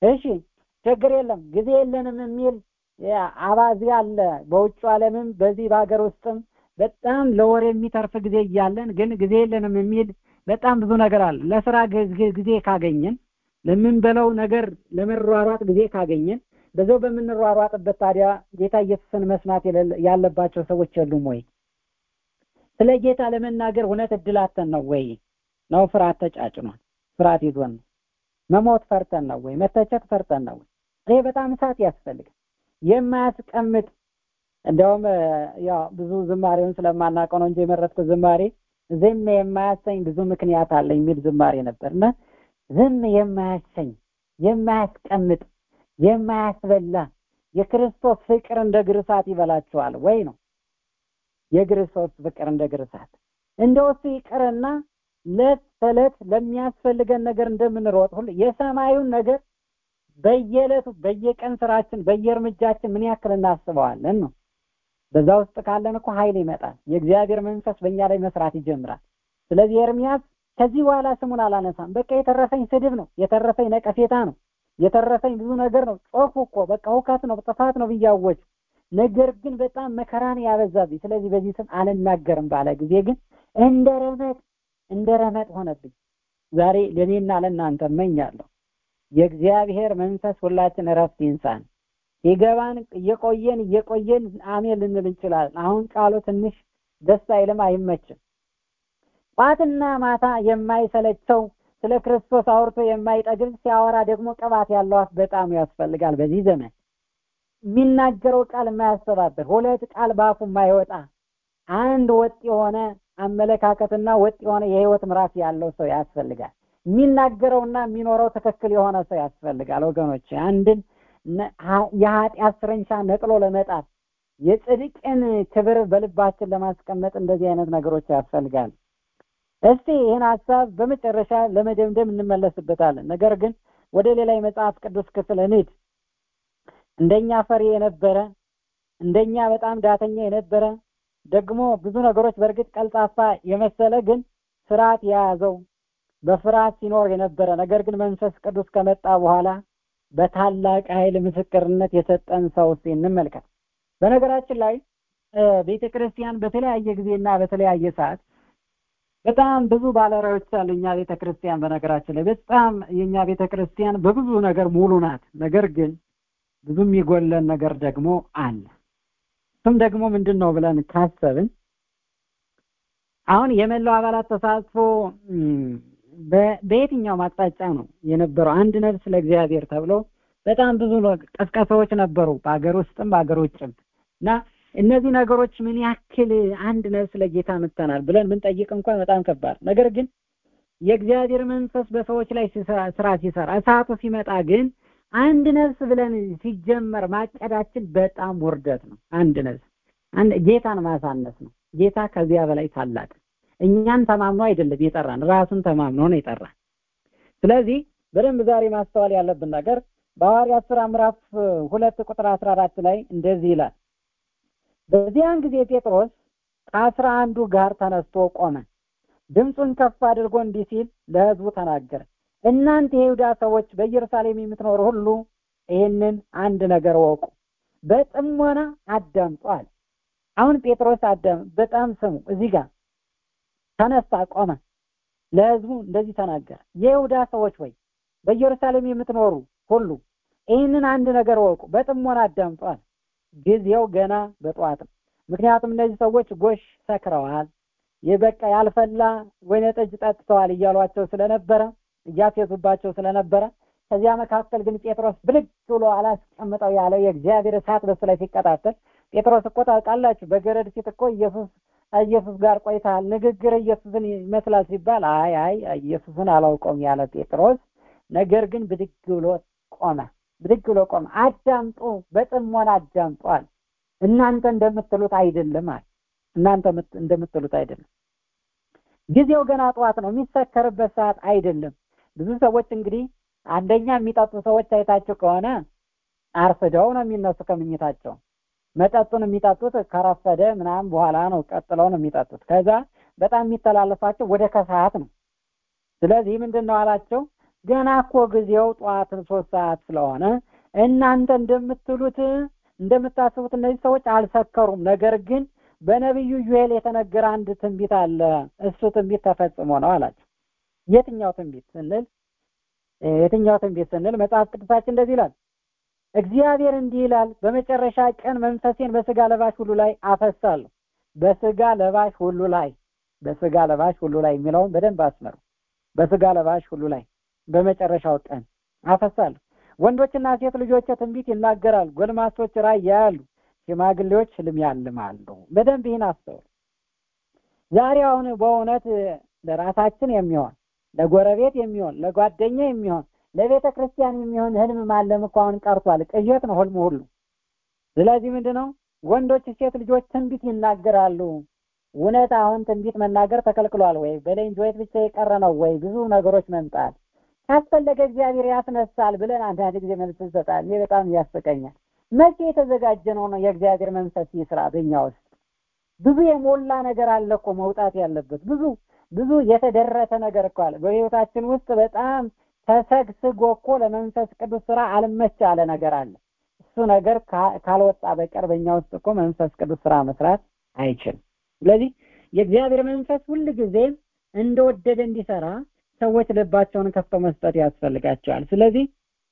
እሺ ችግር የለም ጊዜ የለንም የሚል አባዜ አለ በውጭ ዓለምም በዚህ በሀገር ውስጥም በጣም ለወር የሚተርፍ ጊዜ እያለን ግን ጊዜ የለንም የሚል በጣም ብዙ ነገር አለ ለስራ ጊዜ ካገኘን ለምንበለው ነገር ለመሯሯጥ ጊዜ ካገኘን በዛው በምንሯሯጥበት ታዲያ ጌታ ኢየሱስን መስማት ያለባቸው ሰዎች የሉም ወይ ስለ ጌታ ለመናገር እውነት እድላተን ነው ወይ ነው ፍርሃት ተጫጭኗል ፍርሃት ይዞን ነው መሞት ፈርተን ነው ወይ መተቸት ፈርተን ነው ወይ ይሄ በጣም እሳት ያስፈልጋል የማያስቀምጥ እንደውም ያው ብዙ ዝማሬውን ስለማናውቀው ነው እንጂ የመረጥኩት ዝማሬ ዝም የማያሰኝ ብዙ ምክንያት አለ የሚል ዝማሬ ነበር እና ዝም የማያሰኝ የማያስቀምጥ የማያስበላ የክርስቶስ ፍቅር እንደ ግርሳት ይበላችኋል ወይ ነው የክርስቶስ ፍቅር እንደ ግርሳት እንደው እሱ ይቅርና ለት ተዕለት ለሚያስፈልገን ነገር እንደምንሮጥ ሁሉ የሰማዩን ነገር በየዕለቱ በየቀን ስራችን በየእርምጃችን ምን ያክል እናስበዋለን ነው በዛ ውስጥ ካለን እኮ ኃይል ይመጣል የእግዚአብሔር መንፈስ በእኛ ላይ መስራት ይጀምራል ስለዚህ ኤርሚያስ ከዚህ በኋላ ስሙን አላነሳም በቃ የተረፈኝ ስድብ ነው የተረፈኝ ነቀፌታ ነው የተረፈኝ ብዙ ነገር ነው ጮኩ እኮ በቃ ሁከት ነው ጥፋት ነው ብያወጅ ነገር ግን በጣም መከራን ያበዛብኝ ስለዚህ በዚህ ስም አልናገርም ባለ ጊዜ ግን እንደ ረመጥ እንደ ረመጥ ሆነብኝ ዛሬ ለእኔና ለእናንተ እመኛለሁ የእግዚአብሔር መንፈስ ሁላችን እረፍት ይንሳን ሲገባን እየቆየን እየቆየን አሜን ልንል እንችላለን አሁን ቃሉ ትንሽ ደስ አይልም አይመችም ጧትና ማታ የማይሰለቸው ስለ ክርስቶስ አውርቶ የማይጠግብ ሲያወራ ደግሞ ቅባት ያለው አፍ በጣም ያስፈልጋል በዚህ ዘመን የሚናገረው ቃል የማያስተባብር ሁለት ቃል በአፉ የማይወጣ አንድ ወጥ የሆነ አመለካከትና ወጥ የሆነ የህይወት ምዕራፍ ያለው ሰው ያስፈልጋል የሚናገረውና የሚኖረው ትክክል የሆነ ሰው ያስፈልጋል ወገኖች አንድን የኃጢአት ስረንሻ ነቅሎ ለመጣል የጽድቅን ክብር በልባችን ለማስቀመጥ እንደዚህ አይነት ነገሮች ያስፈልጋል እስቲ ይህን ሀሳብ በመጨረሻ ለመደምደም እንመለስበታለን ነገር ግን ወደ ሌላ የመጽሐፍ ቅዱስ ክፍል እንሂድ እንደኛ ፈሪ የነበረ እንደኛ በጣም ዳተኛ የነበረ ደግሞ ብዙ ነገሮች በእርግጥ ቀልጣፋ የመሰለ ግን ፍርሃት የያዘው በፍርሃት ሲኖር የነበረ ነገር ግን መንፈስ ቅዱስ ከመጣ በኋላ በታላቅ ኃይል ምስክርነት የሰጠን ሰው እስቲ እንመልከት በነገራችን ላይ ቤተ ክርስቲያን በተለያየ ጊዜና በተለያየ ሰዓት በጣም ብዙ ባለራዮች አሉ እኛ ቤተ ክርስቲያን በነገራችን ላይ በጣም የእኛ ቤተ ክርስቲያን በብዙ ነገር ሙሉ ናት ነገር ግን ብዙ የሚጎለን ነገር ደግሞ አለ እሱም ደግሞ ምንድን ነው ብለን ካሰብን አሁን የመላው አባላት ተሳትፎ በየትኛው አቅጣጫ ነው የነበረው አንድ ነፍስ ለእግዚአብሔር ተብሎ በጣም ብዙ ቀስቀሳዎች ነበሩ በሀገር ውስጥም በሀገር ውጭም እና እነዚህ ነገሮች ምን ያክል አንድ ነፍስ ለጌታ ምተናል ብለን ብንጠይቅ እንኳን በጣም ከባድ ነገር ግን የእግዚአብሔር መንፈስ በሰዎች ላይ ስራ ሲሰራ እሳቱ ሲመጣ ግን አንድ ነፍስ ብለን ሲጀመር ማቀዳችን በጣም ውርደት ነው አንድ ነፍስ አንድ ጌታን ማሳነስ ነው ጌታ ከዚያ በላይ ታላቅ እኛን ተማምኖ አይደለም የጠራን ራሱን ተማምኖ ነው የጠራን ስለዚህ በደንብ ዛሬ ማስተዋል ያለብን ነገር በሐዋርያት ሥራ ምዕራፍ ሁለት ቁጥር አስራ አራት ላይ እንደዚህ ይላል በዚያን ጊዜ ጴጥሮስ ከአስራ አንዱ ጋር ተነስቶ ቆመ ድምፁን ከፍ አድርጎ እንዲህ ሲል ለህዝቡ ተናገረ እናንተ የይሁዳ ሰዎች በኢየሩሳሌም የምትኖሩ ሁሉ ይህንን አንድ ነገር ወቁ በጥሞና አዳምጧል አሁን ጴጥሮስ አዳም በጣም ስሙ እዚህ ጋር ተነሳ ቆመ ለህዝቡ እንደዚህ ተናገረ የይሁዳ ሰዎች ወይ በኢየሩሳሌም የምትኖሩ ሁሉ ይህንን አንድ ነገር ወቁ በጥሞና አዳምጧል ጊዜው ገና በጠዋት ነው ምክንያቱም እነዚህ ሰዎች ጎሽ ሰክረዋል የበቃ ያልፈላ ወይነ ጠጅ ጠጥተዋል እያሏቸው ስለነበረ እያፌዙባቸው ስለነበረ ከዚያ መካከል ግን ጴጥሮስ ብልግ ብሎ አላስቀምጠው ያለው የእግዚአብሔር እሳት በሱ ላይ ሲቀጣጠል ጴጥሮስ እኮ ታውቃላችሁ በገረድ ፊት እኮ ኢየሱስ ኢየሱስ ጋር ቆይተሃል ንግግር ኢየሱስን ይመስላል ሲባል አይ አይ ኢየሱስን አላውቀውም ያለ ጴጥሮስ ነገር ግን ብድግ ብሎ ቆመ ብድግ ብሎ ቆመ አዳምጡ በጥሞና አዳምጧል እናንተ እንደምትሉት አይደለም አለ እናንተ እንደምትሉት አይደለም ጊዜው ገና ጠዋት ነው የሚሰከርበት ሰዓት አይደለም ብዙ ሰዎች እንግዲህ አንደኛ የሚጠጡ ሰዎች አይታችሁ ከሆነ አርፍደው ነው የሚነሱ ከምኝታቸው መጠጡን የሚጠጡት ከረፈደ ምናምን በኋላ ነው ቀጥለው ነው የሚጠጡት ከዛ በጣም የሚተላለፋቸው ወደ ከሰዓት ነው ስለዚህ ምንድን ነው አላቸው ገና እኮ ጊዜው ጠዋት ሶስት ሰዓት ስለሆነ እናንተ እንደምትሉት እንደምታስቡት እነዚህ ሰዎች አልሰከሩም። ነገር ግን በነቢዩ ዩኤል የተነገረ አንድ ትንቢት አለ። እሱ ትንቢት ተፈጽሞ ነው አላቸው። የትኛው ትንቢት ስንል የትኛው ትንቢት ስንል መጽሐፍ ቅዱሳችን እንደዚህ ይላል። እግዚአብሔር እንዲህ ይላል፣ በመጨረሻ ቀን መንፈሴን በስጋ ለባሽ ሁሉ ላይ አፈሳለሁ። በስጋ ለባሽ ሁሉ ላይ በስጋ ለባሽ ሁሉ ላይ የሚለውን በደንብ አስመሩ። በስጋ ለባሽ ሁሉ ላይ በመጨረሻው ቀን አፈሳለሁ። ወንዶችና ሴት ልጆች ትንቢት ይናገራሉ፣ ጎልማሶች ራእይ ያያሉ፣ ሽማግሌዎች ህልም ያልማሉ። በደንብ ይህን አስተውሉ። ዛሬ አሁን በእውነት ለራሳችን የሚሆን ለጎረቤት የሚሆን ለጓደኛ የሚሆን ለቤተ ክርስቲያን የሚሆን ህልም ማለም እኮ አሁን ቀርቷል። ቅዠት ነው ህልሙ ሁሉ። ስለዚህ ምንድን ነው ወንዶች ሴት ልጆች ትንቢት ይናገራሉ። እውነት አሁን ትንቢት መናገር ተከልክሏል ወይ? በሌንጆይት ብቻ የቀረ ነው ወይ? ብዙ ነገሮች መምጣት ካስፈለገ እግዚአብሔር ያስነሳል ብለን አንዳንድ ጊዜ መልስ እንሰጣል። ይህ በጣም ያስቀኛል። መቼ የተዘጋጀ ነው ነው የእግዚአብሔር መንፈስ ይስራ በእኛ ውስጥ ብዙ የሞላ ነገር አለ እኮ መውጣት ያለበት ብዙ ብዙ የተደረሰ ነገር እኮ አለ በህይወታችን ውስጥ በጣም ተሰግስጎ እኮ ለመንፈስ ቅዱስ ስራ አልመች ያለ ነገር አለ። እሱ ነገር ካልወጣ በቀር በእኛ ውስጥ እኮ መንፈስ ቅዱስ ስራ መስራት አይችልም። ስለዚህ የእግዚአብሔር መንፈስ ሁል ጊዜ እንደወደደ እንዲሰራ ሰዎች ልባቸውን ከፍተው መስጠት ያስፈልጋቸዋል። ስለዚህ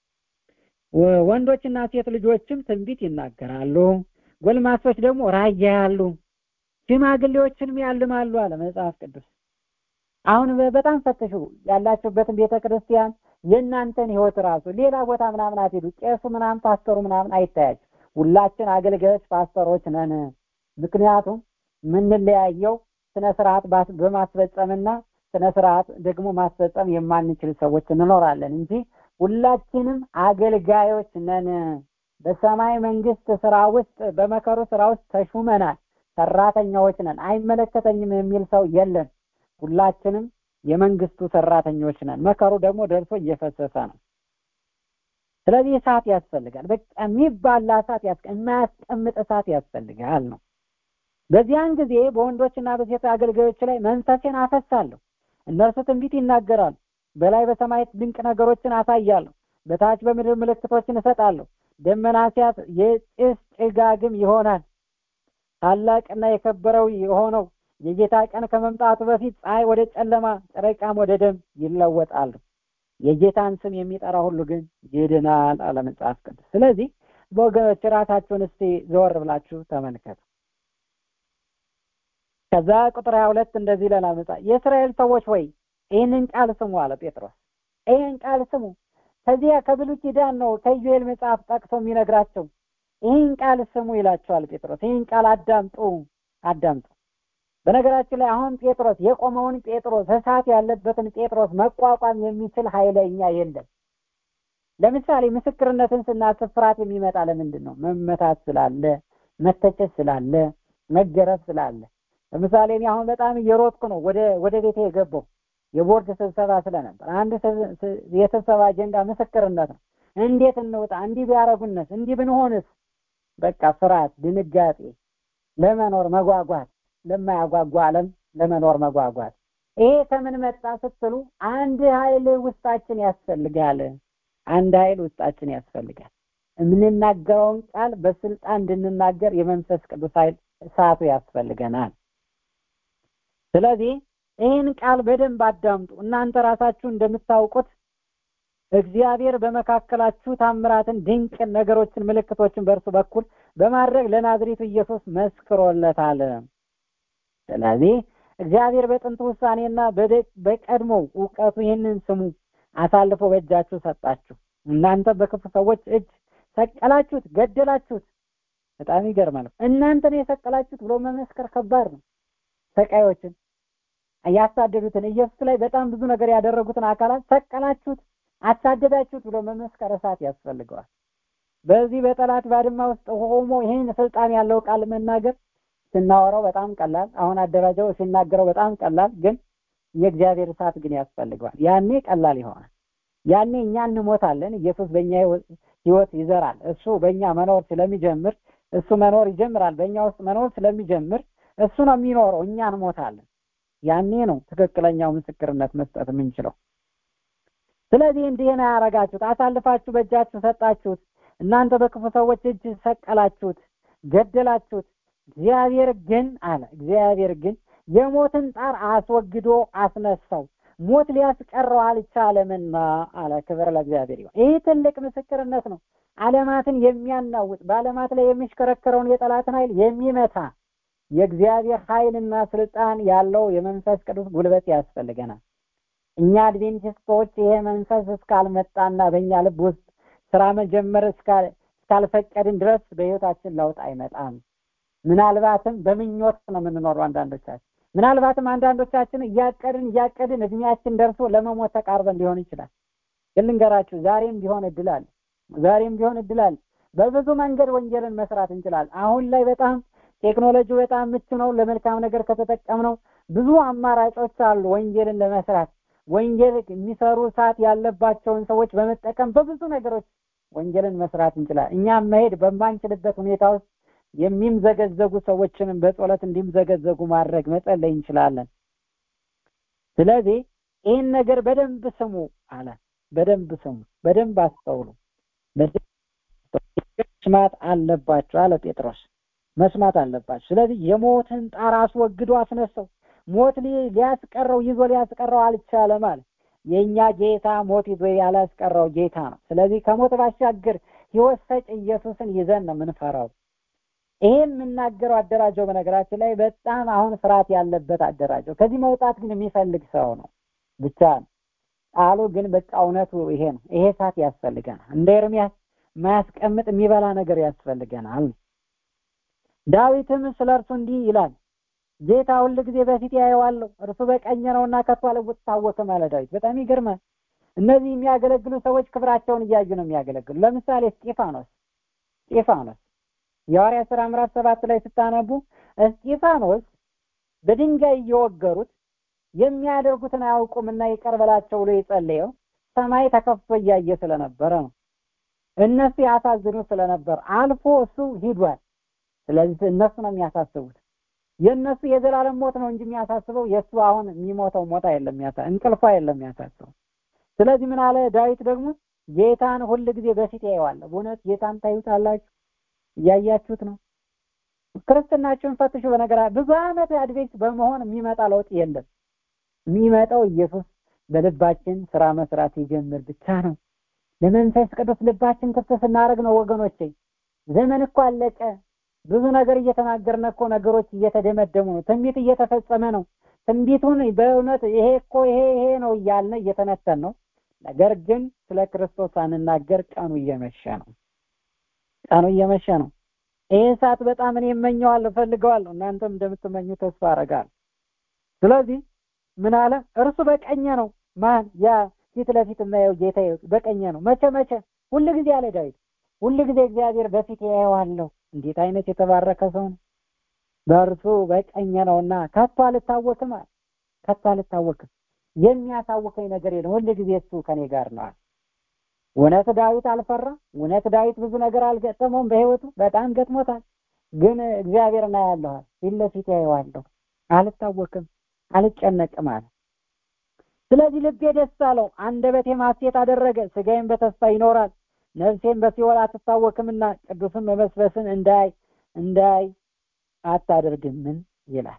ወንዶችና ሴት ልጆችም ትንቢት ይናገራሉ፣ ጎልማሶች ደግሞ ራእይ ያያሉ፣ ሽማግሌዎችንም ያልማሉ አለ መጽሐፍ ቅዱስ። አሁን በጣም ፈትሹ ያላችሁበትን ቤተ ክርስቲያን የእናንተን ህይወት ራሱ ሌላ ቦታ ምናምን አትሄዱ። ቄሱ ምናምን ፓስተሩ ምናምን አይታያችሁ። ሁላችን አገልጋዮች ፓስተሮች ነን። ምክንያቱም የምንለያየው ስነ ስርዓት በማስፈጸምና ስነ ስርዓት ደግሞ ማስፈጸም የማንችል ሰዎች እንኖራለን እንጂ ሁላችንም አገልጋዮች ነን። በሰማይ መንግስት ስራ ውስጥ በመከሩ ስራ ውስጥ ተሹመናል። ሰራተኛዎች ነን። አይመለከተኝም የሚል ሰው የለም። ሁላችንም የመንግስቱ ሰራተኞች ነን። መከሩ ደግሞ ደርሶ እየፈሰሰ ነው። ስለዚህ እሳት ያስፈልጋል። በቃ የሚባላ እሳት የማያስቀምጥ እሳት ያስፈልጋል ነው። በዚያን ጊዜ በወንዶችና በሴት አገልጋዮች ላይ መንፈሴን አፈሳለሁ። እነርሱ ትንቢት ይናገራሉ። በላይ በሰማይ ድንቅ ነገሮችን አሳያለሁ። በታች በምድር ምልክቶችን እሰጣለሁ። ደመና ሲያት የጭስ ጭጋግም ይሆናል። ታላቅና የከበረው የሆነው የጌታ ቀን ከመምጣቱ በፊት ፀሐይ ወደ ጨለማ፣ ጨረቃም ወደ ደም ይለወጣሉ። የጌታን ስም የሚጠራ ሁሉ ግን ይድናል አለ መጽሐፍ ቅዱስ። ስለዚህ በወገኖች ራሳችሁን እስቲ ዘወር ብላችሁ ተመልከቱ። ከዛ ቁጥር ሀያ ሁለት እንደዚህ ይለናል መጽሐፍ የእስራኤል ሰዎች ወይ ይህንን ቃል ስሙ አለ ጴጥሮስ። ይህን ቃል ስሙ። ከዚያ ከብሉይ ኪዳን ነው ከኢዩኤል መጽሐፍ ጠቅሶ የሚነግራቸው። ይህን ቃል ስሙ ይላቸዋል ጴጥሮስ። ይህን ቃል አዳምጡ አዳምጡ። በነገራችን ላይ አሁን ጴጥሮስ የቆመውን ጴጥሮስ እሳት ያለበትን ጴጥሮስ መቋቋም የሚችል ኃይለኛ የለም። ለምሳሌ ምስክርነትን ስናስብ ፍርሃት የሚመጣ ለምንድን ነው? መመታት ስላለ፣ መተቸት ስላለ፣ መገረፍ ስላለ። ለምሳሌ እኔ አሁን በጣም እየሮጥኩ ነው ወደ ወደ ቤቴ የገባው የቦርድ ስብሰባ ስለነበር አንድ የስብሰባ አጀንዳ ምስክርነት ነው። እንዴት እንውጣ፣ እንዲህ ቢያረጉንስ፣ እንዲህ ብንሆንስ፣ በቃ ፍርሃት፣ ድንጋጤ፣ ለመኖር መጓጓት ለማያጓጓ ዓለም ለመኖር መጓጓት። ይሄ ከምን መጣ ስትሉ አንድ ኃይል ውስጣችን ያስፈልጋል። አንድ ኃይል ውስጣችን ያስፈልጋል። የምንናገረውን ቃል በስልጣን እንድንናገር የመንፈስ ቅዱስ ኃይል እሳቱ ያስፈልገናል። ስለዚህ ይህን ቃል በደንብ አዳምጡ። እናንተ ራሳችሁ እንደምታውቁት እግዚአብሔር በመካከላችሁ ታምራትን፣ ድንቅ ነገሮችን፣ ምልክቶችን በእርሱ በኩል በማድረግ ለናዝሬቱ ኢየሱስ መስክሮለታል። ስለዚህ እግዚአብሔር በጥንት ውሳኔና በቀድሞው እውቀቱ ይህንን ስሙ አሳልፎ በእጃችሁ ሰጣችሁ። እናንተ በክፉ ሰዎች እጅ ሰቀላችሁት፣ ገደላችሁት። በጣም ይገርማል። እናንተን የሰቀላችሁት ብሎ መመስከር ከባድ ነው። ሰቃዮችን ያሳደዱትን ኢየሱስ ላይ በጣም ብዙ ነገር ያደረጉትን አካላት ሰቀላችሁት፣ አሳደዳችሁት ብሎ መመስከር እሳት ያስፈልገዋል። በዚህ በጠላት ባድማ ውስጥ ሆሞ ይህን ስልጣን ያለው ቃል መናገር ስናወራው በጣም ቀላል፣ አሁን አደራጃው ሲናገረው በጣም ቀላል፣ ግን የእግዚአብሔር እሳት ግን ያስፈልገዋል። ያኔ ቀላል ይሆናል። ያኔ እኛ እንሞታለን፣ ኢየሱስ በእኛ ህይወት ይዘራል። እሱ በእኛ መኖር ስለሚጀምር እሱ መኖር ይጀምራል። በእኛ ውስጥ መኖር ስለሚጀምር እሱ ነው የሚኖረው፣ እኛ እንሞታለን። ያኔ ነው ትክክለኛው ምስክርነት መስጠት የምንችለው። ስለዚህ እንዲህ ነው ያደረጋችሁት አሳልፋችሁ በእጃችሁ ሰጣችሁት እናንተ በክፉ ሰዎች እጅ ሰቀላችሁት ገደላችሁት እግዚአብሔር ግን አለ እግዚአብሔር ግን የሞትን ጣር አስወግዶ አስነሳው ሞት ሊያስቀረው አልቻለምና አለ ክብር ለእግዚአብሔር ይሁን ይህ ትልቅ ምስክርነት ነው አለማትን የሚያናውጥ በአለማት ላይ የሚሽከረከረውን የጠላትን ኃይል የሚመታ የእግዚአብሔር ኃይልና ስልጣን ያለው የመንፈስ ቅዱስ ጉልበት ያስፈልገናል እኛ አድቬንቲስቶች ይሄ መንፈስ እስካልመጣና በእኛ ልብ ውስጥ ስራ መጀመር እስካልፈቀድን ድረስ በህይወታችን ለውጥ አይመጣም ምናልባትም በምኞት ነው የምንኖረው አንዳንዶቻችን ምናልባትም አንዳንዶቻችን እያቀድን እያቀድን እድሜያችን ደርሶ ለመሞት ተቃርበን ሊሆን ይችላል ግን ልንገራችሁ ዛሬም ቢሆን እድል አለ ዛሬም ቢሆን እድል አለ በብዙ መንገድ ወንጀልን መስራት እንችላለን አሁን ላይ በጣም ቴክኖሎጂ በጣም ምቹ ነው ለመልካም ነገር ከተጠቀምነው ብዙ አማራጮች አሉ ወንጀልን ለመስራት ወንጀል የሚሰሩ ሰዓት ያለባቸውን ሰዎች በመጠቀም በብዙ ነገሮች ወንጀልን መስራት እንችላለን እኛም መሄድ በማንችልበት ሁኔታ ውስጥ የሚምዘገዘጉ ሰዎችንም በጸሎት እንዲምዘገዘጉ ማድረግ መጸለይ እንችላለን ስለዚህ ይህን ነገር በደንብ ስሙ አለ በደንብ ስሙ በደንብ አስተውሉ መስማት አለባቸው አለ ጴጥሮስ መስማት አለባቸው ስለዚህ የሞትን ጣር አስወግዶ አስነሳው ሞት ሊያስቀረው ይዞ ሊያስቀረው አልቻለም አለ የእኛ ጌታ ሞት ይዞ ያላስቀረው ጌታ ነው ስለዚህ ከሞት ባሻገር ህይወት ሰጭ ኢየሱስን ይዘን ነው የምንፈራው ይሄ የምናገረው አደራጀው በነገራችን ላይ በጣም አሁን ፍርሃት ያለበት አደራጀው ከዚህ መውጣት ግን የሚፈልግ ሰው ነው ብቻ ቃሉ ግን በቃ እውነቱ ይሄ ነው ይሄ ሰዓት ያስፈልገናል እንደ ኤርሚያስ ማያስቀምጥ የሚበላ ነገር ያስፈልገናል ዳዊትም ስለ እርሱ እንዲህ ይላል ጌታ ሁል ጊዜ በፊት ያየዋለሁ እርሱ በቀኝ ነውና ከቶ አልታወክም አለ ዳዊት በጣም ይገርማል እነዚህ የሚያገለግሉ ሰዎች ክብራቸውን እያዩ ነው የሚያገለግሉ ለምሳሌ እስጢፋኖስ እስጢፋኖስ የሐዋርያ ሥራ ምዕራፍ ሰባት ላይ ስታነቡ እስጢፋኖስ በድንጋይ እየወገሩት የሚያደርጉትን አያውቁምና ይቅር በላቸው ብሎ የጸለየው ሰማይ ተከፍቶ እያየ ስለነበረ ነው እነሱ ያሳዝኑ ስለነበር አልፎ እሱ ሂዷል ስለዚህ እነሱ ነው የሚያሳስቡት የእነሱ የዘላለም ሞት ነው እንጂ የሚያሳስበው የእሱ አሁን የሚሞተው ሞት አይደለም የሚያሳ እንቅልፏ አይደለም የሚያሳስበው ስለዚህ ምን አለ ዳዊት ደግሞ ጌታን ሁል ጊዜ በፊት ያየዋል በእውነት ጌታን ታዩታላችሁ እያያችሁት ነው ክርስትናችሁን ፈትሹ በነገራ ብዙ አመት አድቬንስ በመሆን የሚመጣ ለውጥ የለም የሚመጣው ኢየሱስ በልባችን ስራ መስራት ይጀምር ብቻ ነው ለመንፈስ ቅዱስ ልባችን ክፍት ስናደርግ ነው ወገኖቼ ዘመን እኮ አለቀ ብዙ ነገር እየተናገርን እኮ ነገሮች እየተደመደሙ ነው ትንቢት እየተፈጸመ ነው ትንቢቱን በእውነት ይሄ እኮ ይሄ ይሄ ነው እያልን እየተነተን ነው ነገር ግን ስለ ክርስቶስ ሳንናገር ቀኑ እየመሸ ነው ቀኑ እየመሸ ነው ይህ ሰዓት በጣም እኔ እመኘዋለሁ እፈልገዋለሁ እናንተም እንደምትመኙ ተስፋ አረጋለሁ ስለዚህ ምን አለ እርሱ በቀኘ ነው ማን ያ ፊት ለፊት የማየው ጌታ በቀኘ ነው መቼ መቼ ሁል ጊዜ አለ ዳዊት ሁል ጊዜ እግዚአብሔር በፊት ያየዋለሁ እንዴት አይነት የተባረከ ሰው ነው በእርሱ በቀኘ ነውና ከቶ አልታወክም አለ ከቶ አልታወክም የሚያሳውከኝ ነገር የለም ሁል ጊዜ እሱ ከኔ ጋር ነው እውነት ዳዊት አልፈራ እውነት ዳዊት ብዙ ነገር አልገጠመውም በህይወቱ በጣም ገጥሞታል ግን እግዚአብሔር ና ያለዋል ፊት ለፊት ያየዋለሁ አልታወክም አልጨነቅም አለ ስለዚህ ልቤ ደስ አለው አንደበቴ ማሴት አደረገ ስጋዬም በተስፋ ይኖራል ነፍሴም በሲኦል አትታወክምና ቅዱስን መመስበስን እንዳይ እንዳይ አታደርግምን ይላል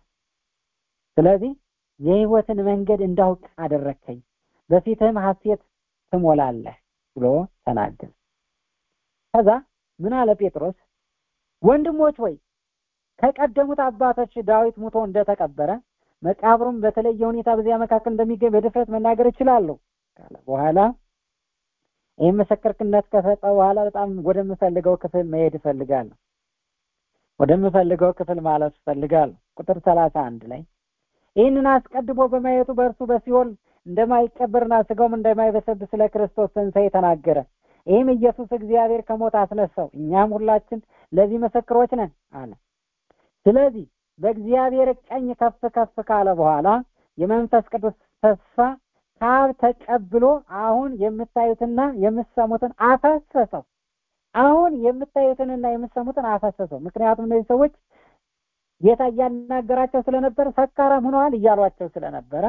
ስለዚህ የህይወትን መንገድ እንዳውቅ አደረከኝ በፊትህም ሐሴት ትሞላለህ ብሎ ተናገር ከዛ ምን አለ ጴጥሮስ ወንድሞች ወይ ከቀደሙት አባቶች ዳዊት ሙቶ እንደተቀበረ መቃብሩም በተለየ ሁኔታ በዚያ መካከል እንደሚገኝ በድፍረት መናገር እችላለሁ ካለ በኋላ ይህ ምስክርነት ከሰጠ በኋላ በጣም ወደምፈልገው ክፍል መሄድ እፈልጋለሁ ወደምፈልገው ክፍል ማለት እፈልጋለሁ ቁጥር ሰላሳ አንድ ላይ ይህንን አስቀድሞ በማየቱ በእርሱ በሲኦል እንደማይቀበርና ስጋውም እንደማይበሰብስ ስለ ክርስቶስ ትንሣኤ ተናገረ ይህም ኢየሱስ እግዚአብሔር ከሞት አስነሳው እኛም ሁላችን ለዚህ ምስክሮች ነን አለ ስለዚህ በእግዚአብሔር ቀኝ ከፍ ከፍ ካለ በኋላ የመንፈስ ቅዱስ ተስፋ ካብ ተቀብሎ አሁን የምታዩትና የምትሰሙትን አፈሰሰው አሁን የምታዩትንና የምትሰሙትን አፈሰሰው ምክንያቱም እነዚህ ሰዎች ጌታ እያናገራቸው ስለነበረ ሰካራም ሆነዋል እያሏቸው ስለነበረ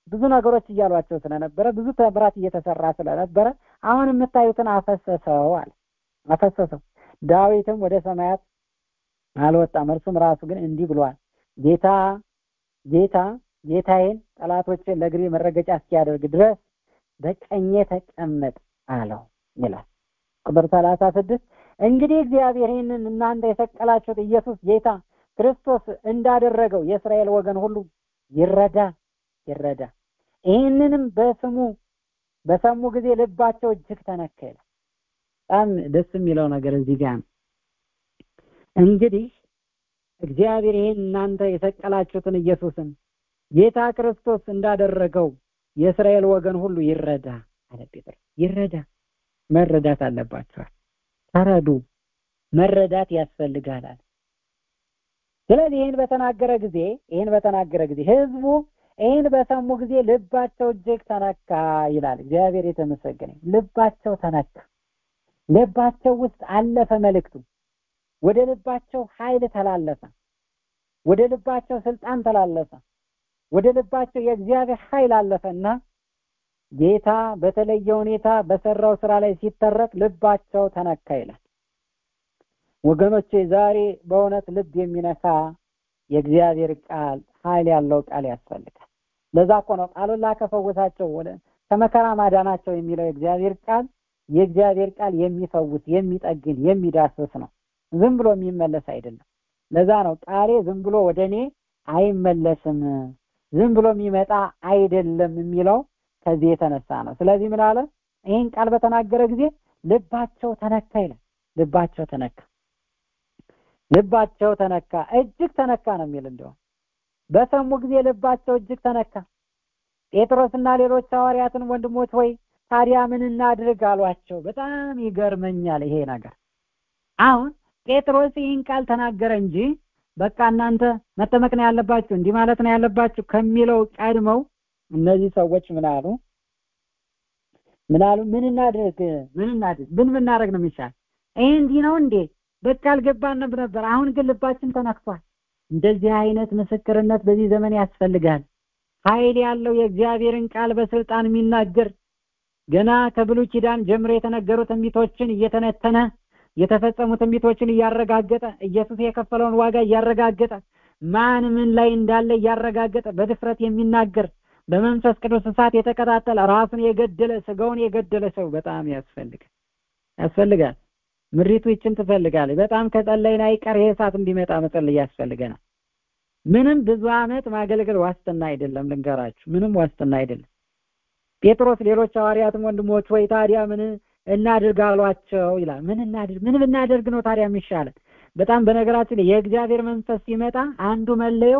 ብዙ ነገሮች እያሏቸው ስለነበረ ብዙ ተምራት እየተሰራ ስለነበረ አሁን የምታዩትን አፈሰሰው አለ አፈሰሰው ዳዊትም ወደ ሰማያት አልወጣም እርሱም ራሱ ግን እንዲህ ብሏል ጌታ ጌታ ጌታዬን ጠላቶችን ለእግሬ መረገጫ እስኪያደርግ ድረስ በቀኜ ተቀመጥ አለው ይላል ቁጥር ሰላሳ ስድስት እንግዲህ እግዚአብሔር ይህንን እናንተ የሰቀላችሁት ኢየሱስ ጌታ ክርስቶስ እንዳደረገው የእስራኤል ወገን ሁሉ ይረዳ ይረዳ ይህንንም በስሙ በሰሙ ጊዜ ልባቸው እጅግ ተነካ ይላል በጣም ደስ የሚለው ነገር እዚህ ጋር ነው እንግዲህ እግዚአብሔር ይህን እናንተ የሰቀላችሁትን ኢየሱስን ጌታ ክርስቶስ እንዳደረገው የእስራኤል ወገን ሁሉ ይረዳ አለ ጴጥሮስ ይረዳ መረዳት አለባቸዋል ተረዱ መረዳት ያስፈልጋል አለ ስለዚህ ይህን በተናገረ ጊዜ ይህን በተናገረ ጊዜ ህዝቡ ይህን በሰሙ ጊዜ ልባቸው እጅግ ተነካ ይላል እግዚአብሔር የተመሰገነ ልባቸው ተነካ ልባቸው ውስጥ አለፈ መልእክቱ ወደ ልባቸው ኃይል ተላለፈ ወደ ልባቸው ስልጣን ተላለፈ ወደ ልባቸው የእግዚአብሔር ኃይል አለፈና ጌታ በተለየ ሁኔታ በሰራው ስራ ላይ ሲተረክ ልባቸው ተነካ ይላል ወገኖቼ ዛሬ በእውነት ልብ የሚነካ የእግዚአብሔር ቃል ኃይል ያለው ቃል ያስፈልጋል ለዛ እኮ ነው ቃሉን ላከፈወሳቸው ወደ ከመከራ ማዳናቸው የሚለው የእግዚአብሔር ቃል የእግዚአብሔር ቃል የሚፈውስ የሚጠግን የሚዳስስ ነው ዝም ብሎ የሚመለስ አይደለም ለዛ ነው ቃሌ ዝም ብሎ ወደ እኔ አይመለስም ዝም ብሎ የሚመጣ አይደለም የሚለው ከዚህ የተነሳ ነው ስለዚህ ምን አለ ይህን ቃል በተናገረ ጊዜ ልባቸው ተነካ ይላል ልባቸው ተነካ ልባቸው ተነካ እጅግ ተነካ ነው የሚል እንደውም በሰሙ ጊዜ ልባቸው እጅግ ተነካ ጴጥሮስና ሌሎች ሐዋርያትን ወንድሞች ወይ ታዲያ ምን እናድርግ አሏቸው በጣም ይገርመኛል ይሄ ነገር አሁን ጴጥሮስ ይህን ቃል ተናገረ እንጂ በቃ እናንተ መጠመቅ ነው ያለባችሁ እንዲህ ማለት ነው ያለባችሁ ከሚለው ቀድመው እነዚህ ሰዎች ምን አሉ ምን አሉ ምን እናድርግ ምን እናድርግ ምን ብናደርግ ነው የሚሻል ይሄ እንዲህ ነው እንዴ በቃ አልገባንም ነበር አሁን ግን ልባችን ተነክቷል እንደዚህ አይነት ምስክርነት በዚህ ዘመን ያስፈልጋል ኃይል ያለው የእግዚአብሔርን ቃል በስልጣን የሚናገር ገና ከብሉይ ኪዳን ጀምሮ የተነገሩ ትንቢቶችን እየተነተነ የተፈጸሙ ትንቢቶችን እያረጋገጠ ኢየሱስ የከፈለውን ዋጋ እያረጋገጠ ማን ምን ላይ እንዳለ እያረጋገጠ በድፍረት የሚናገር በመንፈስ ቅዱስ እሳት የተቀጣጠለ ራሱን የገደለ ስጋውን የገደለ ሰው በጣም ያስፈልጋል ያስፈልጋል ምሪቱ ይችን ትፈልጋለች በጣም ከጸለይን አይቀር ይሄ እሳት እንዲመጣ መጸለይ ያስፈልገናል ምንም ብዙ አመት ማገልገል ዋስትና አይደለም ልንገራችሁ ምንም ዋስትና አይደለም ጴጥሮስ ሌሎች ሐዋርያትም ወንድሞች ወይ ታዲያ ምን እናድርግ አሏቸው ይላል ምን እናድርግ ምን ብናደርግ ነው ታዲያ የሚሻለን በጣም በነገራችን የእግዚአብሔር መንፈስ ሲመጣ አንዱ መለየው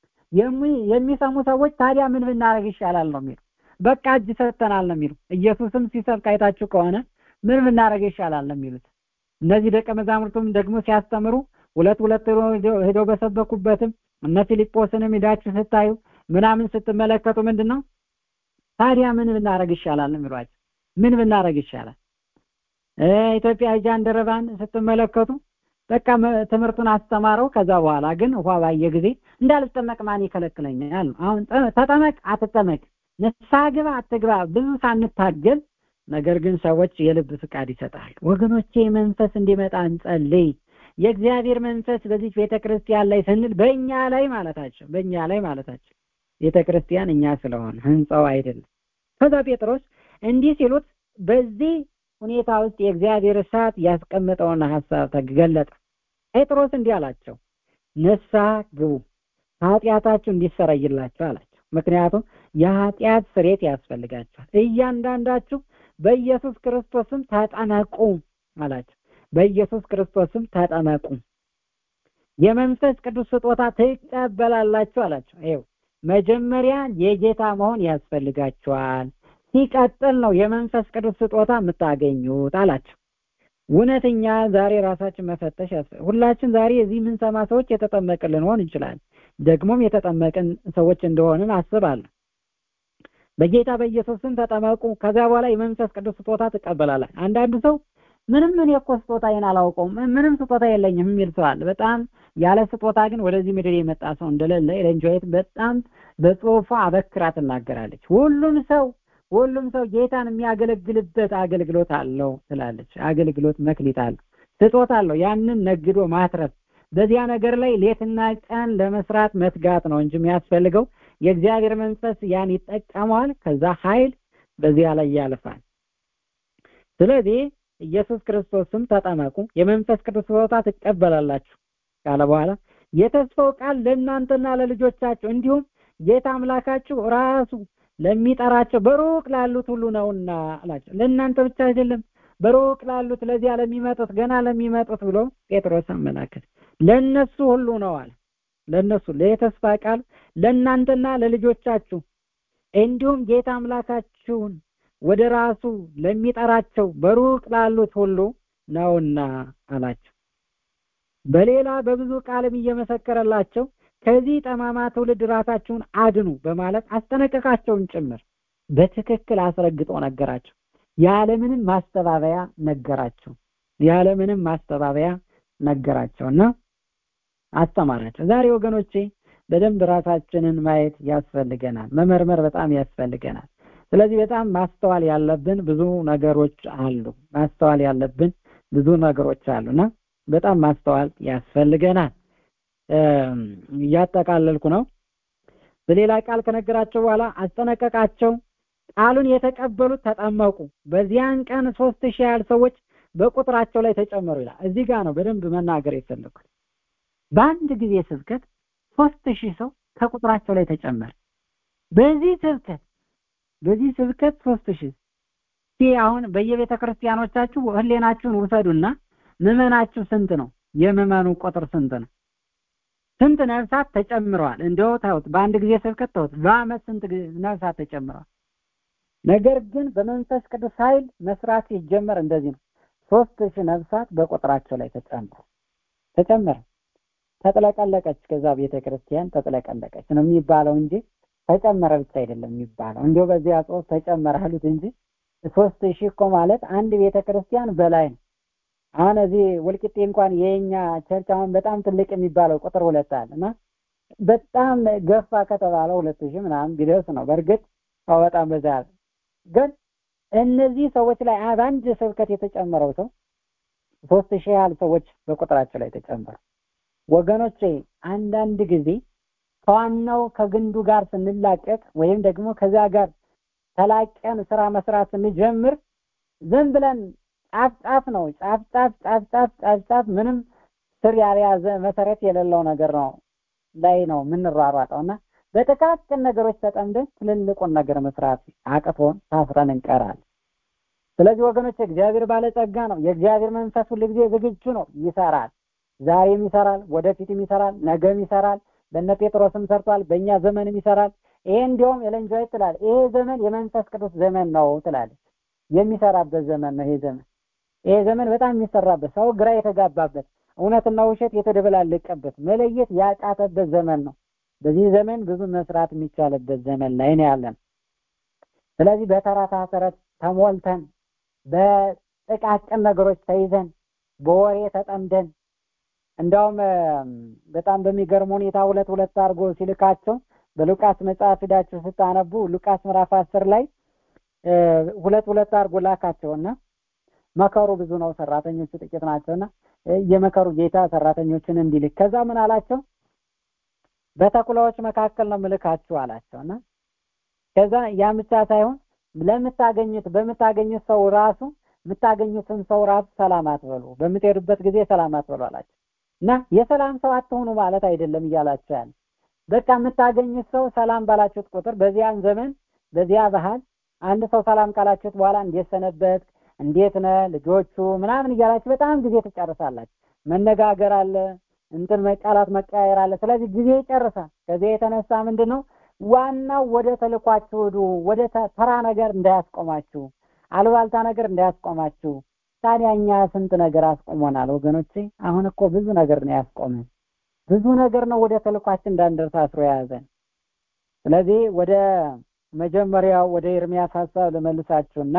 የሚሰሙ ሰዎች ታዲያ ምን ብናደርግ ይሻላል ነው የሚሉ በቃ እጅ ሰጥተናል ነው የሚሉ ኢየሱስም ሲሰብክ አይታችሁ ከሆነ ምን ብናደርግ ይሻላል ነው የሚሉት እነዚህ ደቀ መዛሙርቱም ደግሞ ሲያስተምሩ ሁለት ሁለት ሄደው በሰበኩበትም እነ ፊልጶስንም ሄዳችሁ ስታዩ ምናምን ስትመለከቱ ምንድን ነው ታዲያ ምን ብናደርግ ይሻላል ነው የሚሏቸው ምን ብናደርግ ይሻላል ኢትዮጵያ ጃንደረባን ስትመለከቱ በቃ ትምህርቱን አስተማረው ከዛ በኋላ ግን ውሃ ባየ ጊዜ እንዳልጠመቅ ማን ይከለክለኛል አሁን ተጠመቅ አትጠመቅ ንስሐ ግባ አትግባ ብዙ ሳንታገል ነገር ግን ሰዎች የልብ ፍቃድ ይሰጣሉ ወገኖቼ መንፈስ እንዲመጣ እንጸልይ የእግዚአብሔር መንፈስ በዚህ ቤተ ክርስቲያን ላይ ስንል በእኛ ላይ ማለታቸው በእኛ ላይ ማለታቸው ቤተ ክርስቲያን እኛ ስለሆነ ህንፃው አይደለም ከዛ ጴጥሮስ እንዲህ ሲሉት በዚህ ሁኔታ ውስጥ የእግዚአብሔር እሳት ያስቀመጠውን ሀሳብ ተገለጠ ጴጥሮስ እንዲህ አላቸው ንስሐ ግቡ ኃጢአታችሁ እንዲሰረይላችሁ አላቸው ምክንያቱም የኃጢአት ስሬት ያስፈልጋቸዋል እያንዳንዳችሁ በኢየሱስ ክርስቶስም ተጠመቁ አላቸው በኢየሱስ ክርስቶስም ተጠመቁ የመንፈስ ቅዱስ ስጦታ ትቀበላላችሁ አላቸው ይኸው መጀመሪያ የጌታ መሆን ያስፈልጋችኋል ሲቀጥል ነው የመንፈስ ቅዱስ ስጦታ የምታገኙት አላቸው እውነተኛ ዛሬ ራሳችን መፈተሽ ሁላችን ዛሬ እዚህ የምንሰማ ሰዎች የተጠመቅን ልንሆን እንችላለን ደግሞም የተጠመቅን ሰዎች እንደሆንን አስባለሁ በጌታ በኢየሱስም ተጠመቁ ከዚያ በኋላ የመንፈስ ቅዱስ ስጦታ ትቀበላላችሁ አንዳንዱ ሰው ምንም ምን እኮ ስጦታዬን አላውቀውም ምንም ስጦታ የለኝም የሚል ሰው አለ በጣም ያለ ስጦታ ግን ወደዚህ ምድር የመጣ ሰው እንደሌለ ኤለን ጂ ዋይት በጣም በጽሁፏ አበክራ ትናገራለች ሁሉም ሰው ሁሉም ሰው ጌታን የሚያገለግልበት አገልግሎት አለው ትላለች አገልግሎት መክሊት አለው ስጦታ አለው ያንን ነግዶ ማትረፍ በዚያ ነገር ላይ ሌትና ቀን ለመስራት መትጋት ነው እንጂ የሚያስፈልገው የእግዚአብሔር መንፈስ ያን ይጠቀመዋል ከዛ ኃይል በዚያ ላይ ያልፋል ስለዚህ ኢየሱስ ክርስቶስም ተጠመቁ የመንፈስ ቅዱስ ስጦታ ትቀበላላችሁ ካለ በኋላ የተስፋው ቃል ለእናንተና ለልጆቻችሁ እንዲሁም ጌታ አምላካችሁ ራሱ ለሚጠራቸው በሩቅ ላሉት ሁሉ ነውና አላቸው ለእናንተ ብቻ አይደለም በሩቅ ላሉት ለዚያ ለሚመጡት ገና ለሚመጡት ብሎ ጴጥሮስ አመላከት ለነሱ ሁሉ ነው አለ ለነሱ ለተስፋ ቃል ለእናንተና ለልጆቻችሁ እንዲሁም ጌታ አምላካችሁን ወደ ራሱ ለሚጠራቸው በሩቅ ላሉት ሁሉ ነውና አላቸው በሌላ በብዙ ቃልም እየመሰከረላቸው ከዚህ ጠማማ ትውልድ ራሳችሁን አድኑ በማለት አስጠነቀቃቸውን ጭምር በትክክል አስረግጦ ነገራቸው ያለምንም ማስተባበያ ነገራቸው ያለምንም ማስተባበያ ነገራቸውና አስተማራቸው ዛሬ ወገኖቼ በደንብ ራሳችንን ማየት ያስፈልገናል መመርመር በጣም ያስፈልገናል ስለዚህ በጣም ማስተዋል ያለብን ብዙ ነገሮች አሉ ማስተዋል ያለብን ብዙ ነገሮች አሉና በጣም ማስተዋል ያስፈልገናል እያጠቃለልኩ ነው በሌላ ቃል ከነገራቸው በኋላ አስጠነቀቃቸው ቃሉን የተቀበሉት ተጠመቁ በዚያን ቀን ሶስት ሺህ ያህል ሰዎች በቁጥራቸው ላይ ተጨመሩ ይላል እዚህ ጋር ነው በደንብ መናገር የፈለኩት በአንድ ጊዜ ስብከት ሶስት ሺህ ሰው ከቁጥራቸው ላይ ተጨመረ በዚህ ስብከት በዚህ ስብከት ሶስት ሺህ ይህ አሁን በየቤተ ክርስቲያኖቻችሁ ህሌናችሁን ውሰዱና ምዕመናችሁ ስንት ነው የምዕመኑ ቁጥር ስንት ነው ስንት ነፍሳት ተጨምረዋል እንደው ታውት በአንድ ጊዜ ስብከት ታውት በአመት ስንት ነፍሳት ተጨምረዋል ነገር ግን በመንፈስ ቅዱስ ኃይል መስራት ሲጀመር እንደዚህ ነው ሶስት ሺህ ነፍሳት በቁጥራቸው ላይ ተጨመረ ተጨመረ ተጥለቀለቀች ከዛ ቤተ ክርስቲያን ተጥለቀለቀች ነው የሚባለው እንጂ ተጨመረ ብቻ አይደለም የሚባለው እንዲሁ በዚያ ጽሁፍ ተጨመረ አሉት እንጂ ሶስት ሺህ እኮ ማለት አንድ ቤተ ክርስቲያን በላይ ነው አሁን እዚህ ወልቂጤ እንኳን የኛ ቸርች አሁን በጣም ትልቅ የሚባለው ቁጥር ሁለት አለ እና በጣም ገፋ ከተባለው ሁለት ሺህ ምናምን ቢደርስ ነው በእርግጥ በጣም በዛ ግን እነዚህ ሰዎች ላይ በአንድ ስብከት የተጨመረው ሰው ሶስት ሺህ ያህል ሰዎች በቁጥራቸው ላይ ተጨመሩ ወገኖቼ አንዳንድ ጊዜ ከዋናው ከግንዱ ጋር ስንላቀቅ ወይም ደግሞ ከዚያ ጋር ተላቀን ስራ መስራት ስንጀምር ዝም ብለን ጫፍ ጫፍ ነው ጫፍ ጫፍ ጫፍ ጫፍ ጫፍ ጫፍ ምንም ስር ያልያዘ መሰረት የሌለው ነገር ነው ላይ ነው የምንሯሯጠው እና በጥቃቅን ነገሮች ተጠምደን ትልልቁን ነገር መስራት አቅቶን ታስረን እንቀራለን ስለዚህ ወገኖች እግዚአብሔር ባለጸጋ ነው የእግዚአብሔር መንፈስ ሁሉ ጊዜ ዝግጁ ነው ይሰራል ዛሬም ይሰራል ወደፊትም ይሰራል ነገም ይሰራል በነ ጴጥሮስም ሰርቷል በእኛ ዘመንም ይሰራል ይሄ እንዲያውም ኤለንጆይ ትላል ይሄ ዘመን የመንፈስ ቅዱስ ዘመን ነው ትላለች የሚሰራበት ዘመን ነው ይሄ ዘመን ይሄ ዘመን በጣም የሚሰራበት ሰው ግራ የተጋባበት እውነትና ውሸት የተደበላለቀበት መለየት ያቃተበት ዘመን ነው በዚህ ዘመን ብዙ መስራት የሚቻልበት ዘመን ላይ ነው ያለን ስለዚህ በተረታ ተረት ተሞልተን በጥቃቅን ነገሮች ተይዘን በወሬ ተጠምደን እንዳውም በጣም በሚገርም ሁኔታ ሁለት ሁለት አድርጎ ሲልካቸው በሉቃስ መጽሐፍ ሂዳችሁ ስታነቡ ሉቃስ ምዕራፍ አስር ላይ ሁለት ሁለት አድርጎ ላካቸውና መከሩ ብዙ ነው ሰራተኞቹ ጥቂት ናቸውና የመከሩ ጌታ ሰራተኞችን እንዲልክ ከዛ ምን አላቸው በተኩላዎች መካከል ነው ምልካችሁ አላቸውና ከዛ ያ ብቻ ሳይሆን ለምታገኙት በምታገኙት ሰው ራሱ የምታገኙትን ሰው ራሱ ሰላም አትበሉ በምትሄዱበት ጊዜ ሰላም አትበሉ አላቸው እና የሰላም ሰው አትሆኑ ማለት አይደለም እያላቸው ያለ በቃ የምታገኙት ሰው ሰላም ባላችሁት ቁጥር በዚያን ዘመን በዚያ ባህል አንድ ሰው ሰላም ካላችሁት በኋላ እንዴት ሰነበት እንዴት ነ ልጆቹ ምናምን እያላችሁ በጣም ጊዜ ትጨርሳላችሁ መነጋገር አለ እንትን መቃላት መቀያየር አለ ስለዚህ ጊዜ ይጨርሳል ከዚህ የተነሳ ምንድን ነው ዋናው ወደ ተልኳችሁ ሂዱ ወደ ተራ ነገር እንዳያስቆማችሁ አሉባልታ ነገር እንዳያስቆማችሁ ታዲያ እኛ ስንት ነገር አስቆሞናል ወገኖቼ አሁን እኮ ብዙ ነገር ነው ያስቆመን ብዙ ነገር ነው ወደ ተልኳችን እንዳንደርስ አስሮ የያዘን ስለዚህ ወደ መጀመሪያው ወደ ኤርሚያስ ሀሳብ ልመልሳችሁና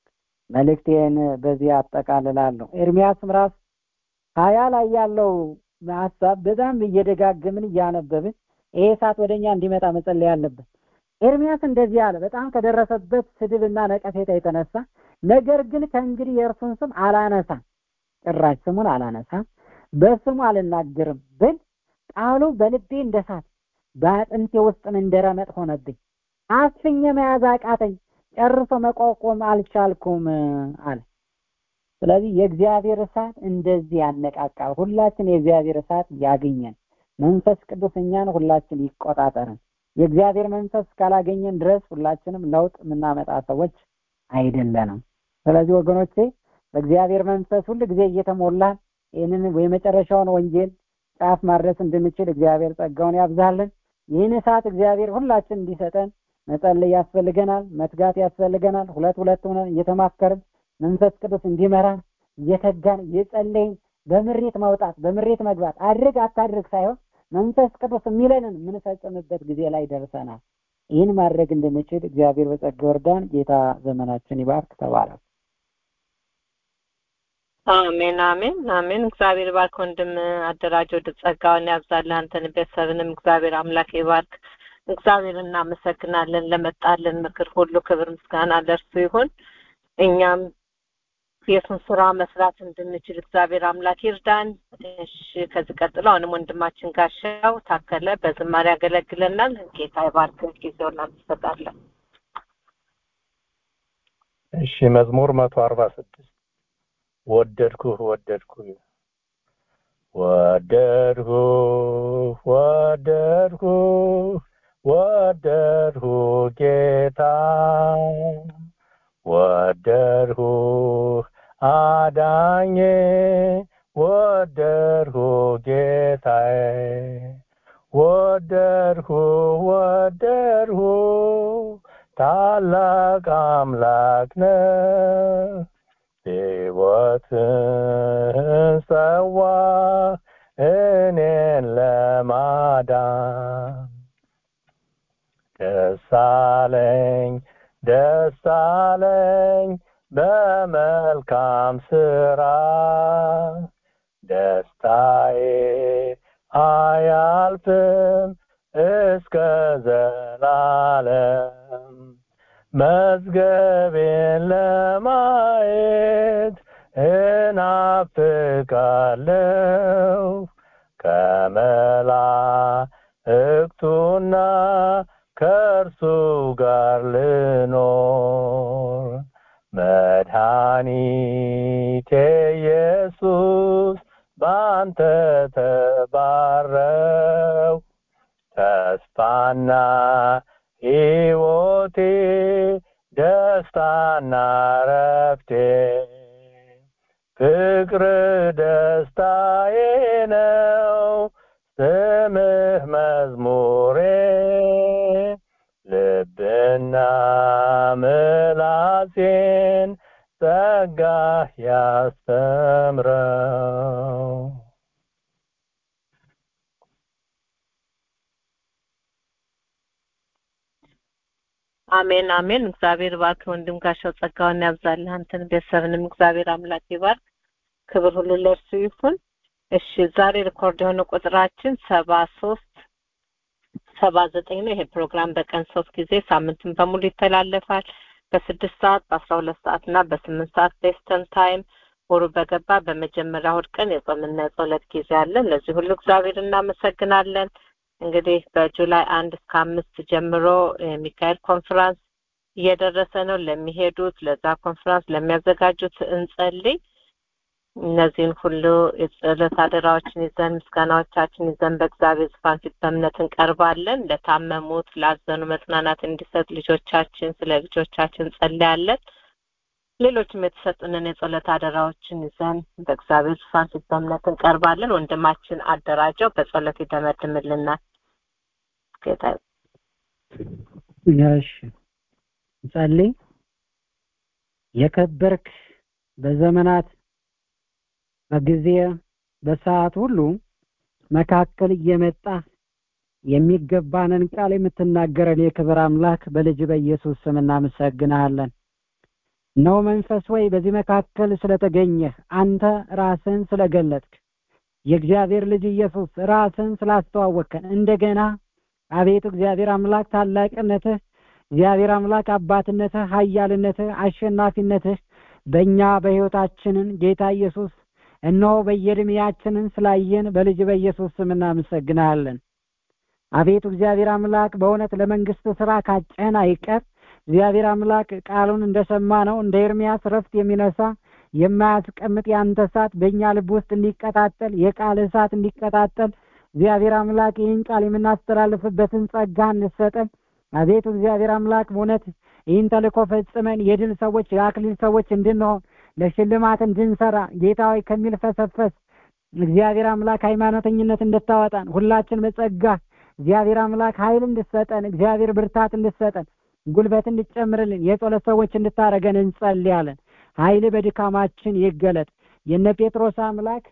መልእክቴን በዚህ አጠቃልላለሁ ኤርሚያስ ምዕራፍ ሀያ ላይ ያለው ሀሳብ በጣም እየደጋገምን እያነበብን ይሄ እሳት ወደኛ እንዲመጣ መጸለይ አለብን። ኤርሚያስ እንደዚህ አለ። በጣም ከደረሰበት ስድብና ነቀፌታ የተነሳ ነገር ግን ከእንግዲህ የእርሱን ስም አላነሳም፣ ጭራሽ ስሙን አላነሳም፣ በስሙ አልናገርም ብል ቃሉ በልቤ እንደ እሳት በአጥንቴ ውስጥም እንደ ረመጥ ሆነብኝ። አፍኜ መያዝ አቃተኝ፣ ጨርሶ መቋቋም አልቻልኩም አለ። ስለዚህ የእግዚአብሔር እሳት እንደዚህ ያነቃቃል። ሁላችን የእግዚአብሔር እሳት ያገኘን። መንፈስ ቅዱስ እኛን ሁላችን ይቆጣጠርን። የእግዚአብሔር መንፈስ ካላገኘን ድረስ ሁላችንም ለውጥ የምናመጣ ሰዎች አይደለንም። ስለዚህ ወገኖቼ በእግዚአብሔር መንፈስ ሁል ጊዜ እየተሞላን ይህንን የመጨረሻውን ወንጌል ጫፍ ማድረስ እንድንችል እግዚአብሔር ጸጋውን ያብዛልን። ይህን እሳት እግዚአብሔር ሁላችን እንዲሰጠን መጸለይ ያስፈልገናል፣ መትጋት ያስፈልገናል። ሁለት ሁለት ሆነን እየተማከርን መንፈስ ቅዱስ እንዲመራን እየተጋን እየጸለይን በምሬት መውጣት በምሬት መግባት አድርግ አታድርግ ሳይሆን መንፈስ ቅዱስ የሚለንን የምንፈጽምበት ጊዜ ላይ ደርሰናል። ይህን ማድረግ እንድንችል እግዚአብሔር በጸጋ ወርዳን። ጌታ ዘመናችን ይባርክ። ተባረክ። አሜን አሜን አሜን። እግዚአብሔር ባርክ ወንድም አደራጅ ወደ ጸጋውን ያብዛልህ። አንተን ቤተሰብንም እግዚአብሔር አምላክ ይባርክ። እግዚአብሔር እናመሰግናለን ለመጣልን ምክር ሁሉ ክብር ምስጋና ለእርሱ ይሁን። እኛም የሱን ስራ መስራት እንድንችል እግዚአብሔር አምላክ ይርዳን። እሺ፣ ከዚህ ቀጥሎ አሁንም ወንድማችን ጋሻው ታከለ በዝማሬ ያገለግለናል። ጌታ ይባርክ። ጊዜውን እንሰጣለን። እሺ መዝሙር መቶ አርባ ስድስት ወደድኩህ ወደድኩህ ወደድኩህ ወደድኩህ ወደድኩህ ጌታ ወደድኩህ አዳኜ ወደድኩህ ጌታዬ ወደድኩህ ወደድኩህ ታላቅ አምላክ ነህ ሕይወትን ሰዋ እኔን ለማዳን ደስ አለኝ ደስ አለኝ በመልካም ስራ ደስታዬ አያልፍም እስከ ዘላለም መዝገቤን ለማየት እናፍቃለሁ ከመላእክቱና ከእርሱ ጋር ልኖር መድኃኒቴ ኢየሱስ በአንተ ተባረው ተስፋና ሕይወቴ ደስታና ረፍቴ ፍቅር ደስታዬ ነው ስምህ መዝሙሬ ልብና ምላሴን ጸጋህ ያስተምረው አሜን አሜን። እግዚአብሔር ባርክ ወንድም ጋሻው ጸጋውን ያብዛልህ። አንተን ቤተሰብንም እግዚአብሔር አምላክ ይባርክ። ክብር ሁሉ ለእርሱ ይሁን። እሺ ዛሬ ሪኮርድ የሆነ ቁጥራችን ሰባ ሶስት ሰባ ዘጠኝ ነው። ይሄ ፕሮግራም በቀን ሶስት ጊዜ ሳምንትን በሙሉ ይተላለፋል። በስድስት ሰዓት በአስራ ሁለት ሰዓት እና በስምንት ሰዓት ቤስተን ታይም ወሩ በገባ በመጀመሪያ እሑድ ቀን የጾምና የጸሎት ጊዜ አለን። ለዚህ ሁሉ እግዚአብሔር እናመሰግናለን። እንግዲህ በጁላይ አንድ እስከ አምስት ጀምሮ የሚካኤል ኮንፈራንስ እየደረሰ ነው። ለሚሄዱት ለዛ ኮንፈራንስ ለሚያዘጋጁት እንጸልይ። እነዚህን ሁሉ የጸሎት አደራዎችን ይዘን ምስጋናዎቻችን ይዘን በእግዚአብሔር ዙፋን ፊት በእምነት እንቀርባለን። ለታመሙት፣ ላዘኑ መጽናናት እንዲሰጥ ልጆቻችን ስለ ልጆቻችን እንጸልያለን። ሌሎችም የተሰጡንን የጸሎት አደራዎችን ይዘን በእግዚአብሔር ዙፋን ፊት በእምነት እንቀርባለን። ወንድማችን አደራጀው በጸሎት ይደመድምልናል። ጌታ እሺ እንጸልይ። የከበርክ በዘመናት በጊዜ በሰዓት ሁሉ መካከል እየመጣ የሚገባንን ቃል የምትናገረን የክብር አምላክ በልጅ በኢየሱስ ስም እናመሰግንሃለን። ነው መንፈስ ወይ በዚህ መካከል ስለተገኘህ አንተ ራስን ስለገለጥክ የእግዚአብሔር ልጅ ኢየሱስ ራስን ስላስተዋወቅከን እንደገና አቤቱ እግዚአብሔር አምላክ ታላቅነትህ እግዚአብሔር አምላክ አባትነትህ ኃያልነትህ አሸናፊነትህ በእኛ በሕይወታችንን ጌታ ኢየሱስ እነሆ በየዕድሜያችንን ስላየን በልጅ በኢየሱስ ስም እናመሰግናለን። አቤቱ እግዚአብሔር አምላክ በእውነት ለመንግስት ስራ ካጨህን አይቀር እግዚአብሔር አምላክ ቃሉን እንደሰማ ነው እንደ ኤርሚያስ ረፍት የሚነሳ የማያስቀምጥ የአንተ እሳት በእኛ ልብ ውስጥ እንዲቀጣጠል የቃል እሳት እንዲቀጣጠል እግዚአብሔር አምላክ ይህን ቃል የምናስተላልፍበትን ጸጋ እንሰጠን። አቤቱ እግዚአብሔር አምላክ በእውነት ይህን ተልእኮ ፈጽመን የድል ሰዎች የአክሊል ሰዎች እንድንሆን ለሽልማት እንድንሰራ ጌታ ሆይ ከሚል ፈሰፈስ እግዚአብሔር አምላክ ሃይማኖተኝነት እንድታወጣን ሁላችን በጸጋ እግዚአብሔር አምላክ ኃይል እንድሰጠን እግዚአብሔር ብርታት እንድሰጠን ጉልበት እንድጨምርልን የጸሎት ሰዎች እንድታረገን እንጸልያለን። ኃይል በድካማችን ይገለጥ። የነ ጴጥሮስ አምላክ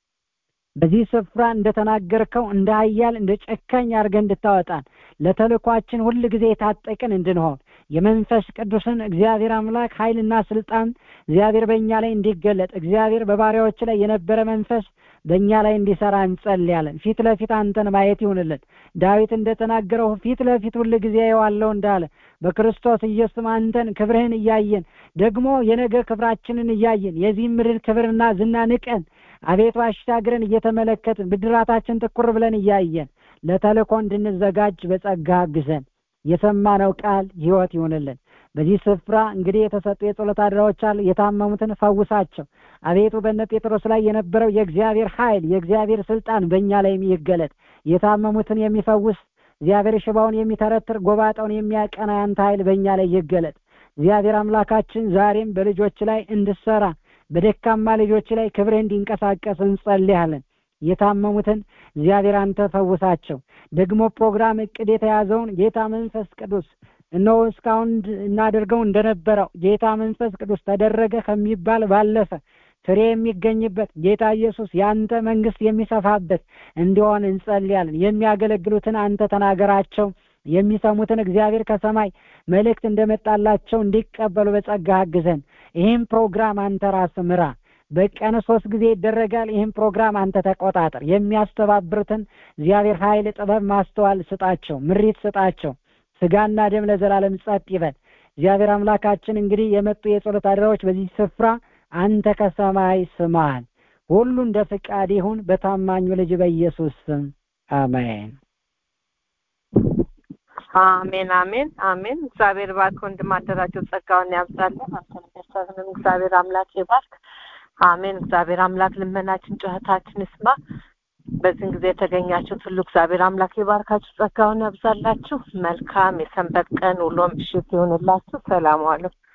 በዚህ ስፍራ እንደተናገርከው እንደ ኃያል እንደ ጨካኝ አድርገን እንድታወጣን ለተልኳችን ሁል ጊዜ የታጠቅን እንድንሆን የመንፈስ ቅዱስን እግዚአብሔር አምላክ ኃይልና ስልጣን እግዚአብሔር በእኛ ላይ እንዲገለጥ እግዚአብሔር በባሪያዎች ላይ የነበረ መንፈስ በእኛ ላይ እንዲሰራ እንጸልያለን። ፊት ለፊት አንተን ማየት ይሁንልን። ዳዊት እንደተናገረው ፊት ለፊት ሁል ጊዜ የዋለው እንዳለ በክርስቶስ ኢየሱስ አንተን ክብርህን እያየን ደግሞ የነገ ክብራችንን እያየን የዚህ ምድር ክብርና ዝና ንቀን አቤቱ አሻግረን እየተመለከትን ብድራታችን ትኩር ብለን እያየን ለተልእኮ እንድንዘጋጅ በጸጋ አግዘን። የሰማነው ቃል ሕይወት ይሆንልን። በዚህ ስፍራ እንግዲህ የተሰጡ የጸሎት አድራዎች አሉ። የታመሙትን ፈውሳቸው። አቤቱ በነ ጴጥሮስ ላይ የነበረው የእግዚአብሔር ኃይል የእግዚአብሔር ስልጣን በእኛ ላይ ይገለጥ። የታመሙትን የሚፈውስ እግዚአብሔር ሽባውን የሚተረትር ጎባጣውን የሚያቀና ያንተ ኃይል በእኛ ላይ ይገለጥ። እግዚአብሔር አምላካችን ዛሬም በልጆች ላይ እንድሰራ በደካማ ልጆች ላይ ክብርህ እንዲንቀሳቀስ እንጸልያለን። የታመሙትን እግዚአብሔር አንተ ፈውሳቸው። ደግሞ ፕሮግራም እቅድ የተያዘውን ጌታ መንፈስ ቅዱስ እነሆ እስካሁን እናደርገው እንደነበረው ጌታ መንፈስ ቅዱስ ተደረገ ከሚባል ባለፈ ፍሬ የሚገኝበት ጌታ ኢየሱስ የአንተ መንግስት የሚሰፋበት እንዲሆን እንጸልያለን። የሚያገለግሉትን አንተ ተናገራቸው። የሚሰሙትን እግዚአብሔር ከሰማይ መልእክት እንደመጣላቸው እንዲቀበሉ በጸጋ አግዘን። ይህም ፕሮግራም አንተ ራስ ምራ። በቀን ሶስት ጊዜ ይደረጋል። ይህም ፕሮግራም አንተ ተቆጣጠር። የሚያስተባብሩትን እግዚአብሔር ኃይል፣ ጥበብ፣ ማስተዋል ስጣቸው፣ ምሪት ስጣቸው። ስጋና ደም ለዘላለም ጸጥ ይበል። እግዚአብሔር አምላካችን እንግዲህ የመጡ የጸሎት አድራዎች በዚህ ስፍራ አንተ ከሰማይ ስማን። ሁሉ እንደ ፍቃድ ይሁን በታማኙ ልጅ በኢየሱስ ስም አሜን። አሜን አሜን አሜን። እግዚአብሔር ባርክ ወንድም አደራጀው ጸጋውን ያብዛልን። አንተን ቤተሰብንም እግዚአብሔር አምላክ ይባርክ። አሜን። እግዚአብሔር አምላክ ልመናችን ጩኸታችን ይስማ። በዚህን ጊዜ የተገኛችሁት ሁሉ እግዚአብሔር አምላክ ይባርካችሁ፣ ጸጋውን ያብዛላችሁ። መልካም የሰንበት ቀን ውሎ ምሽት ይሁንላችሁ። ሰላም ዋሉ።